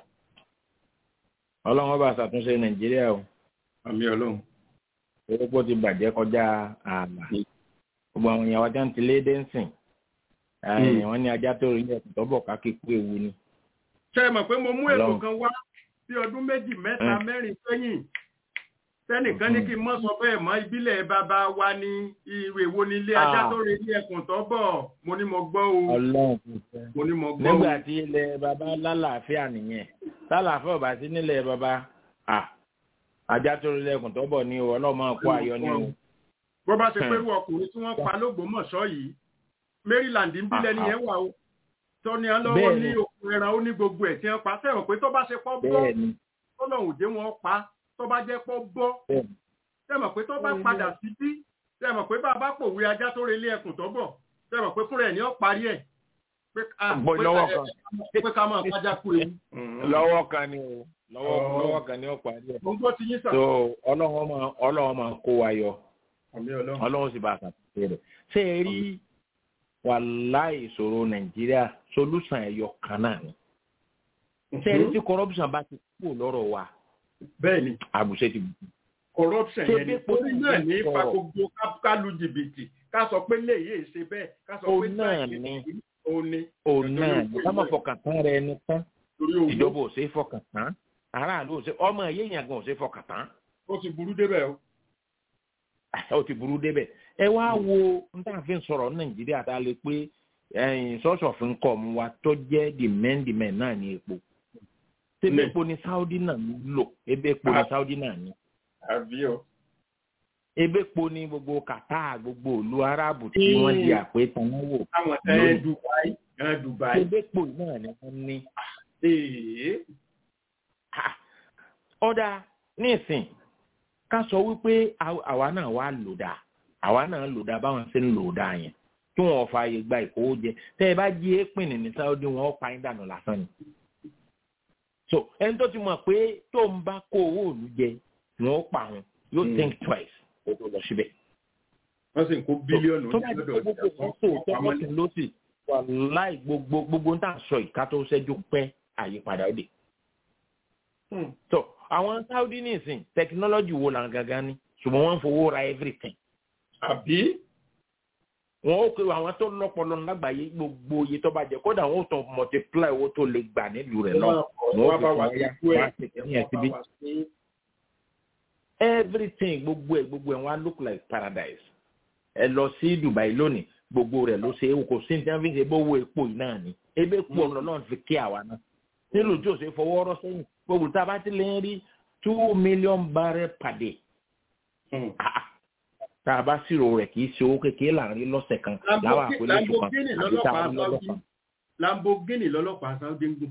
ọlọ́run bá ṣàtúnṣe nàìjíríà o. àmì ọlọ́run orúkọ ti bàjẹ́ kọjá ààlà gbogbo àwọn èèyàn wájà ń ti lé dẹ́nsìn wọ́n ní ajá tó rí ẹ̀sìn tọ́bọ̀ kákí kú ewu ni. ṣe é mọ̀ pé mo mú ètò kan wá bí ọdún méjì mẹ́ta mẹ́rin sẹ́yìn tẹnìkan ní kí n mọ́ sọ bẹ́ẹ̀ mọ́ ìbílẹ̀ bàbá wa ní ìwé wo ní ilé ajá tó rí ilé ẹkùn tó bọ̀ mo ní mo gbọ́ o ọlọ́run kò fẹ́. mo ní mo gbọ́ o. nígbà tí ilẹ̀ baba lálàáfíà nìyẹn lálàáfíà ò bá sí nílẹ̀ baba à ajá tó rí lẹ́kùn tó bọ̀ ní o ọlọ́run máa kó ayọ̀ ní o. bó bá ṣe pé irú ọkùnrin tí wọ́n pa lógbómọ̀ṣọ́ yìí maryland ń bílẹ̀ nìyẹn wà o tọ́ni ẹ lọ́wọ́ ní Bẹ́ẹ̀ni. òkun ẹran ó ní gbogbo ẹ̀ tí wọ́n pa sẹ́wọ̀n pé tó bá ṣe pọ́ bọ́ bẹ́ẹ̀ ni tọ́lọ́hùn dé wọn pa tó bá jẹ́ pọ́ bọ́ bẹ́ẹ̀ sẹ́mọ̀ pé tó bá padà sí bí sẹ́mọ̀ pé bàbá pòwe ajá tó relé ẹkùn tó bọ̀ sẹ́mọ̀ pé fúnra ẹ̀ ní ó parí ẹ̀ pé ah, Bọ́ pé lọ́wọ́ ká- kan. pé ká máa kájá kú ewu. lọ́wọ́ kan ni o lọ́wọ́ Oh. lọ́wọ́ kan ni ó parí ẹ̀. mo ń gbọ́ ti yín sà. so ọlọ́run máa ọlọ́run máa kó wa yọ àmì ọlọ́run. ọlọ́run sì bá a ṣàtúnṣe rẹ̀ ṣé ẹ rí wàláì ìṣòro nàìjíríà solúsàn ẹ̀yọ kan náà ni ṣé ẹ rí tí corruption bá ti kú lọ́rọ̀ wa bẹ́ẹ̀ ni àbùṣe ti bù. corruption Ṣé yẹn ni bí orí náà ní sọ̀rọ̀? ipa gbogbo ká- ká lu jìbìtì ká sọ pé léyìí ṣe bẹ́ẹ̀ ká sọ Ó pé náà táyì ni. ó ní òun náà Nítorí ní owó ká má ìlú ẹ̀. fọkàn tán rẹ ní tán torí owó ìjọba ò ṣe é fọkàn tán aráàlú ò ṣe ọmọ ẹ̀yẹ́ yẹn gan ò ṣe é fọkàn tán ó ti burú débẹ̀ o. ó ti burú débẹ̀ ẹ wá wo n tá à fi ń sọ̀rọ̀ ní nàìjíríà tá a lè pé sọ́ọ̀sì ọ̀fin kọ̀ mu wa tó jẹ́ the men the men náà ní epo tẹ́lẹ̀ Ní. epo ní saudi náà ń lò ebe epo ní Ah. saudi náà ní àbí o. ebe epo ní gbogbo qatar gbogbo ìlú arábù tí Mm. wọ́n di àpé tanáwó àwọn ẹ dubai ẹ dubai. ebe epo náà ni wọ́n ní. ee Ah, ọ̀dà nísìn ká sọ wípé àw- àwa náà wá lò dá àwa náà lò dá báwọn ṣe ń lò dá yẹn kí wọn fààyè gba ìkówójẹ tẹ ẹ bá jí èèpìn ní sáúdí wọn ó pa yín dànù lásán ni. so ẹni tó ti mọ̀ pé tó ń bá kó owó òlu jẹ wọn ó pa wọn yóò Mm. think twice kó tó lọ síbẹ̀. wọ́n sì ń kó bílíọ̀nù tó bá jẹ́ pé gbogbo kan tó tọ́kọ́ sí lọ́sì wà láì gbogbo gbogbo ń tà sọ ìka tó ṣẹ́jú pẹ́ àyípadà òde. so àwọn saudi nìsín technology wo là ń gangan ni ṣùgbọ́n wọ́n ń fowó ra everything. àbí wọn ó pe àwọn tó lọ́pọlọ lágbàáyé gbogbo iye tó bá jẹ kódà wọn ó tàn multiply owó tó lè gbà nílùú rẹ̀ lọ. wọn ó wọ́n bá wà fi sí wọn ikú yá ẹ̀ wọn á ṣe kẹ́yìn ẹ̀ síbí. everything gbogbo ẹ̀ gbogbo ẹ̀ wọn á look like paradise. ẹ lọ sí dubai lónìí gbogbo rẹ̀ ló ṣe é kò sí ní tí wọ́n fi ṣe bówó epo yìí náà ni ebe epo ọ̀nà náà fi kí àwa náà. nílùú tí ò ṣe fọwọ́ rọ́ sẹ́yìn gbogbo tá a bá ti lè rí two million barrel per day. Ah, ah. tá a bá ṣírò rẹ̀ kì í ṣe owó kékeré là ń rí lọ́sẹ̀ kan láwọn àpèlé oṣù kan lamborghini àbí tá a lọ́lọ́pàá rí lọ́dọ̀ saudi kan. lamborghini lọ́lọ́pàá saudi ń gùn.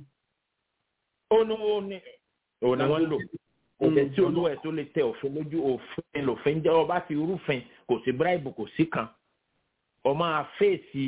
ó ní ó ní òun ni wọ́n ń lò kò tẹ̀ sí olówó ẹ̀ tó lè tẹ òfin lójú òfin lòfin jẹ́ ọba ti rúfin kò sí bíráìbù kò sí kan ọmọ àfẹ́ẹ̀sì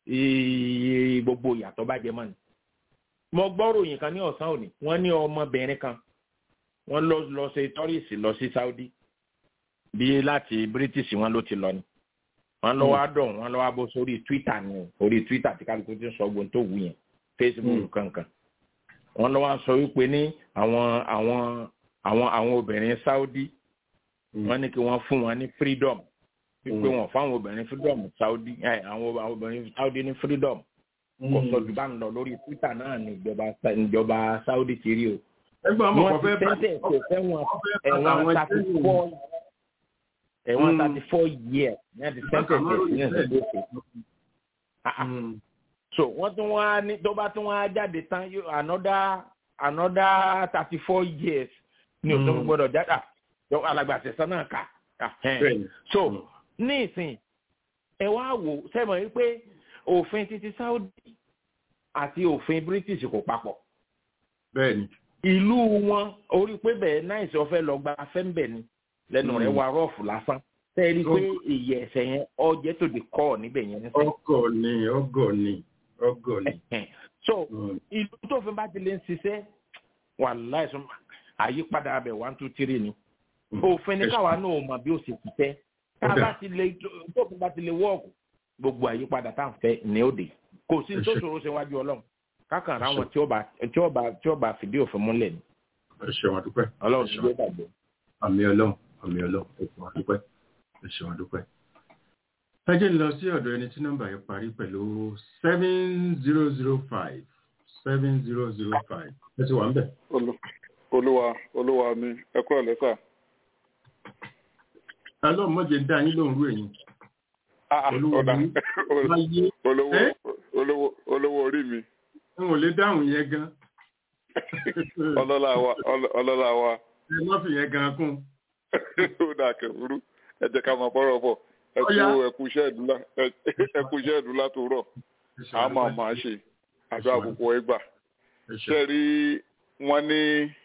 eh, gbogbo ìyàtọ̀ bá jẹ mọ́ni. mo gbọ́ ròyìn kan ní ọ̀sán òní wọ́n ní ọmọbìnrin kan wọ́n lọ lọ ṣe tọ́rìsì lọ sí saudi bí láti british wọn ló ti lọ ni wọ́n lọ wá dọ̀ wọ́n lọ wá bó sórí twitter ni o orí twitter tí kálukú ti ń sọ ogun tó wù yẹn facebook kankan wọ́n lọ wá sọ wípé ní àwọn àwọn àwọn àwọn obìnrin saudi wọ́n ní kí wọ́n fún wọn ní freedom wípé wọ́n fáwọn obìnrin freedom saudi ẹ àwọn àwọn obìnrin saudi ní freedom kò sọ jù bá ń lọ lórí twitter náà ní ìjọba ìjọba saudi ti rí o ẹgbẹ́ ọmọ wọ́n kan ti fẹ́ tẹ́tẹ̀ kò fẹ́ wọn ẹ̀wọ̀n àwọn thirty ẹgbẹ́ four ẹ̀wọ̀n Mm. thirty four years ní àti tẹ́tẹ̀ tẹ̀ sí ẹ̀sẹ̀ tó ṣe. Ah, ah. so wọ́n tún wá ní tó bá tún wá jáde tán yóò another another thirty four years ní òtún Mm. gbọ́dọ̀ jáde ah, yọ alàgbà tẹ̀sán náà kà Ah, ẹn. Bẹ́ẹ̀ni. so ní ìsìn ẹ wá wò sẹ́mọ̀ wípé òfin títí saudi àti òfin british kò papọ̀ bẹ́ẹ̀ni ìlú wọn orí pé bẹ́ẹ̀ náìsí ọ̀fẹ́ lọ gba afẹ́ńbẹ̀ ni lẹ́nu rẹ̀ Mm. wà rọ́ọ̀fù lásán tẹ́ẹ̀rí pé èyí ẹ̀sẹ̀ yẹn ọjẹ́ tó di kọ́ níbẹ̀ yẹn ní sẹ́yìn. ọgọ ni ọgọ ni ọgọ ni. so Mm. ìlú tó fi bá ti lè ń ṣiṣẹ́ wà láìsùn àyípadà abẹ one two three ni òfin ní káwa náà mọ bí ó ṣe ti fẹ́ tá a bá ti lè tó fi bá ti lè wọ́ọ̀kù gbogbo àyípadà tá à ń fẹ́ ní òde kò sí tó ṣòro ṣe wájú ọlọ́run kákan ra wọn tí ó bá tí ó bá tí ó bá fìdí òfin múlẹ̀ ni ẹ ṣeun àdúpẹ́. ọlọ́run Ẹ ti ṣeun. gbé gbàgbé. àmì ọlọ́run àmì ọlọ́run ẹ ṣeun àdúpẹ́ ẹ ṣeun àdúpẹ́. ẹ jẹ́ ń lọ sí ọ̀dọ̀ ẹni tí nọ́mbà yẹn parí pẹ̀lú seven zero zero five seven zero zero five ẹ ti wà ń bẹ̀. Olú- olúwa olúwa mi ẹ kúrò lẹ́sà ọlọ́mọdé ń dá yín lóhùn rú ẹ̀yìn ọ̀dà láyé olówó ẹ́? olówó olówó orí mi n ò lè dáhùn yẹn gan ọlọ́lá wa ọlọ́- ọlọ́lá wa ẹ má fi yẹn gan kún ó dà kẹ̀kúrú ẹ jẹ́ ká máa bọ́rọ̀ bọ̀ ẹ kú Ọya. ẹ kú iṣẹ́ ìdúlá ẹ kú iṣẹ́ ìdúlá tó rọ̀ a máa máa ṣe àjọ àkókò ẹgbà ṣe rí wọn ní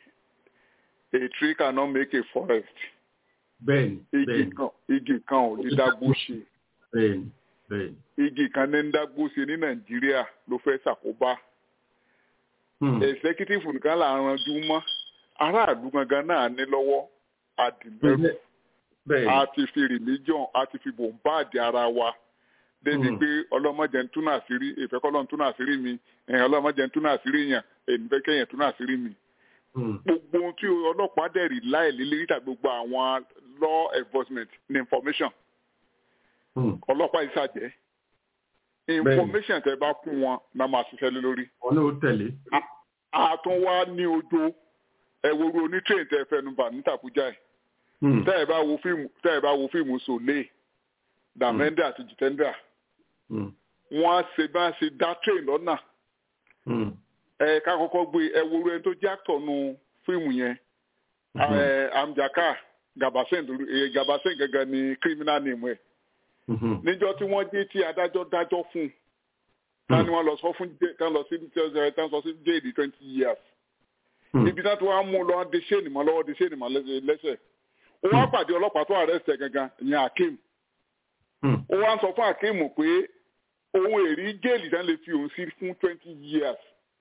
a tree cannot make a forest bẹ́ẹ̀ni igi bẹ́ẹ̀ni kan igi kan ò ní dágbó ṣe bẹ́ẹ̀ni bẹ́ẹ̀ni igi kan ní ń dágbó ṣe ní nàìjíríà ló fẹ́ ṣàkóbá Hmm. executive nìkan là ń ranjú mọ́ aráàlú gangan náà ní lọ́wọ́ àdìmẹ́rù bẹ́ẹ̀ni a ti fi religion a ti fi bòǹbáàdì ara wa débi Mm. pé ọlọ́mọdé ń túnà àṣírí ìfẹ́ kọ́ lọ́n túnà àṣírí mi ẹ̀yìn ọlọ́mọdé ń túnà àṣírí yàn èmi fẹ́ kẹ́yìn túnà àṣírí mi. Hmm. gbogbo ohun tí ọlọ́pàá dẹ̀ rí láì lílé tàbí gbogbo àwọn law enforcement ní information Hmm. ọlọ́pàá yìí ṣàjẹ́ information tẹ bá fún wọn náà máa ṣiṣẹ́ lé lórí. ọ̀nà ó tẹ̀lé a tún wá ní ojo ẹ̀wòrú onítrain tẹ fẹnubà ní tàbújá ẹ̀ Hmm. tẹ́ ẹ̀ bá wo fíìmù tẹ́ ẹ̀ bá wo fíìmù sòlé dàmẹ́ndà àti jìtẹ́ndà Hmm. wọ́n á ṣe bá ṣe dá train lọ́nà Hmm. ẹ ká kọ́kọ́ gbé ẹ wo ẹni tó jẹ́ actor nu fíìmù yẹn ẹ amjaka gabasen lórí- ẹ, gabasen gẹ́gẹ́ ni criminal name ẹ̀ Mhm. níjọ́ tí wọ́n dé tí adájọ́ dájọ́ fún un tani wọ́n lọ sọ fún jẹ́- tán lọ sí tán sọ sí jail twenty years Hmm. ibi náà tí wọ́n á mú un lọ de ṣéènì mọ́ lọ́wọ́ de ṣéènì mọ́ lẹ́sẹ̀ lẹ́sẹ̀ ó wá pàdé ọlọ́pàá tó arrest ẹ̀ gangan ìyẹn akeem Hmm. ó wá ń sọ fún akeem pé òun èrí jéèlì tán lè fi òun sí fún twenty years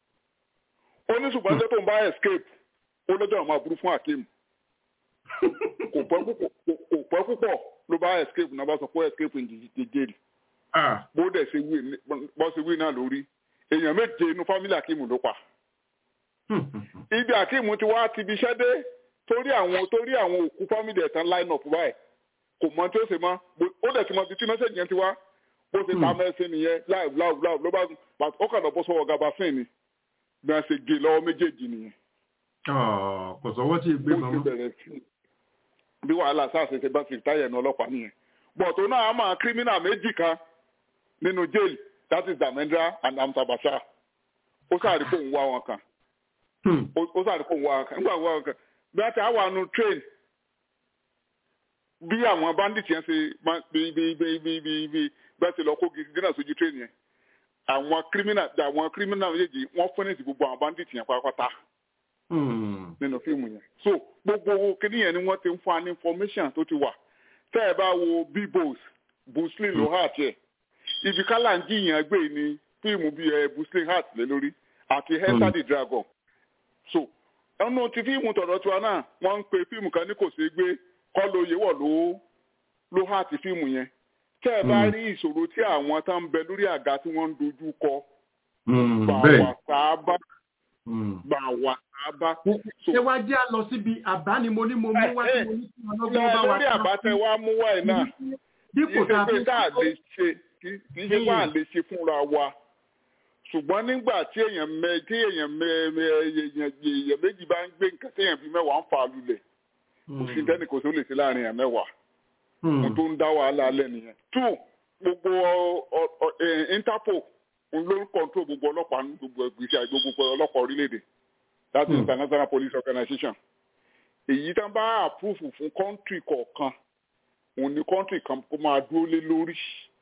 ó ní ṣùgbọ́n tó ń bá escape ó lọ́jọ́ àwọn aburú fún akeem kò pẹ́ púpọ̀ kò pẹ́ púpọ̀ ló bá escape náà bá sọ pé escape ní jẹ́jẹ́rì Ah. bó dẹ̀ ṣe wí bó ṣe wí náà lórí èèyàn méje inú fámílì akeem ló pa Hmm. ibi akeem ti wá ti fi iṣẹ́ dé torí àwọn torí àwọn òkú fámílì ẹ̀ tán line up báyìí kò mọ tí ó ṣe mọ́ bó- ó dẹ̀ ti mọ ibi tí mẹ́sẹ̀jì yẹn ti wá bó ṣe ta mẹ́sìn nìyẹn láì láì láì ló bá pàtó ó kàn lọ bọ́ sọ́wọ́ gabasin ni bí wọ́n ṣe gé lọ́wọ́ méjèèjì nìyẹn Ah, kò sọ́wọ́ tí ì gbé bó ṣe mọ́mọ́ bẹ̀rẹ̀ sí bí wàhálà sáà ṣe ṣe bá fi táyà ní ọlọ́pàá nìyẹn bọ̀tò náà á máa kírímínà méjì kan nínú jail that is damendra and amsa bashar ó sáré kó ń wá wọn kan Hmm. ó ó sáré kó ń wá wọn kan nígbà wá wọn kan bí wọ́n ti á wà nù train bí àwọn bandit yẹn ṣe máa bí bí bí bí bí bí bẹ́ẹ̀ ṣe lọ kó gidi dínà sójú train yẹn àwọn kírímínà àwọn kírímínà méjèèjì wọ́n fẹ́nẹ̀tì gbogbo àwọn bandit yẹn pátápátá Hmm. nínú fíìmù yẹn so gbogbo kìnìún yẹn ni wọ́n ti ń fún wa ní information tó ti wà tẹ́ ẹ bá wo bibos buslin ló hàt yẹ ibi kálánjì yẹn gbé ní fíìmù bíi ẹ buslin hàt lé lórí àti hester the dragon so ẹnu ti fíìmù tọ̀dọ̀ tiwa náà wọ́n ń pe fíìmù kan ní kò ṣeé gbé kọ́ ló yẹ wọ̀ ló ló hàt fíìmù yẹn tẹ́ ẹ bá Mm. rí ìṣòro tí àwọn tá ń bẹ lórí àga tí wọ́n ń dojú kọ Hmm. gbà bẹ́ẹ̀ wà sáábà Hmm. gbà wà sáábà ṣé wá jẹ́ à lọ síbi àbá ni mo ní mo mú wá tí mo ní kí wọn lọ́gbọ́n bá wa lórí àbátẹ wa mú wáyé náà dípò kì tá a í ṣe fi pé tá a lè ṣe kì í ṣe pé à lè ṣe fúnra wa ṣùgbọ́n nígbà tí èèyàn mẹ tí èèyàn mẹ mẹ èèyàn èèyàn méjì bá ń gbé nǹkan tí èèyàn fi mẹ́wàá ń fà á lulẹ̀ kò sí tẹ́nì kò sí ó lè ṣe láàrin èèyàn mẹ́wàá mo tó ń dá wàhálà alẹ́ nìyẹn. two gbogbo ọ- ọ- eh, interpol òun ló ń control gbogbo ọlọ́pàá ní gbogbo ìgbésí àti gbogbo ọlọ́pàá orílẹ̀-èdè that is Hmm. international police organization èyí tá bá approve fún country kọ̀ọ̀kan òun ni country kan kó máa dúró lé lórí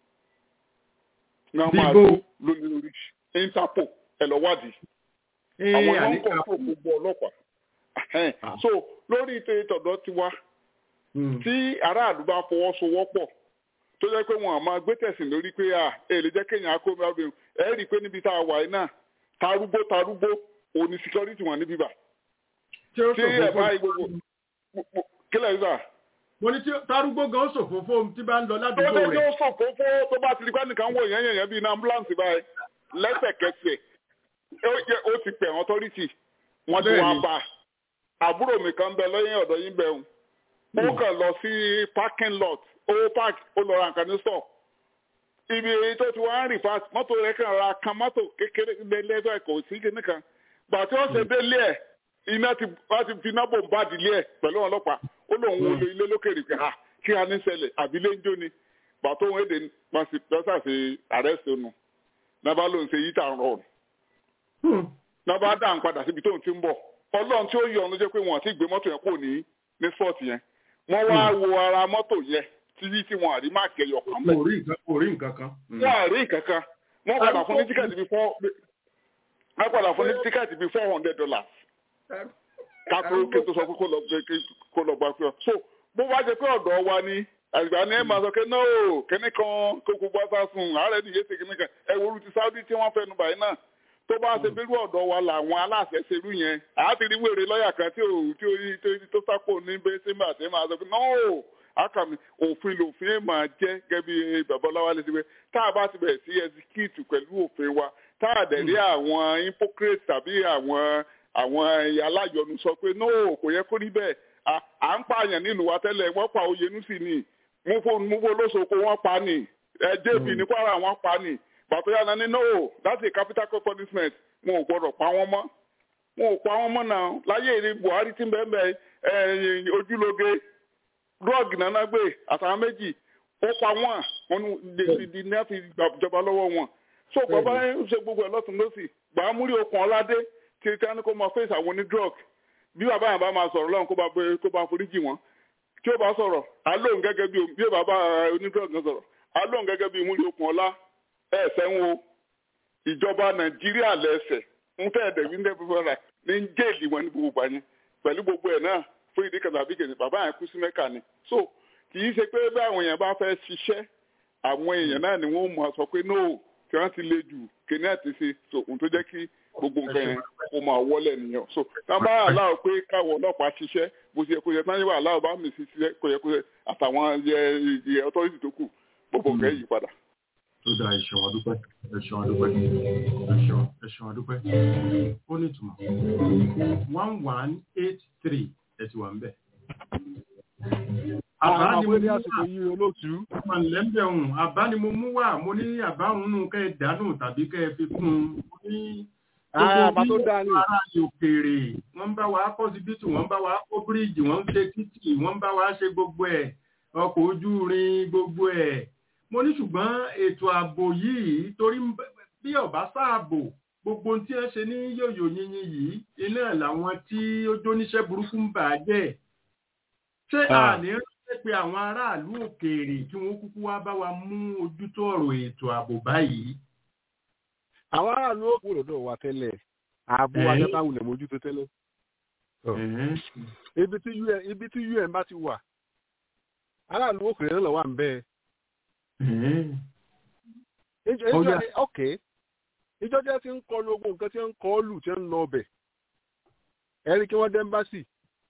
náà máa Bíbó. dúró lé lórí interpol ẹ lọ wádìí Ee, àwọn ló ń àníkà- control gbogbo ọlọ́pàá Ẹhẹ́n. Ah. so lórí ètò ìtọ̀dọ̀ tiwa Hmm. tí aráàlú bá fọwọ́sowọ́pọ̀ tó jẹ́ pé wọn à máa gbé tẹ̀sìn lórí pé à èlé jẹ́ kéèyàn akó mi ọbẹ̀ ẹ rí i pé níbi tá a wà yìí náà tarúgbó tarúgbó òní security wọn níbí bá tí ó tí ẹ ṣòfófó bá yí gbogbo kílẹ̀ yìí bá mo ní tí tarúgbó gan ṣòfófó tí bá ń lọ tó ládùúgbò lè rẹ̀ yóò sòfófó tó bá ti di pé nìkan wò yẹn yẹn bíi iná ambulance báyìí lẹ́sẹ̀kẹsẹ̀ ó yẹ- ó ti pè àwọn authority wọ́n ti wá Bẹ́ẹ̀ni. bá a àbúrò mi kan bẹ lẹ́yìn ọ̀dọ̀ yín bẹ̀rù ó kàn lọ sí parking lot ó park ó lọ ra nǹkan ní store ibi tó ti wá ń rìn fast mọ́tò rẹ̀ kàn ra kan mọ́tò kékeré lẹ́lẹ́dọ̀ ẹ̀kọ́ sí kíní kan gbà tí wọ́n ṣe délé ẹ̀ iná ti wọ́n ti fi iná bò ń bá ìdílé ẹ̀ pẹ̀lú ọlọ́pàá ó lóun wo ilé lókèrè pé ah kí a ní ṣẹlẹ̀ àbílẹ̀ ń jó ni bàtó wọn èdè pàṣẹ ṣe àrẹ́sì nù nàbà ló ń ṣe yíta rọrùn nàbà dá ń padà síbi tó ń ti ń bọ̀ ọlọ́run tí ó yọ ọ́n ló jẹ́ pé wọ́n ti gbé mọ́tò yẹn kò ní ní spọ́ọ̀tì yẹn wọ́n wá wo ara mọ́tò yẹn títí tí wọ́n àrí máàkì ẹyọ kan bẹ́ẹ̀. kò rí nǹkan kan. wọ́n àrí nǹkan kan wọ́n padà fún ní tíkẹ́ẹ̀tì bíi four wọ́n padà fún ní tíkẹ́ẹ̀tì bíi four hundred dollars kátó kí n tó sọ pé kó lọ gba pé ọ. so bó bá jẹ pé ọ̀dọ́ wa ni àgbà ni ẹ máa sọ pé no kíní kan kó gbogbo ọsà sùn ààrẹ nìyẹn ṣe kíní kan ẹ wo olùtí Saudi tí wọ́n fẹnu báyìí náà tó bá ṣe bírú ọ̀dọ́ wa làwọn aláṣẹ ṣerú yẹn àti rí wèrè lọ́ọ̀yà kan tí ò tí ó tó sápò ní bẹ́ẹ̀ sí màtí máa sọ pé no akami òfin lòfin ẹ̀ máa jẹ́ gẹ́gẹ́ bí babaláwa lè ṣe pé tá a bá ti bẹ̀rẹ̀ sí execute pẹ̀lú òfin wa tá a dẹ̀ rí àwọn hypocrite tàbí àwọn àwọn aláyọnu sọ pé no kò yẹ kó rí bẹ́ẹ̀ à ń pààyàn nílùú wa tẹ́lẹ̀ wọ́n pa Oyènúsì ni múfò lóṣogbo wọ́n pa ni ẹ̀jẹ̀bì ní Kwara wọ́n pa ni bàtọ́ yàrá ní no that's a capital punishment wọn ò gbọdọ̀ pa wọ́n mọ́ wọn ò pa wọ́n mọ́ náà láyé èrè Buhari tí ń bẹ́ẹ̀ bẹ́ẹ̀ ojúlóge drug nana gbé àtàwọn méjì ó pa wọ́n wọn di ní àfi ìjọba lọ́wọ́ wọn so bàbá ń ṣe gbogbo ẹ̀ lọ́tún lọ́sì gbàmúrí okùn ọ̀ládé tí tí wọ́n kó máa fèsì àwọn oní drug bí bàbá yẹn bá máa sọ̀rọ̀ lọ́run kó bá kó bá foríjì wọn tí ó bá sọ̀rọ̀ alóhùn gẹ́gẹ́ bí bí bàbá oní drug náà sọ̀rọ̀ alóhùn gẹ́gẹ́ bí múrí okùn ọ̀lá ẹ̀ẹ́sẹ̀ ń wo ìjọba nàìjíríà lẹ́sẹ̀ ń tẹ́ ẹ̀dẹ̀ wí ní ẹ̀fọ́ ní ń jéèlì wọn ní gbogbo àyẹn pẹ̀lú gbogbo ẹ̀ náà fún ìdí kan tàbí kejì bàbá yẹn kú sí mẹ́kà ni so kì í ṣe pé bí àwọn èèyàn bá fẹ́ ṣiṣẹ́ àwọn èèyàn náà ni wọ́n mọ̀ sọ pé no tí wọ́n ti le jù kíní àti ṣe so ohun tó jẹ́ kí gbogbo nǹkan yẹn kó máa wọlé nìyẹn so tábà aláwọ̀ pé káwọ̀ ọlọ́pàá ṣiṣẹ́ bó ṣe yẹ kó yẹ táyé wà aláwọ̀ bá mi ṣiṣẹ́ kó yẹ kó yẹ àtàwọn yẹ ọtọ́rìtì tó kù gbogbo nǹkan yìí padà. tó dáa ẹ̀ṣọ́ àdúpẹ́ ẹ̀ṣọ́ àdúpẹ́ ẹ̀ṣọ́ ẹ̀ṣọ́ àdúpẹ́ ó ní ìtumọ̀ one one eight three ẹ ti wà ń bẹ̀. àbá ni mo ní àsìkò yìí olóòtú. ọmọ ìlẹ́mbẹ̀ ọ̀hún àbá ni mo mú wá mo ní àbá òun nù kẹ́ ẹ dànù tàbí kẹ́ ẹ fi kún un mo ní àbá tó dáa ni. ara òkèèrè wọ́n ń bá wa kọ́ síbítù wọ́n ń bá wa kọ́ bíríìjì wọ́n ń ṣe títì wọ́n ń bá wa ṣe gbogbo ẹ̀ ọkọ̀ ojú irin gbogbo ẹ̀ mo ní ṣùgbọ́n ètò ààbò yìí torí bí ọ̀bá sáàbò gbogbo tí ẹ ṣe ní yòyò yìnyín yìí iná làwọn tí ó jóníṣẹ́ burúkú ń bà á jẹ́ ṣé àní ránṣẹ́ pé àwọn aráàlú òkèèrè kí wọ́n kúkú wá bá wa mú ojútó ọ̀rọ̀ ètò ààbò báyìí. àwọn aráàlú òkú lọ́dọ̀ wa tẹ́lẹ̀ ààbò ajẹ́báwulẹ̀ mójútó tẹ́lẹ̀. ibi tí un bá ti wà aráàlú òkèèrè náà wà ń bẹ́ẹ̀. okay ìjọ jẹ́ ti ń kọ lógo nǹkan tí ń kọ́ lù tí ń lọ ọbẹ̀ ẹ̀rí kí wọ́n dé ẹ́mbásì.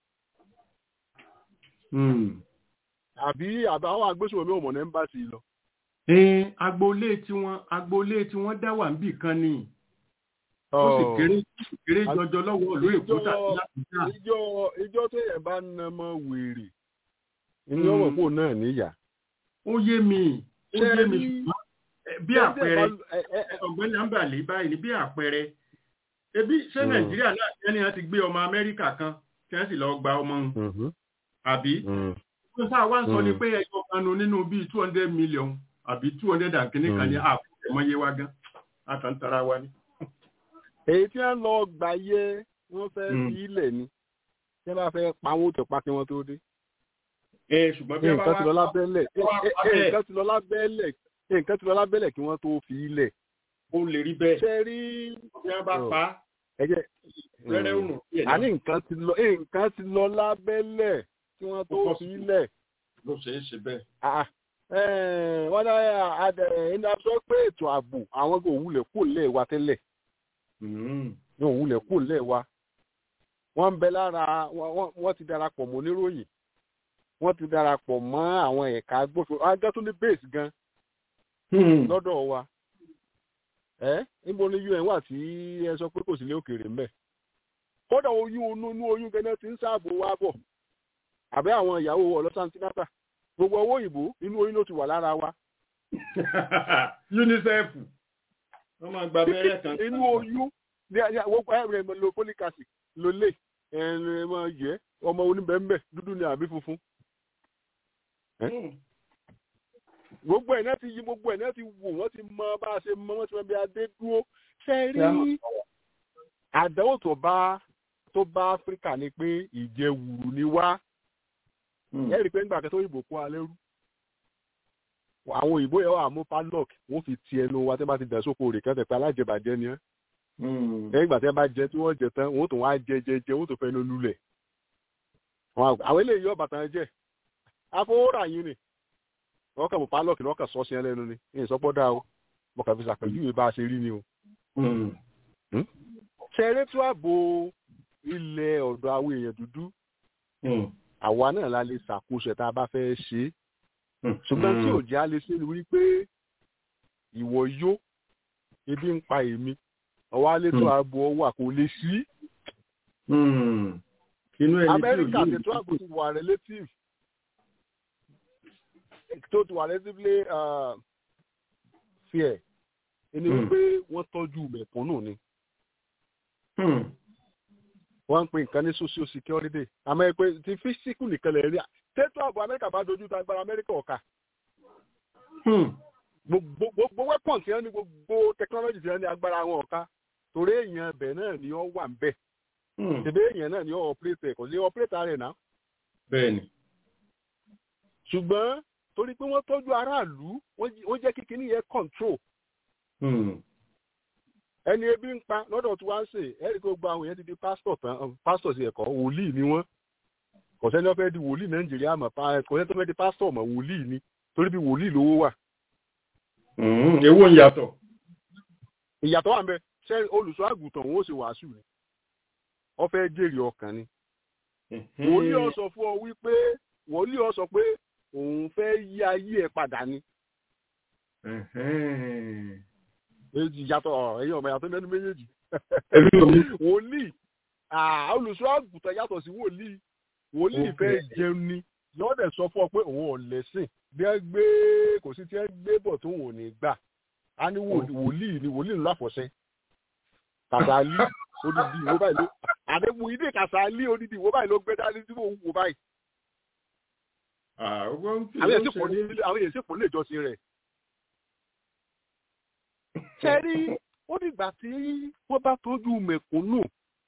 àbí àbáwọn agbésùnmọ̀ ò mọ̀ ní ẹ́mbásì lọ. agboolé tiwọn agboolé tiwọn dá wà níbì kan ni ó sì kéré kéré jọjọ lọ́wọ́ ìlú èkó tàbí lápútà. ìjọ ìjọ tó yẹ bá na mọ wèrè ní ọmọ kó náà níyà. ó yé mi ó yé mi ṣùgbọ́n bí àpẹẹrẹ ọ̀gbẹ́ni ambali báyìí ní bí àpẹẹrẹ ebi ṣé nàìjíríà náà ẹni wọn ti gbé ọmọ amẹ́ríkà kan tí wọ́n sì lọ gba ọmọ wọn àbí wọ́n sáà wá ń sọ ni pé ẹyọ kanu nínú bíi two hundred million àbí two hundred and kìíní kan ní àpò ẹ̀mọ́yé wa gan àtàntara wa ni. èyí tí wọ́n lọ gbà yẹ wọ́n fẹ́ fi ilẹ̀ ni tí wọ́n bá fẹ́ pa wọn ó tẹ̀ pa kí wọ́n tó dé. ṣùgbọ́n bí wọ́n bá wá nǹkan ti lọ lábẹ́lẹ̀ nǹkan ti lọ lábẹ́lẹ̀ nǹkan ti lọ lábẹ́lẹ̀ kí wọ́n tó fi ilẹ̀. ó lè rí bẹ́ẹ̀. ṣe rí. bí wọ́n bá pa á. ẹ̀jẹ̀ rẹ́rẹ́ òrùn. àní nǹkan ti lọ nǹkan ti lọ lábẹ́lẹ̀ kí wọ́n tó fi ilẹ̀. ló ṣe é ṣe bẹ́ẹ̀. wọ́n dá ẹni a sọ pé ètò ààbò àwọn kò wulẹ̀ kó lẹ̀ wa tẹ́lẹ̀. wọn ò wulẹ̀ kó lẹ̀ wa. wọ́n ń bẹ lára wọ́n ti darapọ̀ mọ́ oníròyìn wọ́n ti darapọ̀ mọ́ àwọn ẹ̀ka agbófinró ajá tó ní base gan lọ́dọ̀ wa ẹ níbo ni un wà tí ẹ sọ pé kò sí ilé òkèèrè ń bẹ̀ kódà oyún onú oyún gẹ́gẹ́ ti ń sáàbò wa bọ̀ àbẹ́ àwọn ìyàwó ọlọ́sàntínátà gbogbo owó òyìnbó inú oyún ló ti wà lára wa. unicef wọ́n máa gba abẹ́rẹ́ kan. inú oyún gbogbo ẹ̀rẹ̀ lo folic acid ló lè ẹ̀rẹ̀ mọ̀ yẹ ọmọ oníbẹ̀ẹ́mbẹ̀ dúdú ni àbí funfun gbogbo ẹ̀ náà ti yí gbogbo ẹ̀ náà ti wò wọ́n ti mọ bá a ṣe mọ wọ́n ti mọ bí a dé dúró ṣe rí àdánwò tó bá tó bá áfíríkà ni pé ìjẹwùrù ni wá ẹ rí i pé nígbà kan tó yìnbó kó alẹ́ rú àwọn òyìnbó yẹn wà mú padlock wọ́n fi ti ẹnu wa tẹ́ bá ti dẹ̀ sóko rè kẹ́tẹ̀ pé alájẹbàjẹ́ ni ẹ́ lẹ́yìn ìgbà tí wọ́n bá jẹ tí wọ́n jẹ tán wọ́n tún wá jẹ jẹ jẹ wọ́n tún fẹ́ ló lulẹ̀ àwọn eléyìí yọ bàtà jẹ afọwọ́rà yín ni wọ́n kàn mú padlock ni wọ́n kàn sọ́ sí ẹ lẹ́nu ni ní ìsọpọ̀ dá o mo kàn fi ṣàpèjúwe bá a ṣe rí ni o. ṣe eré tó ààbò ilẹ̀ ọ̀dọ̀ àwọn èèyàn dúdú àwa náà la lè ṣàkóso tá a bá fẹ́ ṣe é ṣùgbọ́n tí òjì á lè ṣe ni wípé ìwọ yó ebi ń pa èmi ọwọ́ alẹ́ tó ààbò ọwọ́ àkó lè sí. amẹ́ríkà ti tó ààbò ti wà relative tó ti wà relatively fair ẹni wípé wọ́n tọ́jú mẹ̀kúnnù ni wọ́n ń pè nǹkan ní social security àmọ́ ẹ pé ti físíkù nìkan lè rí tètò ààbò amẹ́ríkà bá dojú ta agbára amẹ́ríkà ọ̀ka. gbogbo weapon tí wọ́n ní gbogbo technology tí wọ́n ní agbára wọn ọ̀ka torí èèyàn ẹbẹ̀ náà ni ó wà ń bẹ̀. tẹ̀bẹ́ èèyàn náà ni ó operate kò sí operate rẹ̀ náà. bẹ́ẹ̀ni. ṣùgbọ́n torí pé wọ́n tọ́jú aráàlú wọ́n jẹ́ kíkiní yẹn control ẹni ebi ń pa lọ́dọ̀ tí wọ́n ń sè ẹ̀rí kó gba àwọn yẹn ti di pásítọ̀ tán pásítọ̀ sí ẹ̀kọ́ wòlíì ni wọ́n kò sẹ́ni wọ́n fẹ́ di wòlíì nàìjíríà mọ̀ kò sẹ́ni tó fẹ́ di pásítọ̀ mọ̀ wòlíì ni torí bí wòlíì lówó wà. ewo ń yàtọ̀. ìyàtọ̀ wà ń bẹ ṣé olùṣọ́ àgùntàn òun ó ṣe wàásù ni wọ́n fẹ́ jèrè ọkàn ni. wòlíì ọ sọ fún ọ wípé wòlíì ọ sọ pé òun fẹ́ yí ayé ẹ̀ padà ni yàtọ̀ ẹ̀yin ọmọ yàtọ̀ lẹ́nu méjèèjì. wòlíì olùṣọ́ àgùntàn yàtọ̀ sí wòlíì wòlíì fẹ́ jẹun ni yóò dẹ̀ sọ fún ọ pé òun ò lẹ́sìn bí ẹ gbé kò sí tí ẹ gbé bọ̀ tó òun ò ní gbà á ní wòlíì ni wòlíì ńlá fọ̀ṣẹ́ kàṣálí odidi ìwó báyìí ló àdébù ilé kàṣálí odidi ìwó báyìí ló gbé dání tí mò ń wò báyìí. àwọn èèyàn sì pọ̀ nílé ìjọsìn rẹ̀ ṣẹ́rí ó dìgbà tí wọ́n bá tọ́jú mẹ̀kúnnù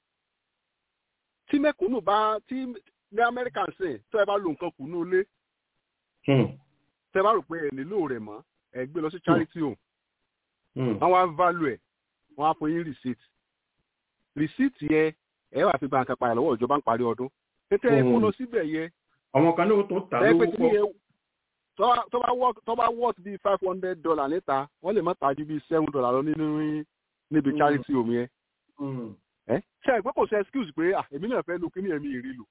tí mẹ̀kúnnù bá tí ní amẹ́ríkà sìn tó ẹ bá lo nǹkan kùnú ilé tẹ bá rò pé ẹ nílò rẹ̀ mọ́ ẹ gbé lọ sí charity home wọ́n wá value ẹ̀ wọ́n á fún yín receipt receipt yẹ ẹ wà fi báńkà padà lọ́wọ́ ìjọba ń parí ọdún tètè ẹ kó lọ síbẹ̀ yẹ. àwọn kan náà tó tà lówó pọ̀ tó bá worth tó bá worth bíi five hundred dollar níta wọ́n lè má ta ju bíi seven dollar lọ nínú níbi charity home yẹn. ẹ ṣe é pé kò sí excuse pé èmi náà fẹ́ lu kí ni èmi ìrì lò.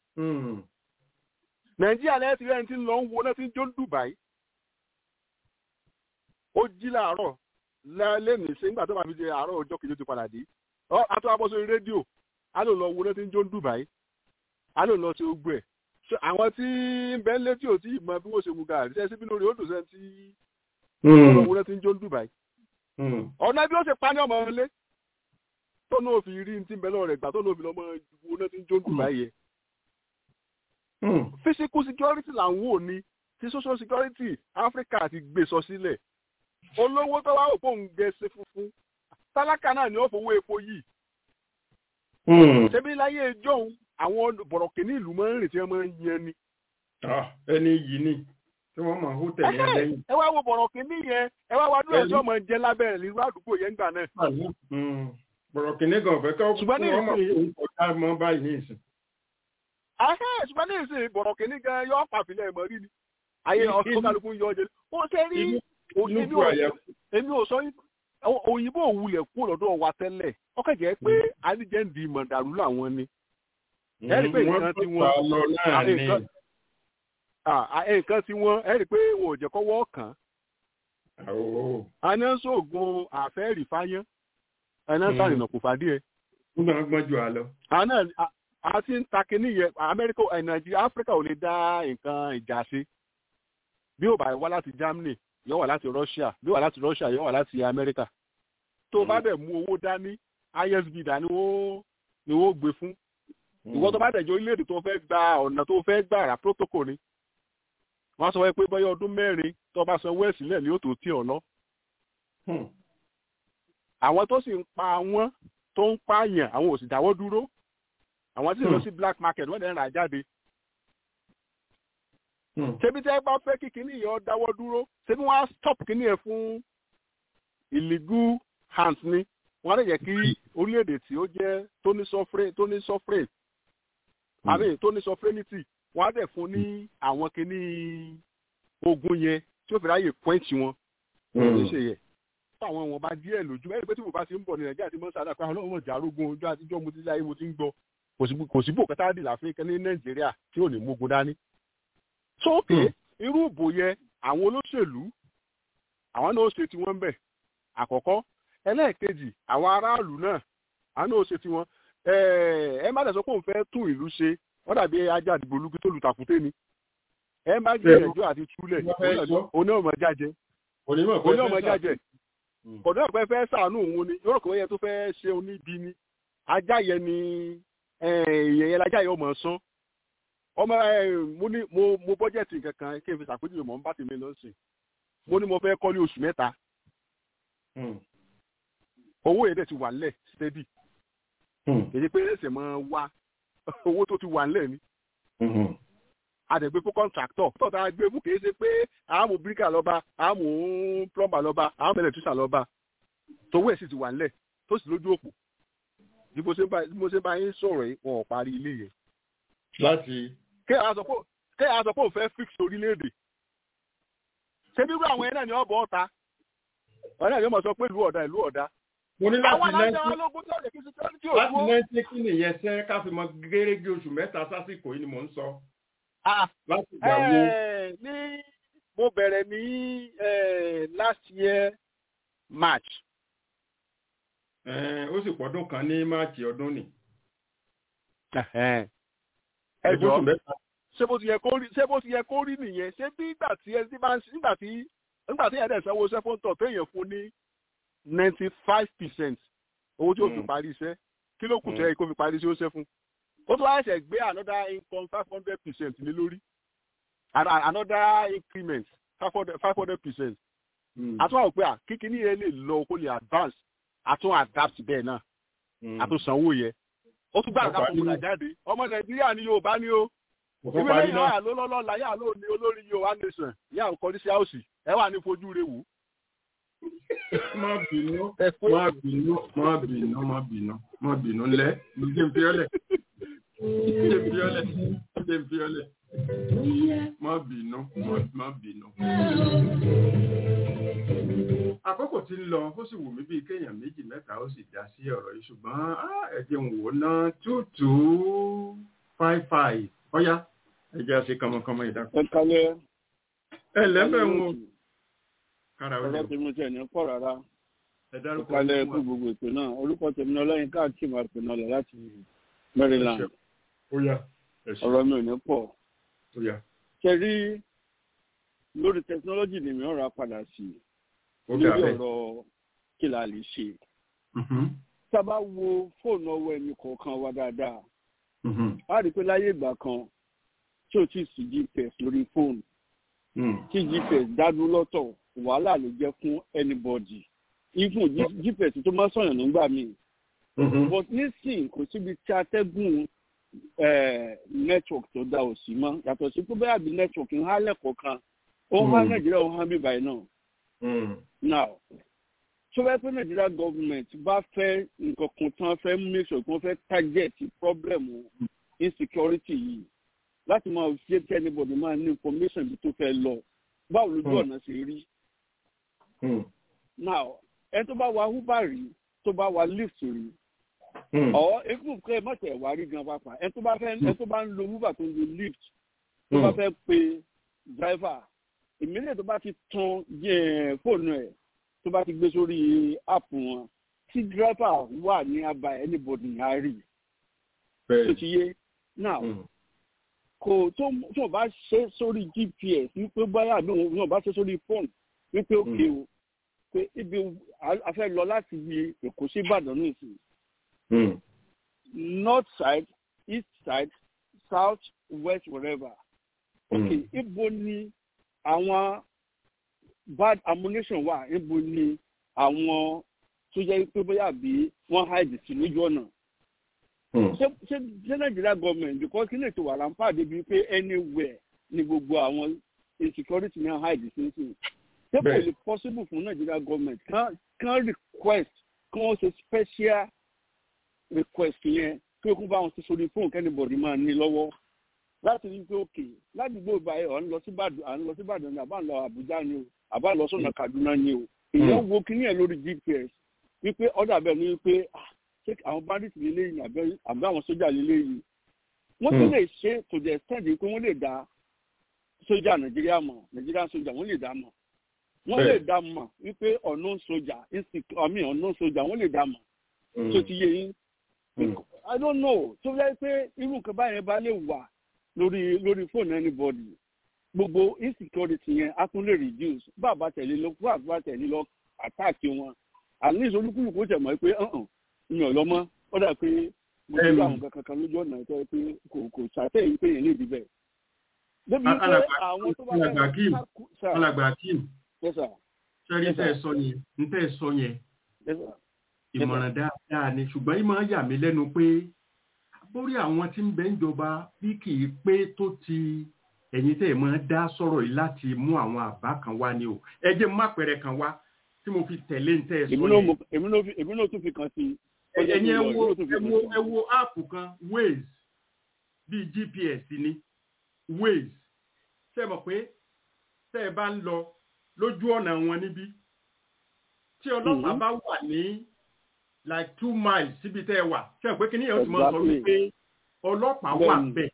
nàìjíríà lẹ́yìn tí rẹ́ni tí ń lọ ń wo náà ti ń jó dubai. ó jí láàárọ̀ lẹ́nìí ṣe nígbà tó bá fi di àárọ̀ ọjọ́ kejì ó ti padà dé. àtọ́ abọ́ sórí rédíò á lò lọ wo náà ti ń jó dubai. á lò lọ sí ogbó ẹ̀ àwọn tí ń bẹ létí ò tí ì mọ bí wọ́n ṣe mu gàrí ṣe síbi lórí odò sẹ́ni tí ọmọ rẹ ti ń jó Dubai. ọ̀nà bí ó ṣe pa ní ọmọ ilé tó náà fi rí ti ń bẹ lọ́wọ́ rẹ̀ gbà tó náà fi lọ́mọ ìwò náà ti ń jó Dubai yẹ. physical security là ń wò ní ti social security Africa ti gbé sọ sílẹ̀ olówó tó wá òpó ń gẹ̀ẹ́sì funfun tálákà náà ni ó fowó epo yìí. ṣebí láyé ìjọ́un àwọn bọ̀rọ̀kìnní ìlú máa ń rìn tí wọ́n máa ń yan ni. ẹni yìí ni tí wọ́n máa ń hó tẹ̀lé ẹ lẹ́yìn. ẹ wá wo bọ̀rọ̀kìnní yẹn ẹ wá wá dúró ẹjọ́ máa jẹ lábẹ́ rẹ̀ nínú àdúgbò yẹn gbà náà. bọ̀rọ̀kìnní gan fẹ́ kọ́ fún wọn máa ń kọjá mọ́ báyìí ní ìsìn. ṣùgbọ́n ní ìsìn bọ̀rọ̀kìnní gan yọ pàfilẹ̀ ẹ̀mọ́ rí ni ayé ọkọ̀kálukú yọ ọjẹ́ ó ṣe rí èmi ò sọ òyìnbó òwúlẹ̀ kú lọ́dọ̀ wa tẹ́lẹ̀ ọkọ̀ jẹ́ pé alíjẹ́ ń di mọ̀dàrú làwọn ni ẹ̀rí pé nǹkan tí wọ́n nǹkan tí wọ́n ẹ̀rí pé wọn ò jẹ́ kọ́wọ́ kàn. àná sóògùn àfẹ́rì fáyán àná sàrìnà kò fàdí ẹ̀. nígbà gbọ́n ju àlọ́. àná àti ń ta kínní yẹn amẹ́ríkà nàìjíríà áfíríkà ò lè dá nǹkan ìjà ṣe bí ó bá wá láti germany yóò wá láti russia bí ó wá láti russia yóò wá láti amẹ́ríkà tó bá dẹ̀ mú owó dání isb dání ni wọ́n gbé fún ìwọ tó bá dẹ̀jọ́ orílẹ̀-èdè tó fẹ́ gba ọ̀nà tó fẹ́ gbà rà protocol ni wọ́n á sọ wáyé pé bọ́yá ọdún mẹ́rin tó bá sanwó ẹ̀ sílẹ̀ ní òtò tí ọ̀ lọ. àwọn tó sì ń pa wọ́n tó ń pààyàn àwọn ò sì dáwọ́ dúró àwọn tí ń lọ sí black market wọ́n dẹ̀ ń rà jáde. ṣebí tẹ́ bá fẹ́ kí kinní yẹn ó dáwọ́ dúró ṣebí wọ́n á stop kinní yẹn fún illegal hands ni wọ́n á lè jẹ́ kí orílẹ̀-èdè tí ó jẹ́ tó ní sovereign tó ní sovereign àbí tó ní sovereignty wọ́n á dẹ̀ fún ní àwọn kinní ogun yẹn tí ó fi ráyè pọ́ǹtì wọn ní ṣe yẹ fún àwọn ìwọ̀nba díẹ̀ lójú ẹni pé tí mo bá ti ń bọ̀ ní nàìjíríà tí mo ń sáré pé ọlọ́run mọ̀ járógun ojú àtijọ́ mo ti láyé mo ti ń gbọ́ kò sí bò kẹta dì láfíríkà ní nàìjíríà tí ò ní mógun dání. sókè irú ìbò yẹ àwọn olóṣèlú àwọn náà ó ṣe tiwọn bẹ̀ àkọ́kọ́ ẹlẹ́ẹ̀kejì àwọn aráàlú náà àwọn náà ó ṣe tiwọn ẹ má dẹ̀ sọ pé òun fẹ́ tún ìlú ṣe wọ́n dàbí ajá àdìgbò olúkú tó lu tàkùté ni ẹ má gbìyànjú àti túlẹ̀ oní ọmọ jájẹ oní ọmọ jájẹ kọ̀dọ̀ ọ̀pẹ fẹ́ sàánú òun ni yóò rò pé yẹ tó fẹ́ ṣe oníbi ni ajá yẹn ni èèyàn yẹn lajá yẹn ọmọ sán ọmọ mo ní mo mo bọ́jẹ̀tì kankan kí n fi ṣàpèjúwe mọ̀ n bá tèmi lọ sí mo ní mo fẹ́ kọ́ ní oṣù mẹ́ta owó yẹn dẹ̀ ti wà nílẹ̀ steady èyí pé ẹsẹ̀ máa wá owó tó ti wà nílẹ̀ ni àdẹ̀gbé fún kọ́ńtráktọ̀ tọ́ta gbé fún kìí ṣe pé àmú bíríkà lọ́ba àmú plọ́mbà lọ́ba àmú ẹlẹ́tírísà lọ́ba tówó ẹ̀ sì ti wà nílẹ̀ tó sì lójú òpó bí mo ṣe bá yín sọ̀rọ̀ yìí wọn ò parí ilé yẹn. láti. kéèyàn sọ pé òun fẹ́ fix orílẹ̀-èdè ṣé bírú àwọn ẹ̀ náà ni ọ̀bọ̀ ọ̀ta ọ̀rẹ́ àjọ mọ̀ sọ pé ìlú ọ̀dà ìlú ọ̀dà. mo ní láti nẹ́ẹ̀tì láti nẹ́ẹ̀tì kí nìyẹn ṣe ká fi mọ gẹ́gẹ́ oṣù mẹ́ta sásìkò yìí ni mò ń sọ láti gbà wo. ní mo bẹ̀rẹ̀ ní last year march. ó sì pọ̀dún kan ní máàcì ọdún ni. ẹ jọ ṣé bó ti yẹ kó rí ṣé bó ti yẹ kó rí nìyẹn ṣé bí ìgbà tí ẹ bá ń nígbà tí nígbà tí ẹ̀dẹ̀ sanwó iṣẹ́ fún tọ̀ téèyàn fún ní ninety five percent owó tí ó fi parí iṣẹ́ kí ló kù tẹ́ kó fi parí iṣẹ́ ó ṣe fún ó tún wá ṣẹ̀ gbé another income five hundred percent lé lórí another increment five hundred five hundred percent àtún àwọn pé à kíkiní yẹn lè lọ kó lè advance àtún adapt bẹ́ẹ̀ náà àtún sanwó yẹ ó tún gbà ká fún mi jáde ọmọ nàìjíríà ni yorùbá ni ó ìwé lẹ́yìn náà ló lọ́lọ́la yà ló ní olórí yorùbá nation yà ń kọrí sí àwòsì ẹ wà ní fojú rẹ wò. má bínú má bínú má bínú má bínú má bínú lẹ ǹjẹ́ n fi ọ́ lẹ̀ ǹjẹ́ n fi ọ́ lẹ̀ ǹjẹ́ n fi ọ́ lẹ̀ má bínú má bínú. àkókò tí ń lọ ó sì wù mí bíi kéèyàn méjì mẹ́ta ó sì dá sí ọ̀rọ̀ yìí ṣùgbọ́n ẹ jẹ́ n wò ná two two five five ọ̀yá ẹ jẹ́ àṣẹ kànmọ́kànmọ́ ìdákọ̀. ẹ kalẹ̀ ẹ lẹ́bẹ̀ wọn. kára ó lè ọ̀rọ̀ tèmi tẹ̀ ní pọ̀ rárá ẹ ẹ dárúkọ kalẹ̀ fún kú wa. gbogbo ètò náà orúkọ tèmi náà lẹ́yìn káàkiri máa pè náà lẹ̀ láti Maryland ó yá ẹ ṣe ọ̀rọ̀ mi ò ní pọ̀ ó yá ṣe rí lórí tẹkinọ́lọ́jì ni mi ò ra padà sí ó dà lórí bẹ́ẹ̀. ọ̀rọ̀ kí la lè ṣe Mhm, tá a bá wo fóònù ọwọ́ ẹni kọ̀ọ̀kan wa dáadáa mhm, a rí i pé láyé ìgbà kan tí ò tí ì sí GPS lórí fóònù mhm. tí GPS dádúró lọ́tọ̀ wàhálà ló jẹ́ fún anybody even G- GPS tó máa sọ̀yàn nígbà míì Mhm. but nísìnyí kò síbi tí atẹ́gùn eh, network tó dá ò sí mọ́ yàtọ̀ sí pé bẹ́ẹ̀ àbí network ń hálẹ̀ kọ̀ọ̀kan ó ń há Mm. nàìjíríà ó ń há bíbáyìí náà Mhm. now tó bá pẹ́ nàìjíríà gọ́ọ̀mẹ̀ntì bá fẹ́ nǹkan kan tí wọ́n fẹ́ make sure kí wọ́n fẹ́ target problem insecurity yìí láti máa ṣe kí anybody máa ní information bí tó fẹ́ lọ báwo lójú Mm. ọ̀nà ṣe rí Mhm. now ẹni tó bá wa uber rí tó bá wa lyft rí Mhm. ọ̀ ekú kẹ́ ẹ má tẹ̀ wá rí gan pàápàá ẹni tó bá fẹ́ ẹni tó bá ń lo uber tó ń lo lyft tó bá Mm. fẹ́ pe driver ìmílẹ̀ tó bá ti tan eh, fóònù ẹ̀ tó bá ti gbé sórí app wọn tí driver wà ní abà anybody á rí tó Bẹ́ẹ̀. ti yé now Mhm. kò tó tó bá ṣe sórí gps wípé báyà àbí òun náà bá ṣe sórí fóònù wípé òkè o pé ibi a- a fẹ́ lọ láti ibi èkó sí ìbàdàn nìsín Mhm. north side east side south west wherever ok ibo ni àwọn bad ammunition wà níbo ni àwọn tó jẹ́ pé bóyá bí wọ́n hide sí lójú ọ̀nà. ṣé ṣé ṣé nàìjíríà gọọmenti because kí lè tó wà láǹfà débi pé anywhere ni gbogbo àwọn insecurity náà hide sí sí. ṣé kò lè possible fún nàìjíríà gọọmenti kan kan request kí wọ́n ṣe special request yẹn kí o kún bá wọn ti sórí fóònù kẹ́nìbọ̀dì máa ní lọ́wọ́ láti rí pé òkè ládùúgbò báyìí ọ̀ ń lọ sí Ìbàdàn à ń lọ sí Ìbàdàn ní àbá ń lọ Àbújá ni o àbá ń lọ sọ̀nà Kaduna ni o èèyàn wo kíní ẹ̀ lórí GPS wípé ọ̀dà bẹ́ẹ̀ ni wípé ṣé àwọn bandits lélẹ́ yìí àbí àwọn sójà lélẹ́ yìí wọ́n tún lè ṣe to the extent pé wọ́n lè dá sójà Nàìjíríà mọ̀ Nàìjíríà sójà wọ́n lè dá mọ̀ wọ́n lè dá mọ̀ wípé unknown sójà àmì unknown sójà wọ́n lè dá mọ̀ tó ti yé yín I don't know tó yẹ pé irú nǹkan báyẹn bá lè wà lórí lórí fóònù anybody gbogbo insecurity yẹn a tún lè reduce bàbá tẹ̀lé lọ bàbá tẹ̀lé lọ attack wọn at least olúkúlùkù tẹ̀ mọ́ pé mi ò lọ mọ́ ó dà pé mo ti rí àwọn kankan lójú ọ̀nà tó yẹ pé kò kò ṣàtẹ̀yìn pé yẹn lè rí bẹ́ẹ̀. débi pé àwọn tó bá fẹ́ alàgbà akim sẹ́rí tẹ́ ẹ sọ yẹn ń tẹ́ ẹ sọ yẹn ìmọ̀ràn dáadáa ni ṣùgbọ́n ìmọ̀ yà mí lẹ́nu pé bórí àwọn tí ń bẹ ń jọba bí kì í pé tó ti ẹ̀yin tẹ́ ẹ̀ máa dá sọ̀rọ̀ yìí láti mú àwọn àbá kan wá ni o ẹ jẹ́ má pẹ̀rẹ̀ kan wá tí mo fi tẹ̀lé ń tẹ́ ẹ sọ yẹn. èmi náà tún fi kàn sí. ẹ̀yin ẹ wo ẹ wo áàpù kan Waze bíi GPS ni Waze ṣe mọ̀ pé tẹ́ ẹ bá ń lọ lójú ọ̀nà wọn níbí tí ọlọ́pàá bá wà ní like two miles síbi tẹ́ ẹ wà ṣe pé kí ni yẹn ti máa sọ wípé ọlọ́pàá wà bẹ́ẹ̀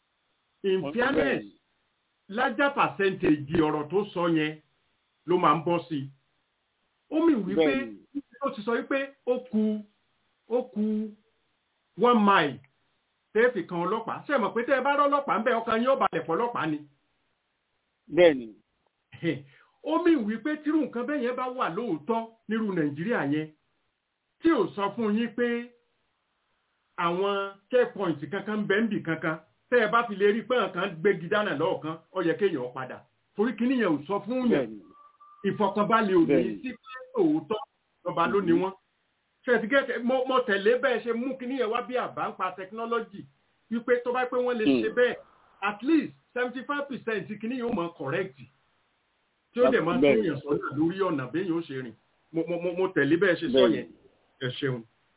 in fairness lájà percentage ọ̀rọ̀ tó sọ yẹn ló máa ń bọ́ sí i ó mì wípé ó ti sọ wípé ó ku ó ku one mile tẹ́ fi kan ọlọ́pàá ṣe mọ̀ pé tẹ́ ẹ bá rọ́ ọlọ́pàá ń bẹ ọkàn yín ó balẹ̀ fọ́ ọlọ́pàá ni. bẹ́ẹ̀ni. ó mì wípé tírú nǹkan bẹ́ẹ̀ yẹn bá wà lóòótọ́ nírú nàìjíríà yẹn tí ò sọ fún yín pé àwọn checkpoint kankan bẹ́ńbì kankan tẹ́ ẹ bá fi lè rí pé nǹkan gbégi dáná lọ́ọ̀kan ó yẹ kéèyàn padà torí kíní yẹn ò sọ fún yẹn ìfọkànbalẹ̀ ò ní sí pé òótọ́ ọba ló ní wọ́n ṣètìgẹ́tẹ̀ mo tẹ̀lé bẹ́ẹ̀ ṣe mú kíní yẹn wá bí àbá ń pa technology wípé tó bá pé wọ́n lè ṣe bẹ́ẹ̀ at least seventy five percent kíní yóò mọ correct tí ó dẹ̀ máa tún yẹn sọ́nà lórí ọ̀nà béèyàn ó ṣe rìn mo tẹ̀lé bẹ́ẹ̀ ṣe sọ yẹn ẹ ṣeun.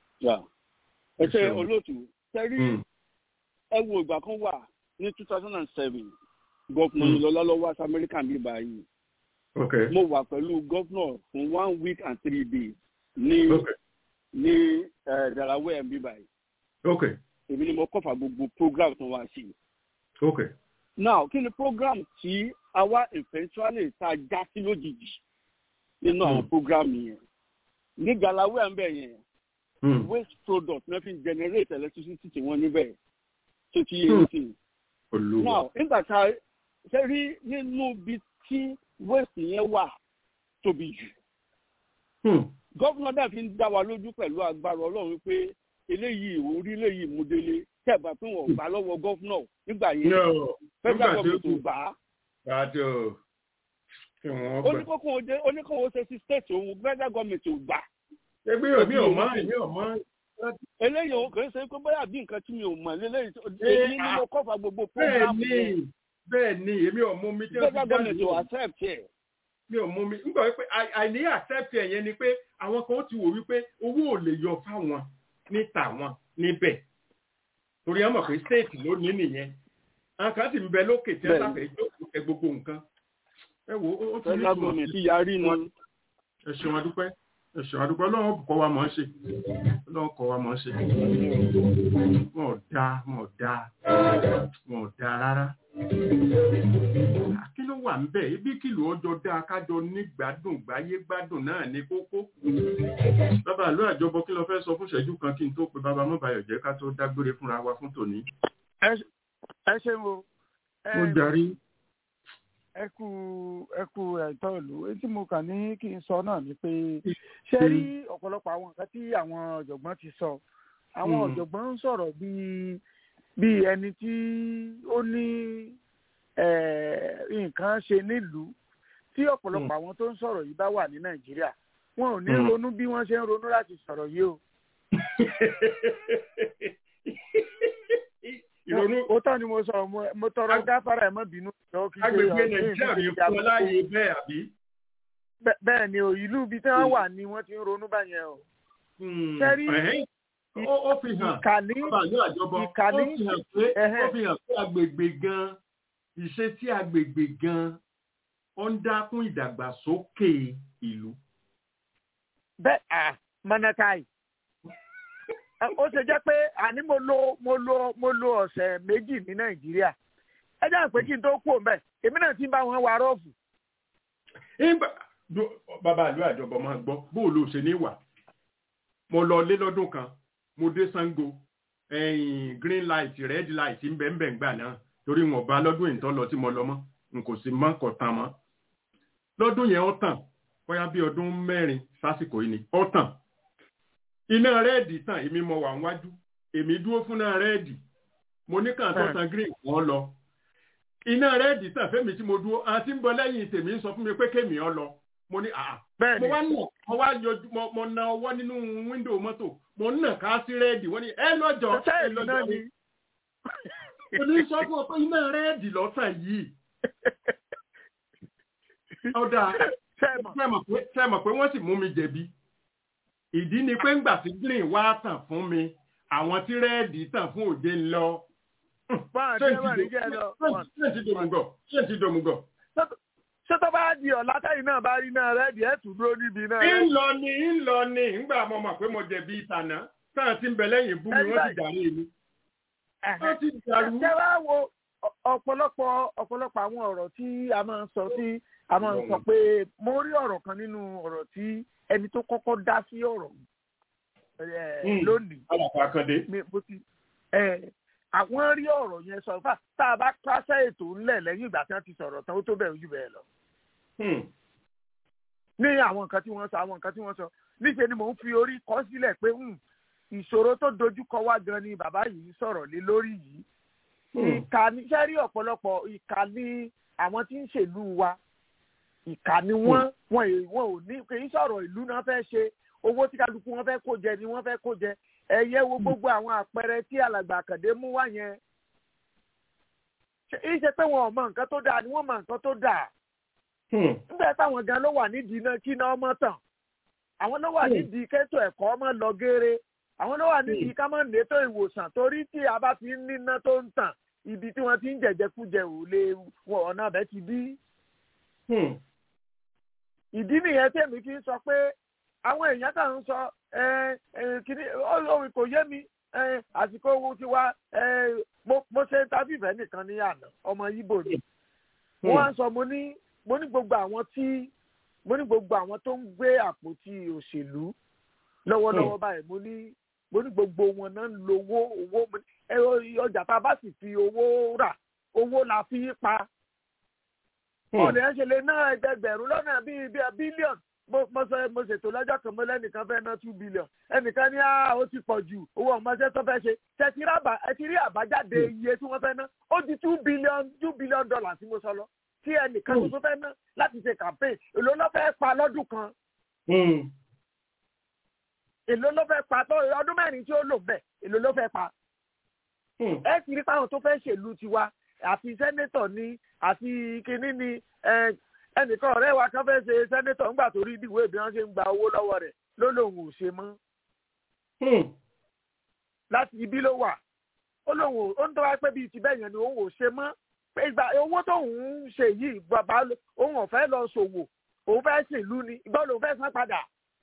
ẹ ṣe olóòtú tẹ́rí ẹ wo ìgbà kan wà ní two thousand and seven gọ́fúnà ìlọlá lọ́wọ́ àti amẹ́ríkà ní báyìí. mo wà pẹ̀lú gọ́fúnà fún one week and three days ní ní Delaware ní báyìí. èmi ni mo kọ́fà gbogbo program tó wá sí. now kí ni program tí àwa eventually ta já sí lójijì nínú àwọn program yẹn ní Delaware ń bẹ̀ yẹn waste product náà fi generate electricity tí wọ́n níbẹ̀ tó ti yé sí. now nígbà tá a ṣe rí nínú ibi tí waste yẹn wà tóbi jù. gọ́fúnà náà fi ń dá wa lójú pẹ̀lú agbára ọlọ́run wípé eléyìí orílẹ̀ yìí mú délé tẹ̀gbà pé wọ́n gbà lọ́wọ́ gọ́fúnà nígbà yẹn federal government ò gbà á. oníkókò ṣe sí state òun federal government ò gbà. ẹgbẹ́ yóò mi ò mọ̀ èmi ò mọ̀ eléyìí òun kò ń ṣe pé bóyá bí nǹkan tí mi ò mọ̀ lélẹ́yìí èyí ni mo kọ́fà gbogbo program yẹn. bẹ́ẹ̀ ni èmi ò mú mi tí wọ́n ti jáde yìí. accept ẹ̀. mi ò mú mi nígbà wípé àìní accept ẹ̀ yẹn ni pé àwọn kan ti wò wípé owó ò lè yọ fáwọn ní tàwọn níbẹ̀ torí ẹ mọ̀ pé state ló ní nìyẹn àwọn kan sì ń bẹ lókè tí wọ́n sáfẹ́ jókòó ẹ gbogbo nǹkan ẹ wo ó ti ní ìtumọ̀ sí yarí nu. ẹ ṣeun adúpẹ́ ẹ̀ṣọ́ àdúgbò ọlọ́run kọ́ wa mọ̀ ọ́ ṣe ọlọ́run kọ́ wa mọ̀ ọ́ ṣe wọn ò dáa wọn ò dáa wọn ò dáa rárá. kí ló wà ń bẹ̀ ibi kìlù ọjọ́ dáa kájọ ní gbádùn gbáyé gbádùn náà ní kókó. bàbá àlọ́ àjọbọ kí ló fẹ́ sọ fún ìṣẹ́jú kan kí n tó pe bàbá mọ́bàyọ̀ jẹ́ ká tó dágbére fúnra wa fún tòní. ẹ ṣe mo. mo darí ẹ kú ẹ kú ẹ̀tọ́ ìlú etí mo kàn ní kí n sọ náà ni pé ṣé rí ọ̀pọ̀lọpọ̀ àwọn nǹkan tí àwọn ọ̀jọ̀gbọ́n ti sọ àwọn ọ̀jọ̀gbọ́n ń sọ̀rọ̀ bíi bíi ẹni tí ó ní nǹkan ṣe nílùú tí ọ̀pọ̀lọpọ̀ àwọn tó ń sọ̀rọ̀ yìí bá wà ní nàìjíríà wọn ò ní ronú bí wọ́n ṣe ń ronú láti sọ̀rọ̀ yìí o. ìrònú. ó tán ni mo sọ mo tọrọ gáfárà ẹ má bínú. agbègbè nàìjíríà mi fún ọ láàyè bẹ́ẹ̀ àbí. bẹ́ẹ̀ ni o ìlú ibi tí wọ́n wà ni wọ́n ti ń ronú báyẹn o. sẹ́rí ó fi hàn ìkànnì ìkànnì ó fi hàn pé ó fi hàn pé agbègbè gan ìṣesí agbègbè gan ó ń dákún ìdàgbàsókè ìlú. bẹ́ẹ̀ à mọ́nàkáì ó ṣe jẹ́ pé àní mo lo mo lo mo lo ọ̀sẹ̀ méjì ní nàìjíríà ẹ jẹ́ pé kí n tó kú òun bẹ́ẹ̀ èmi náà ti ń bá wọn wa rọ́ọ̀fù. bàbá àlú àjọbọ máa gbọ́ bó o lò ṣe ní wà mo lọ lé lọ́dún kan mo dé sango green light red light ń bẹ̀ ń bẹ̀ ń gbà náà torí wọn bá lọ́dún ìtọ́ lọ tí mo lọ mọ́ n kò sì mọ́ kọ̀ tán mọ́ lọ́dún yẹn ó tàn bóyá bí ọdún mẹ́rin sásìkò yìí ni ó tàn iná rẹ́ẹ̀dì tàn èmi mo wà níwájú èmi dúró fún náà rẹ́ẹ̀dì mo ní kàn tó tan green wọn lọ iná rẹ́ẹ̀dì tàn fẹ́mi tí mo dúró àti ń bọ lẹ́yìn tèmi ń sọ fún mi pé kémi ọ lọ mo ní àá mo wá nà mo wá yọjú mo na ọwọ́ nínú wíńdò mọ́tò mo nà ká sí rẹ́ẹ̀dì wọ́n ní ẹ lọ́jọ́ ẹ lọ́jọ́ ni mo ní sọ fún ọ pé iná rẹ́ẹ̀dì lọ́tàn yìí ọ̀dà sẹ́mọ̀ pé wọ́n sì mú mi jẹ̀bi ìdí ni pé ńgbà tí green wá tàn fún mi àwọn tí rẹ́ẹ̀dì tàn fún òde ń lọ. ṣé ti dòmùgọ̀ ṣé ti dòmùgọ̀. ṣé tó bá di ọ̀la táyì náà bá rí náà rẹ́ẹ̀dì ẹ̀ tún dúró níbi náà. ń lọ ni ń lọ ni ńgbà mo mọ̀ pé mo jẹ̀bi ìtànà táà ti ń bẹ lẹ́yìn bú mi wọ́n ti dàrí mi. wọ́n ti dàrú. ṣé wàá wo ọ̀pọ̀lọpọ̀ ọ̀pọ̀lọpọ̀ àwọn ọ̀rọ̀ tí a máa ń sọ tí a máa ń sọ pé mo rí ọ̀rọ̀ kan nínú ọ̀rọ̀ tí ẹni tó kọ́kọ́ dá sí ọ̀rọ̀ lónìí. àwọn rí ọ̀rọ̀ yẹn sọ fà tá a bá pàṣẹ ètò ńlẹ̀ lẹ́yìn ìgbà tí wọ́n ti sọ̀rọ̀ tán ó tó bẹ̀rù jù bẹ́ẹ̀ lọ. ní àwọn nǹkan tí wọ́n sọ àwọn nǹkan tí wọ́n sọ níṣẹ́ ni mò ń fi orí kọ́ sílẹ̀ pé ìṣòro tó dojúkọ wá gan ni bàbá yìí sọ̀rọ̀ lé lórí yìí. ìkà ní sẹ́rí ọ̀pọ̀lọpọ̀ ìkà ní àwọn tí ń ṣèlú wa ìkà ni wọ́n wọn ò ní kì í sọ̀rọ̀ ìlú náà fẹ́ ṣe owó tí kálukú wọn fẹ́ kó jẹ ni wọ́n fẹ́ kó jẹ ẹ̀yẹ wo gbogbo àwọn àpẹẹrẹ tí alàgbà àkàndé mú wá yẹn ìṣe pé wọn ò mọ nǹkan tó dáa ni wọ́n mọ nǹkan tó dáa nígbà táwọn gan ló wà nídìí iná kí iná ọmọ tàn àwọn ló wà nídìí kẹ́tọ̀ ẹ̀kọ́ ọmọ lọ géere àwọn ló wà nídìí ká mọ̀ nétò ìwòsàn torí tí a bá fi ń níná tó ń tàn ibi tí wọ́n ti ń jẹ̀jẹ̀kújẹ ò lè wọ ọ̀nà bẹ́ẹ̀ ti bí ìdí nìyẹn tèmi kí n sọ pé àwọn èèyàn kan ń sọ kìíní olórin kò yé mi àsìkò owó ti wá mo ṣe tábìfẹ́ nìkan ní àná ọmọ Ìgbò ni wọ́n á sọ mo ní mo ní gbogbo àwọn tí mo ní gbogbo àwọn tó ń gbé àpótí òṣèlú lọ́wọ́lọ́wọ́ báyìí mo ní mo ní gbogbo wọn náà ń lo owó owó ọjà tá a bá sì fi owó rà owó la fi pa ọ̀nà ẹ̀ ṣe lè ná ẹgbẹgbẹ̀rún lọ́nà bíi bíi bílíọ̀nù mo sọ mo ṣètò lọ́jọ́ kan mo lẹ́nìkan fẹ́ ná two billion ẹnìkan ní ó ti pọ̀ jù owó ọmọọṣẹ́ tó fẹ́ ṣe ẹ ti rí àbájáde iye tí wọ́n fẹ́ ná ó di two billion two billion dollars tí mo sọ lọ tí ẹnìkan tó fẹ́ ná láti ṣe campaign èló ló fẹ́ pa lọ́dún kan èló ló fẹ́ pa tó ọdún mẹ́rin tí ó lò bẹ́ẹ̀ èló ló fẹ́ pa ẹ ti rí fáwọn tó fẹ́ ṣèlú tiwa àti sẹ́nétọ̀ ni àti kínní ni ẹnìkan ọ̀rẹ́ wa kan fẹ́ ṣe sẹ́nétọ̀ ńgbà tó rí ìdíwọ́ bí wọ́n ṣe ń gba owó lọ́wọ́ rẹ̀ ló lòun ò ṣe mọ́. láti ibi ló wà ó lóun ó ń tọ́wá pé bíi ti bẹ́ẹ̀ yẹn ni òun ò ṣe mọ́ pé ìgbà owó tóun ń ṣe yìí bàbá òun ò fẹ́ lọ ṣòwò òun fẹ́ ṣèlú ni ìgbà lòun fẹ́ san padà.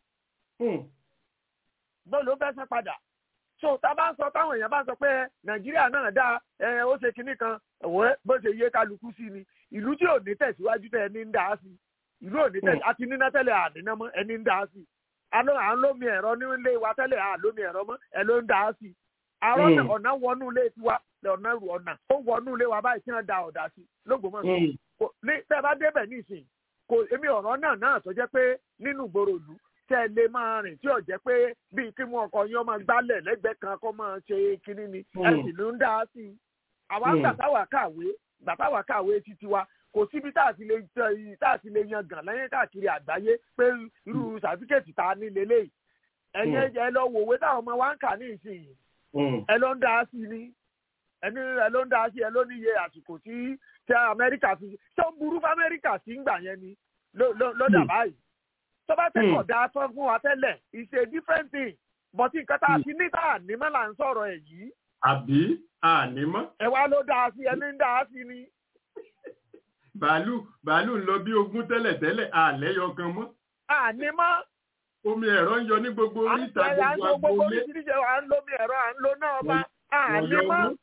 ìgbà lòun fẹ́ san padà so tá a bá ń sọ táwọn èèyàn bá ń sọ pé nàìjíríà náà dáa ẹ ó ṣe kinní kan ẹ̀wọ́ bó ṣe yé kálukú sí ni ìlú tí ò ní tẹ̀síwájú tẹ ẹni ń dá sí ìlú ò ní tẹ̀síwájú àti níná tẹ́lẹ̀ àníná mọ́ ẹni ń dá sí àlọ́ à ń lómi ẹ̀rọ nílé wa tẹ́lẹ̀ à lómi ẹ̀rọ mọ́ ẹ ló ń dá sí àrọ́ ọ̀nà wọnú ilé tiwa ọ̀nà ọ̀nà ó wọnú ilé wa báyìí tí wọ́n da ọ̀dà sí lógbòmọ̀ṣọ́ tẹ́ bá débẹ̀ nísìn kò èmi ọ̀rọ̀ náà náà tó jẹ́ pé nínú ìgboro ìlú tẹ́ ẹ lè máa rìn tí ò jẹ́ pé bíi kí mú ọkọ̀ yín ọmọ gbálẹ̀ lẹ́gbẹ̀ẹ́ kan kó máa ṣe kinní ni ẹ sì ló ń dá sí i àwa ń gbà táwa kàwé bàbá wa kàwé títí wa kò síbi tá a ti lè tá a ti lè yan gàn lẹ́yìn káàkiri àgbáyé pé irú sàtífíkẹ́tì tá a ní lélẹ́yìí ẹ̀yẹ ẹ lọ wò wé táwọn ọmọ wa ń kà ní ìsinyìí ẹ ló ń dá sí ni ẹni ẹ ló ń dá sí ẹ ló ní iye àsìkò tí tí amẹ́ríkà fi ṣé ó ń burú fún amẹ́ríkà sí ń gbà yẹn ni ló dà báyìí tó bá tẹ́kọ̀ dá tán fún wa tẹ́lẹ̀ it's a different thing but nǹkan tá a fi ní tá a ní mọ́ là ń sọ̀rọ̀ ẹ̀ yìí. àbí ànímọ́. ẹ wá ló dá sí ẹni ń dá sí ni. bàálù bàálù ń lọ bí ogún tẹ́lẹ̀ tẹ́lẹ̀ àlẹ́yọ kan mọ́. ànímọ́ omi ẹ̀rọ ń yọ ní gbogbo oríta gbogbo agboolé. à ń lo omi ẹ̀rọ à ń lo náà bá àní mọ́.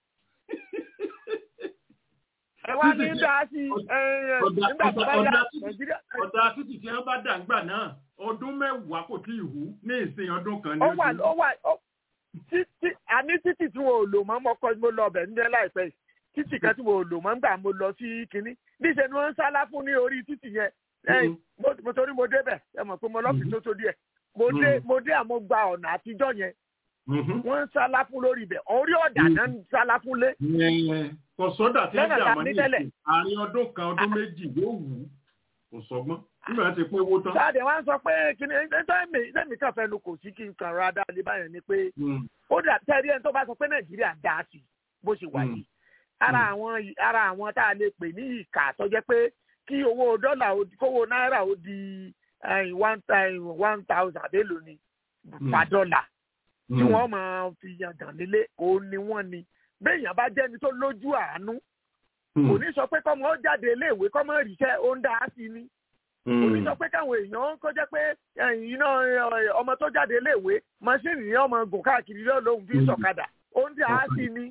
ẹ wá ní dá sí nígbà tó bá yá nàìjíríà. ọ̀dà títì tí wọ́n bá dà ń gbà náà ọdún mẹ́wàá kò tí ì hù ní ìsìn ọdún kan ní ojú. ó wà ó wà títí àní títì tí wọn ò lò mọ́ mọ́kọ́ mo lọ ọbẹ̀ níjẹ́ láìpẹ́ yìí títì kan tí wọn ò lò mọ́ nígbà mo lọ sí kínní níṣẹ́ ni wọ́n ń sálá fún ní orí títì yẹn mo torí mo débẹ̀ ẹ mọ̀ pé mo lọ́ọ̀fì tó tó díẹ̀ mo dé mo dé àmọ́ gba ọ̀nà àtijọ́ yẹn wọ́n ń sálá fún lórí ibẹ̀ orí ọ̀dà náà ń sálá fún lé. kò sọ́dà tí ń jà mọ́ ní ìsìn àárín ọdún kan ọdún méjì yóò wù ú kò sọgbọ́n nígbà tí pé owó tán. sáàdì wá ń sọ pé kí ni ẹni kan fẹnu kò sí kí n kàn ra dáadé báyẹn ni pé ó dà tẹ́rí ẹni tó bá sọ pé nàìjíríà dá sí bó ṣe wà yìí ara àwọn ara àwọn tá a lè pè ní ìkà tó jẹ́ pé kí owó dọ́là kówó náírà ó di one one thousand àbélò ni per dollar tí wọ́n máa fi yàgàn nílé òun ni wọ́n ni béèyàn bá jẹ́ni tó lójú àánú kò ní sọ pé kọ́mọ ó jáde iléèwé kọ́mọ ríṣẹ́ ó ń dá sí ni kò ní sọ pé káwọn èèyàn kó jẹ́ pé iná ọmọ tó jáde iléèwé mọ́ṣíìnì ni ọmọ gùn káàkiri lóhùn fi sọ̀kadà ó ń dá sí ni.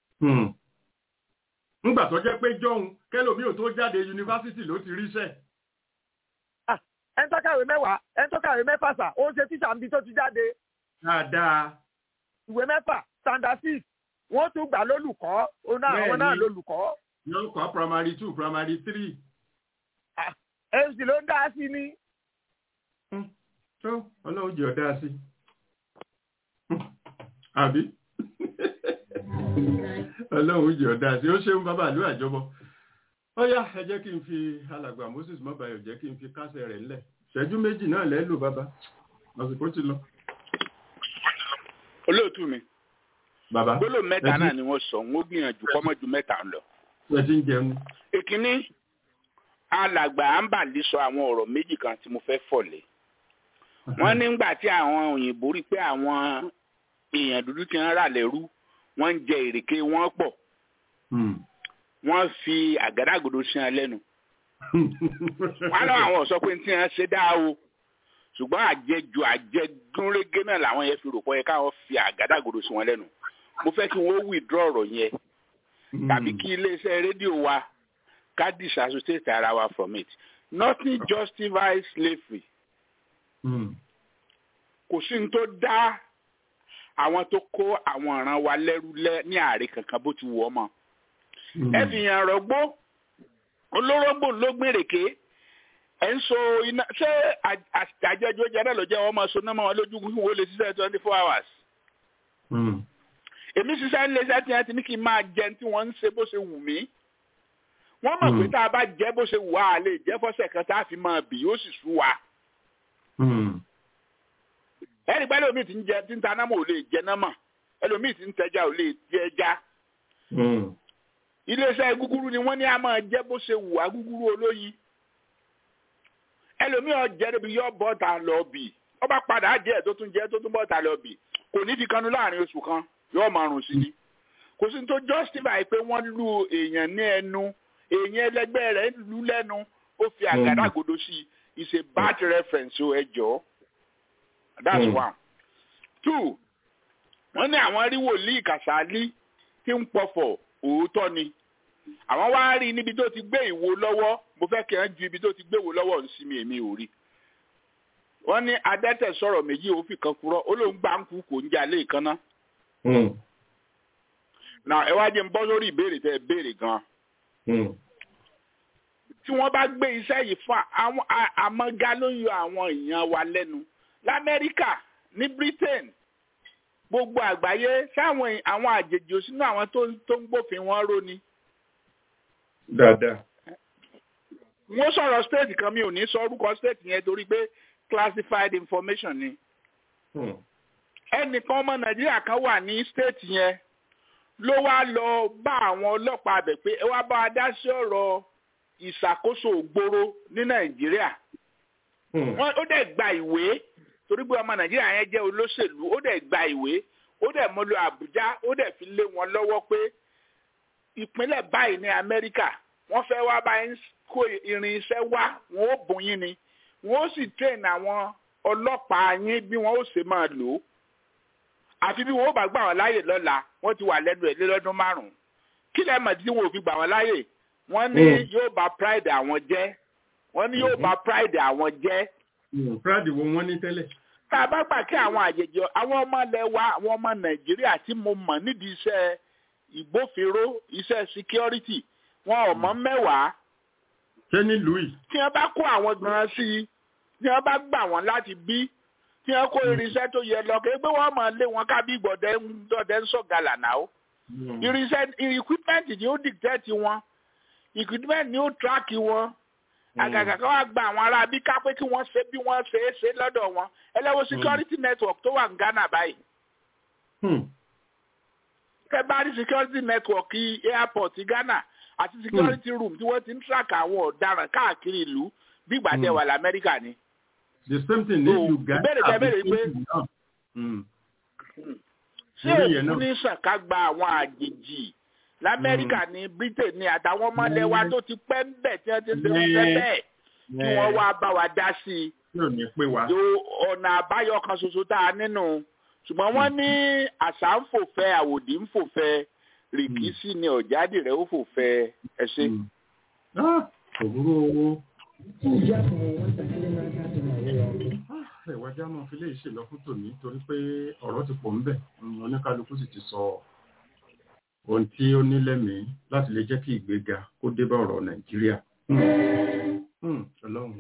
ńgbà tó jẹ́ pé jọ́hun kẹ́lòmí ò tó jáde yunifásitì ló ti ríṣẹ́. ẹni tó kàwé mẹ́wàá ẹni tó kàwé mẹ́fà sà ó ń ṣe tíṣà níbi tó ti jáde. dáadáa. ìwé mẹ́fà standard six wọ́n tún gbà lólùkọ́ àwọn náà lólùkọ́. yóò kọ́ primary two primary three. èsì ló ń dá sí ni. tó ọlọ́run jẹ́ ọ̀dá sí. àbí ọlọ́run jẹ́ ọ̀dá sí ó ṣeun bàbá àlú àjọbọ. ó yá ẹ jẹ́ kí n fi alàgbà moses mọ́bàyọ̀ jẹ́ kí n fi kásẹ̀ rẹ̀ ńlẹ̀ ṣẹ́jú méjì náà lẹ́ lò bàbá àsìkò ti lọ. olóòtú mi bàbá gbólóhùn mẹ́ta náà ni wọ́n sọ wọ́n gbìyànjú kọ́mọ́jú mẹ́ta ń lọ. ẹ ti ń jẹun. ìkíní alàgbà àǹbàlí sọ àwọn ọ̀rọ̀ méjì kan tí mo fẹ́ fọ̀lẹ̀. wọ́n nígbà tí àwọn òyìnbó rí pé àwọn èèyàn dúdú ti ń rà lẹ́rú wọ́n ń jẹ ìrèké wọn pọ̀. wọ́n fi àgádágodo sí wọn lẹ́nu. wọ́n lọ àwọn sọ pé tí wọ́n ṣe dáa o ṣùgbọ́n àjẹjù àjẹgúnrégé náà làwọn yẹn fi rò pọ̀ yẹ káwọn fi àgádágodo sí wọn lẹ́nu mo fẹ́ kí wọ́n withdraw ọ̀rọ̀ yẹn tàbí kí iléeṣẹ́ rédíò wa ká disassociate ara wa from it nothing justifies slavery kò sí ní tó dá àwọn tó kó àwọn ọ̀ràn wa lẹ́rú lẹ́ ní àárẹ̀ kankan bó ti wù ọ́ mọ́ ẹ fi hàn rọgbó olórógbò ló gbèrèké ẹ ń so iná ṣé àjẹjọ jẹ náà ló jẹ wọn máa so náà mọ wọn lójú kí wọn lè ṣiṣẹ́ twenty four hours èmi ṣiṣẹ́ ń lé iṣẹ́ tí wọ́n ti ní kí n máa jẹ tí wọ́n ń ṣe bó ṣe wù mí. wọ́n mọ̀ pé tá a bá jẹ́ bó ṣe wù á lè jẹ́ fọ́sẹ̀ kan tá a fi máa bì yóò sì sú wa. ẹnì pẹ́ lómi ti ń jẹ tí ń ta námọ̀ ò lè jẹ námọ̀ ẹlòmíì ti ń tẹja ò lè jẹ ẹja. iléeṣẹ́ gúgúrú ni wọ́n ní a máa jẹ́ bó ṣe wù á gúgúrú olóyin. ẹlòmíì ọ̀jẹ̀ níbi yọ bọ́ta lọ bì ọba padà jẹ́ tó tún jẹ́ tó tún bọ́ta lọ bì kò ní fi kanú láàrin oṣù kan yóò máa rùn sí ni kò sí tó justify pé wọ́n lu èèyàn ní ẹnu èèyàn ẹlẹgbẹ́ rẹ̀ lù lẹ́nu ó fi àgádágodo sí i is a bad reference o ẹ jọ that's mm. one two wọ́n ní àwọn rí wòlíì kàṣálí tí ń pọ̀fọ̀ òótọ́ ni àwọn wá rí níbi tó ti gbé ìwo lọ́wọ́ mo fẹ́ kí wọ́n ju ibi tó ti gbé ìwo lọ́wọ́ ń sí mi èmi ò rí wọ́n ní adẹ́tẹ̀ sọ̀rọ̀ méjì ó fi kan kúrọ́ ó lóun gbà ń kú kò ń jà lé ìkànnà na ẹ wá jẹ́ ń bọ́ sórí ìbéèrè tẹ́ ẹ béèrè gan. tí wọ́n bá gbé iṣẹ́ yìí fún àwọn àmọ́gá ló yọ àwọn èèyàn wa lẹ́nu lamẹ́ríkà ní britain gbogbo àgbáyé sáwọn àwọn àjèjì òsínú àwọn tó ń gbófin wọn ró ni dáadáa. wọ́n sọ̀rọ̀ state kan mi ò ní sọ orúkọ state yẹn torí pé classified information ni. ẹnìkan ọmọ nàìjíríà kan wà ní state yẹn ló wá lọ bá àwọn ọlọ́pàá abẹ pé ẹ wá bá a dá sí ọ̀rọ̀ ìṣàkóso ògbóró ní nàìjíríà. wọ́n ó dẹ̀ gba ìwé torí pé ọmọ nàìjíríà yẹn jẹ́ olóṣèlú ó dẹ̀ gba ìwé ó dẹ̀ mú lọ àbújá ó dẹ̀ fi lé wọn lọ́wọ́ pé ìpínlẹ̀ báyìí ní amẹ́ríkà wọ́n fẹ́ wá báyìí kó irinṣẹ́ wá wọn ó bùn yín ni wọn ó sì train àwọn ọlọ́pàá yín bí wọ́n ó ṣe máa lò ó àfi bí wọn ó bá gbà wọn láàyè lọ́la wọ́n ti wà lẹ́nu ẹ̀ lé lọ́dún márùn-ún kí lẹ́ẹ̀ mọ̀ tí wọn ò fi gbà wọn láàyè wọ́n ní yóò bà pride àwọn jẹ́ wọ́n ní yóò bà pride àwọn jẹ́. pride wo wọ́n ní tẹ́lẹ̀. tá a bá gbà kí àwọn àjèjì àwọn ọmọ ilẹ̀ wa àwọn ọmọ nàìjíríà tí mo mọ̀ nídìí iṣẹ́ ìgbófinró iṣẹ́ security wọn ò mọ̀ mẹ́wàá. ṣé nílùú yìí. tí wọ́n bá kó àwọn gan sí i tí wọ́n bá gbà wọ́n láti bí tí wọ́n kó irinṣẹ́ tó yẹ lọ kí pé wọ́n máa lé wọn kábí gbọ̀dẹ́ ń sọ̀gàlà náà. irinṣẹ́ equipment ni ó dictate wọn equipment ni ó track wọn àgàgà kan wá gba àwọn ará bí ká pé kí wọ́n ṣe bí wọ́n ṣe é ṣe lọ́dọ̀ wọn ẹlẹ́wọ̀n security network tó wà ní ghana báyìí. kẹ bá rí security network airport ghana àti security room tí wọ́n ti ń track àwọn ọ̀daràn káàkiri ìlú bí ìgbà tẹ wà lamẹ́ríkà ni. the same thing ní uganda ìbéèrè tẹ béèrè pé ṣé òkú ní sàn ká gba àwọn àjèjì lamẹ́ríkà ní britain ní àtàwọn ọmọlẹ̀ wa tó ti pẹ́ ń bẹ̀ tí wọ́n ti ń ṣe wọ́n bẹ́ẹ̀ kí wọ́n wá bá wa dá sí i ọ̀nà àbáyọ kan ṣoṣo tá a nínú ṣùgbọ́n wọ́n ní àṣà ń fòfẹ́ àwòdì ń fòfẹ́ rìkísí ni ọ̀jáde rẹ̀ ó fòfẹ́ ẹ ṣe. òwúrò owó. ìwájà máa fi léyìí ṣèlọ fún tòní torí pé ọ̀rọ̀ ti pọ̀ ń bẹ̀ oníkálukú sì ti sọ ohun tí ó ní lẹ́mìí láti lè jẹ́ kí ìgbéga kó dé bá ọ̀rọ̀ nàìjíríà. ọlọ́run.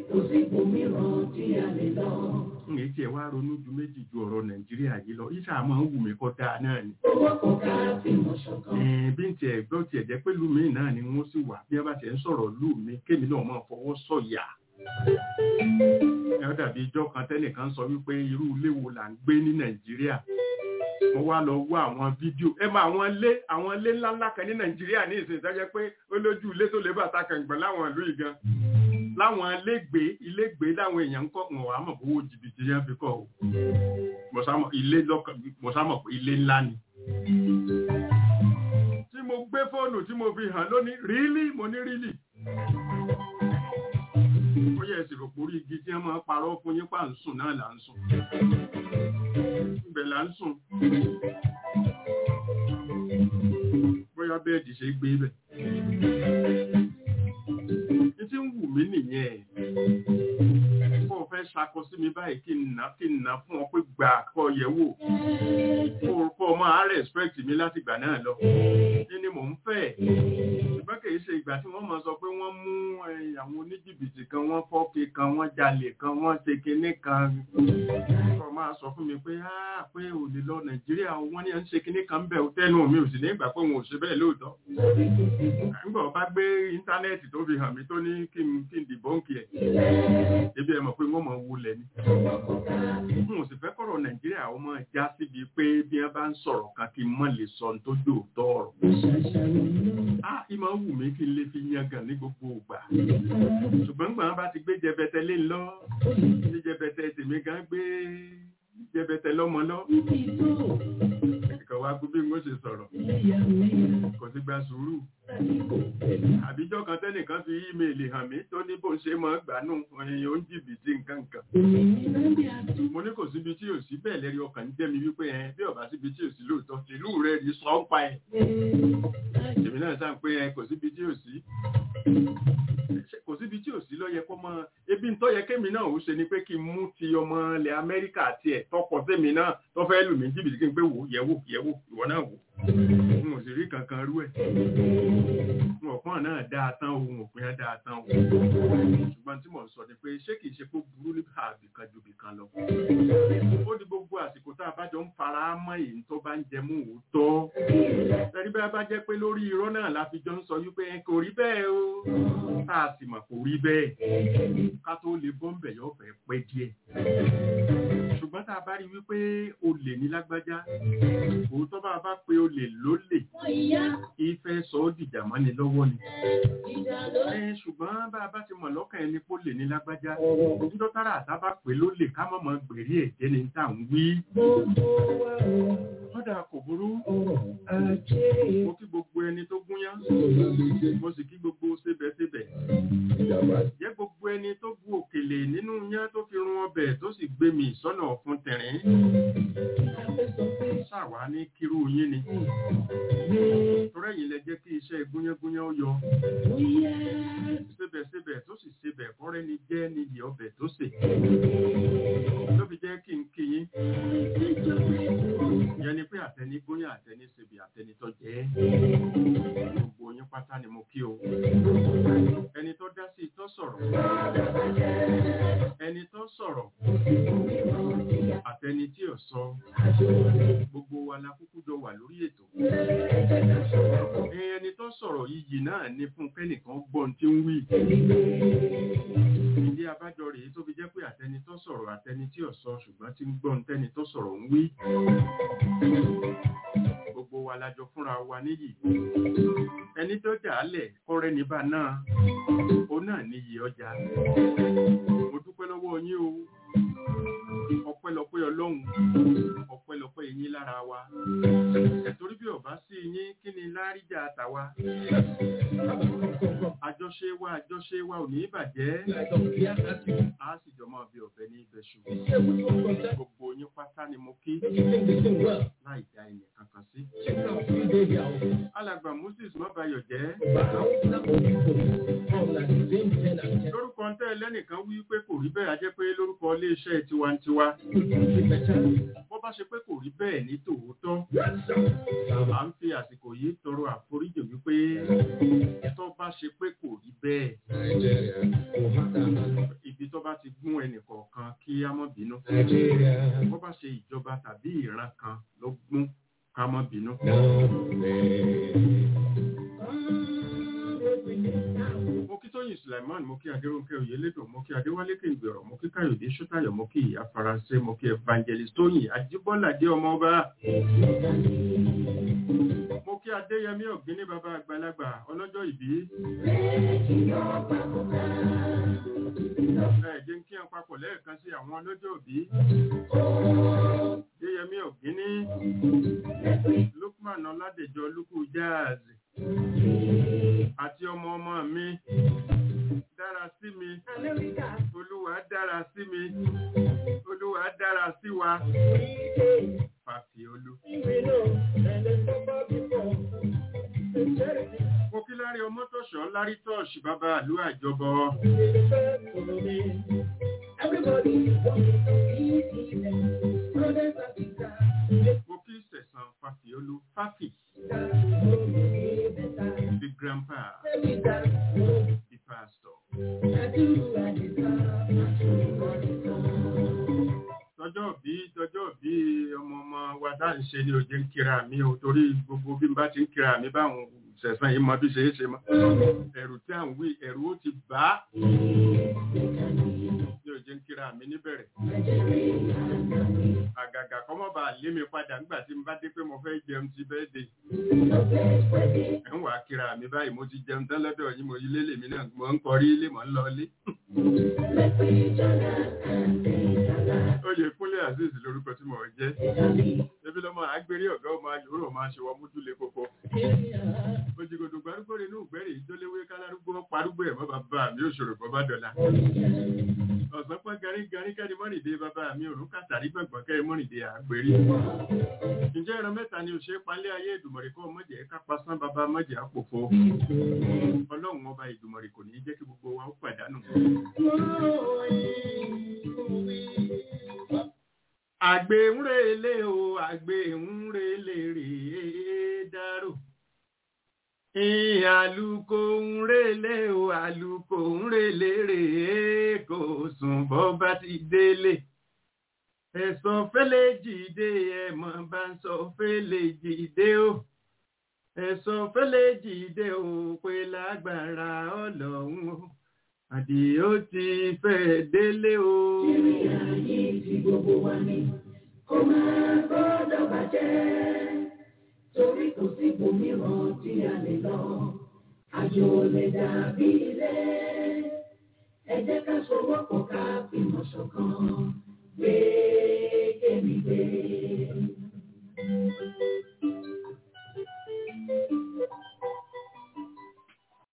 èyí tí ẹ wá ronú ju méjì ju ọ̀rọ̀ nàìjíríà yìí lọ yíṣà máa ń wù mí kọ́ dáa náà ni. bí n tiẹ̀ gbọ́ tiẹ̀ jẹ́ pé lùmí náà ni wọ́n sì wà bí wọ́n bá tiẹ̀ ń sọ̀rọ̀ lùmí kémi náà máa fọwọ́ sọ̀yà. ẹ dàbí ijọ́ kan tẹ́nìkan sọ wípé irú ilé wo là ń gbé ní nàìjíríà mo wá lọ wá àwọn fídíò ẹ máa àwọn ilé àwọn ilé ńláńlá kan ní nàìjíríà ní ìsìn ìtọ́jẹ́ pé ó lójú ilé tó lè bàtà kàǹgbọ̀n láwọn ìlú yìí gan láwọn ilégbèé ilégbèé láwọn èèyàn ń kọ́ wọn wà á mọ̀ owó jìbìtì yẹn fi kọ́ o ilé lọ́kàn mo sá mọ̀ pé ilé ńlá ni. tí mo gbé fóònù tí mo fi hàn lónìí rílì mo ní rílì ó yẹ ìsìnkú orí igi tí wọ́n máa parọ́ fún yín pa ń sùn náà là ń sùn ibẹ̀ là ń sùn bóyá bẹ́ẹ̀dì ṣe gbé bẹ̀. ní tí ń wù mí nìyẹn kó o fẹ́ ṣakọ sí mi báyìí kí n nà kí n nà fún ọ pé gbà kọ yẹ wò kó o máa respect mi láti gbà náà lọ kí ni mò ń fẹ́ ṣùgbọ́n kì í ṣe ìgbà tí wọ́n máa sọ pé wọ́n mú àwọn oníjìbìtì kan wọ́n fọ́ọ̀kì kan wọ́n jalè kan wọ́n ṣe kinní kan kó o máa sọ fún mi pé á pé ò lè lọ nàìjíríà wọ́n ní à ń ṣe kinní kan bẹ̀ tẹ́nu mi ò sì ní ìgbà pé wọn ò ṣe bẹ́ẹ̀ lóòótọ́ nígbà wọ́n bá gbé íńtánẹ́ẹ̀tì tó fi hàn mí tó ní kí n kí n dìbọ́ǹkì ẹ̀ ebi ẹ̀ mọ̀ pé wọ́n mọ̀ wulẹ̀ ni n ò sì fẹ́ kọ̀rọ̀ nàìjíríà ó mọ̀ já síbi pé bí wọ́n bá ń sọ̀rọ̀ kan kí n mọ̀ lè sọ tó dòótọ́ ọ̀rọ̀ á ìmọ̀ wù mí kí n lè fi yangàn ní gbogbo ìgbà ṣùgbọ́n gbọ́n bá ti gbé jẹbẹtẹ lé lọ ní jẹbẹtẹ tèmi gan gbé jẹbẹtẹ lọ́mọ lọ ẹ̀kọ́ wa gbé bí mo ṣe sọ̀rọ̀ kò sí gba sùúrù àbíjọ́ kan tẹ́nìkan fi ímeèlì hàn mí tó ní bó ń ṣe máa gbánú ẹ̀yìn ó ń jìbìtì nǹkan kan mo ní kò síbi tí ò sí bẹ́ẹ̀ lẹ́rí ọkàn ń jẹ́mi wípé ẹ bí ọ̀bá síbi tí ò sí lóòótọ́ tìlú rẹ̀ rí sọ ń pa ẹ̀ èmi náà sáà pé ẹ kò síbi tí ò sí kò síbi tí ò sí ló yẹ kó mọ ebi ń tọ́ yẹ kémi náà ó ṣe ni pé kí n mú ti ọmọ ilẹ̀ amẹ́ríkà tiẹ̀ tọkọ sẹ́mi náà tó fẹ́ lù mí jìbìtì kí n pé wò yẹ̀wò yẹ̀wò ìwọ náà wò n ò sì rí kankan rú ẹ̀ n ò pọ́n náà dáa tán o n ò pín dáa tán o ṣùgbọ́n tí mò ń sọ ni pé ṣé kìí ṣe kó burú níbi àbìkan ju bìkan lọ ó ní gbogbo àsìkò tá a bá jọ ń fara mọ́ èyí tó bá ń jẹ mú òótọ́ ẹni bá bá jẹ́ pé lórí irọ́ náà la fi jọ ń sọ wípé kò rí bẹ́ẹ̀ o tá a sì mọ̀ kò rí bẹ́ẹ̀ ká tó lè bọ́m̀bẹ̀ yóò fẹ́ pẹ́ díẹ̀ ṣùgbọ́n tá a bá rí wípé olè ní lágbájá òótọ́ bá a bá pe olè lólè ìfẹ́ sọ ọ́ dìjà mọ́ni lọ́wọ́ ni ṣùgbọ́n bá a bá ti mọ̀ lọ́kàn ẹni pé olè ní lágbájá níjọ́ tára àtà bá pè lólè ká mọ̀ mọ́ gbèrí ẹ̀jẹ̀ ni tá à ń wí kọ́dà kò burú mo kí gbogbo ẹni tó gúnyán mo sì kí gbogbo sébẹ̀sébẹ̀ jẹ́ gbogbo ẹni tó bu òkèlè nínú yán tó fi run ọbẹ̀ tó sì gbé mi sọ́nà ọ̀fun tẹ̀rín ṣàwá ní kírú yín ni torẹ́yìn lẹ jẹ́ kí iṣẹ́ gúnyángúnyán ó yọ sébẹ̀sébẹ̀ tó sì sebẹ̀ kọ́rẹ́ ni jẹ́ níyì ọbẹ̀ tó sè ló fi jẹ́ kí n kí yín yẹn ni pé àtẹni gúnyán àtẹni sebẹ̀ àtẹni tó jẹ́ gbogbo yín pátá ni mo kí o ẹni tó dá sí tó sọ̀rọ̀ ẹni tó sọ̀rọ̀ àtẹni tí ò sọ gbogbo wa la kúkú jọ wà lórí ètò ẹni tó sọ̀rọ̀ iyì náà ni fún kẹ́nìkan gbọ́n tí ń wí ìdí abájọ rèé tó fi jẹ́ pé àtẹni tó sọ̀rọ̀ àtẹni tí ò sọ ṣùgbọ́n tí ń gbọ́n tẹ́ni tó sọ̀rọ̀ ń wí gbogbo wa la jọ fúnra wa níyì ẹni tó jà á lẹ̀ kọ́rẹ́ níbà náà ó náà níyì ọjà mo dúpẹ́ lọ́wọ́ yín o ọpẹ́lọpẹ́ ọlọ́run ọpẹ́lọpẹ́ yín lára wa ẹ̀torí bí ọba sí yín kí ni láríjà àtàwa àjọṣe wa àjọṣe wa ò ní bàjẹ́ a sì jọ máa bí ọ̀bẹ ní ibẹ̀ṣù gbogbo yín pátá ni mo kí láì dá ẹnì kankan sí. alàgbà moses mọ́bayọ̀ jẹ́ lórúkọ ń tẹ́ lẹ́nìkan wí pé kò rí bẹ́ẹ̀ a jẹ́ pé lórúkọ iléeṣẹ́ tiwantiwa bó bá ṣe pé kò rí bẹ́ẹ̀ ní tòótọ́ à ń fi àsìkò yìí tọrọ àforíjì wípé tó bá ṣe pé kò rí bẹ́ẹ̀ ibi tó bá ti gún ẹnìkọ̀ọ̀kan kí á mọ́ bínú bó bá ṣe ìjọba tàbí ìran kan ló gún ká mọ́ bínú. mo kí tóyìn suleiman mo kí adéròǹkẹ oyèlédò mo kí adéwálé kéǹgbèrò mo kí káyọ̀dé ṣótayọ̀ mo kí ìyá faransé mo kí evangelist tóyìn ajíbọ́ládé ọmọọba mo kí adéyẹmí ọ̀gbíní bàbá àgbàlagbà ọlọ́jọ́ ìbí. ẹ jẹ́ kí n papọ̀ lẹ́ẹ̀kan sí àwọn ọlọ́jọ́ ìbí. adéyẹmí ọ̀gbíní lukman ọládèjọ lukú jáàzì àti ọmọ ọmọ mi dára sí mi olúwa dára sí mi olúwa dára sí wa fàfiolú. mo kí lárí ọmọ tọ̀ṣọ́ lárí tọ́ọ̀ṣì bàbá àlú àjọbọ. mo kí sẹ̀sán fàfiolú fàfì. The grandpa, the pastor. Tọjọ́ bí tọjọ́ bí ọmọ ọmọ wa dá ń ṣe ní òjé ń kíra mi o torí gbogbo bí n bá ti ń kíra mi báwọn sẹ̀sán yìí mọ bí ṣe é ṣe mọ́. Ẹ̀rù tí à ń wí ẹ̀rù ó ti bá ní òjé ń kíra mi níbẹ̀rẹ̀. Àgàgà kọ́mọ́ bá lé mi padà nígbà tí n bá dé pé mo fẹ́ jẹun ti bẹ́ẹ̀ dé. Ẹ̀ ń wà kíra mi báyìí mo ti jẹun tán lọ́dọ̀ yín mo ilé lèmi náà mo ń kọrí ilé mo ń lọ ilé. Oyè Kúnlé Azeez lorúkọ tí mo jẹ́. Ebi lọ́mọ àgbèrè ọ̀gá ọmọ ayòrò máa ṣe wọ́n mójúlé kókó. Òjìgòdò gbárùgbò rẹ̀ inú ìgbẹ́rẹ̀ ìjọléwé kálárúgbó parúgbó ẹ̀mọ́ bàbá mi òṣòro bọ́ bá dọ̀la. Ọ̀sán pọ́n garí garí kẹ́ni mọ́rìndé bàbá mi òrùn kàtàrí gbọ̀ngbọ̀n kẹ́ni mọ́rìndé àgbèrè. Ǹjẹ́ ẹran mẹ́ta ni òṣèré palẹ́ ayé ìdùmọ̀rẹ́ kọ́ mọ́jẹ̀ ká pasán bàbá mọ́jẹ̀ àpòfo. Ọlọ́run ọba ìdùmọ̀rẹ́ kò ní jẹ́ kí gbogbo wa ó pàdánù. àgbè ń relé o àgbè ń relé rèé dárò àlùkò ń relé o àlùkò ń relé rèé kò sùn bọ́ bá ti délé ẹ̀sọ́ fẹ́lẹ́ jìde ẹ̀mọ́ bá ń sọ fẹ́lẹ́ jìde o ẹ̀sọ́ fẹ́lẹ́ jìde o pé lágbára ọlọ́run o àdìó ti fẹ́ délé o. ìrìn àyè tí gbogbo wa ní kó máa gbọ́dọ̀ bàjẹ́ torí kò sí ibòmíràn tí a lè lọ àjò lè dàbí ilé ẹ jẹ́ ká sowọ́pọ̀ ká fìmọ̀ ṣọ̀kan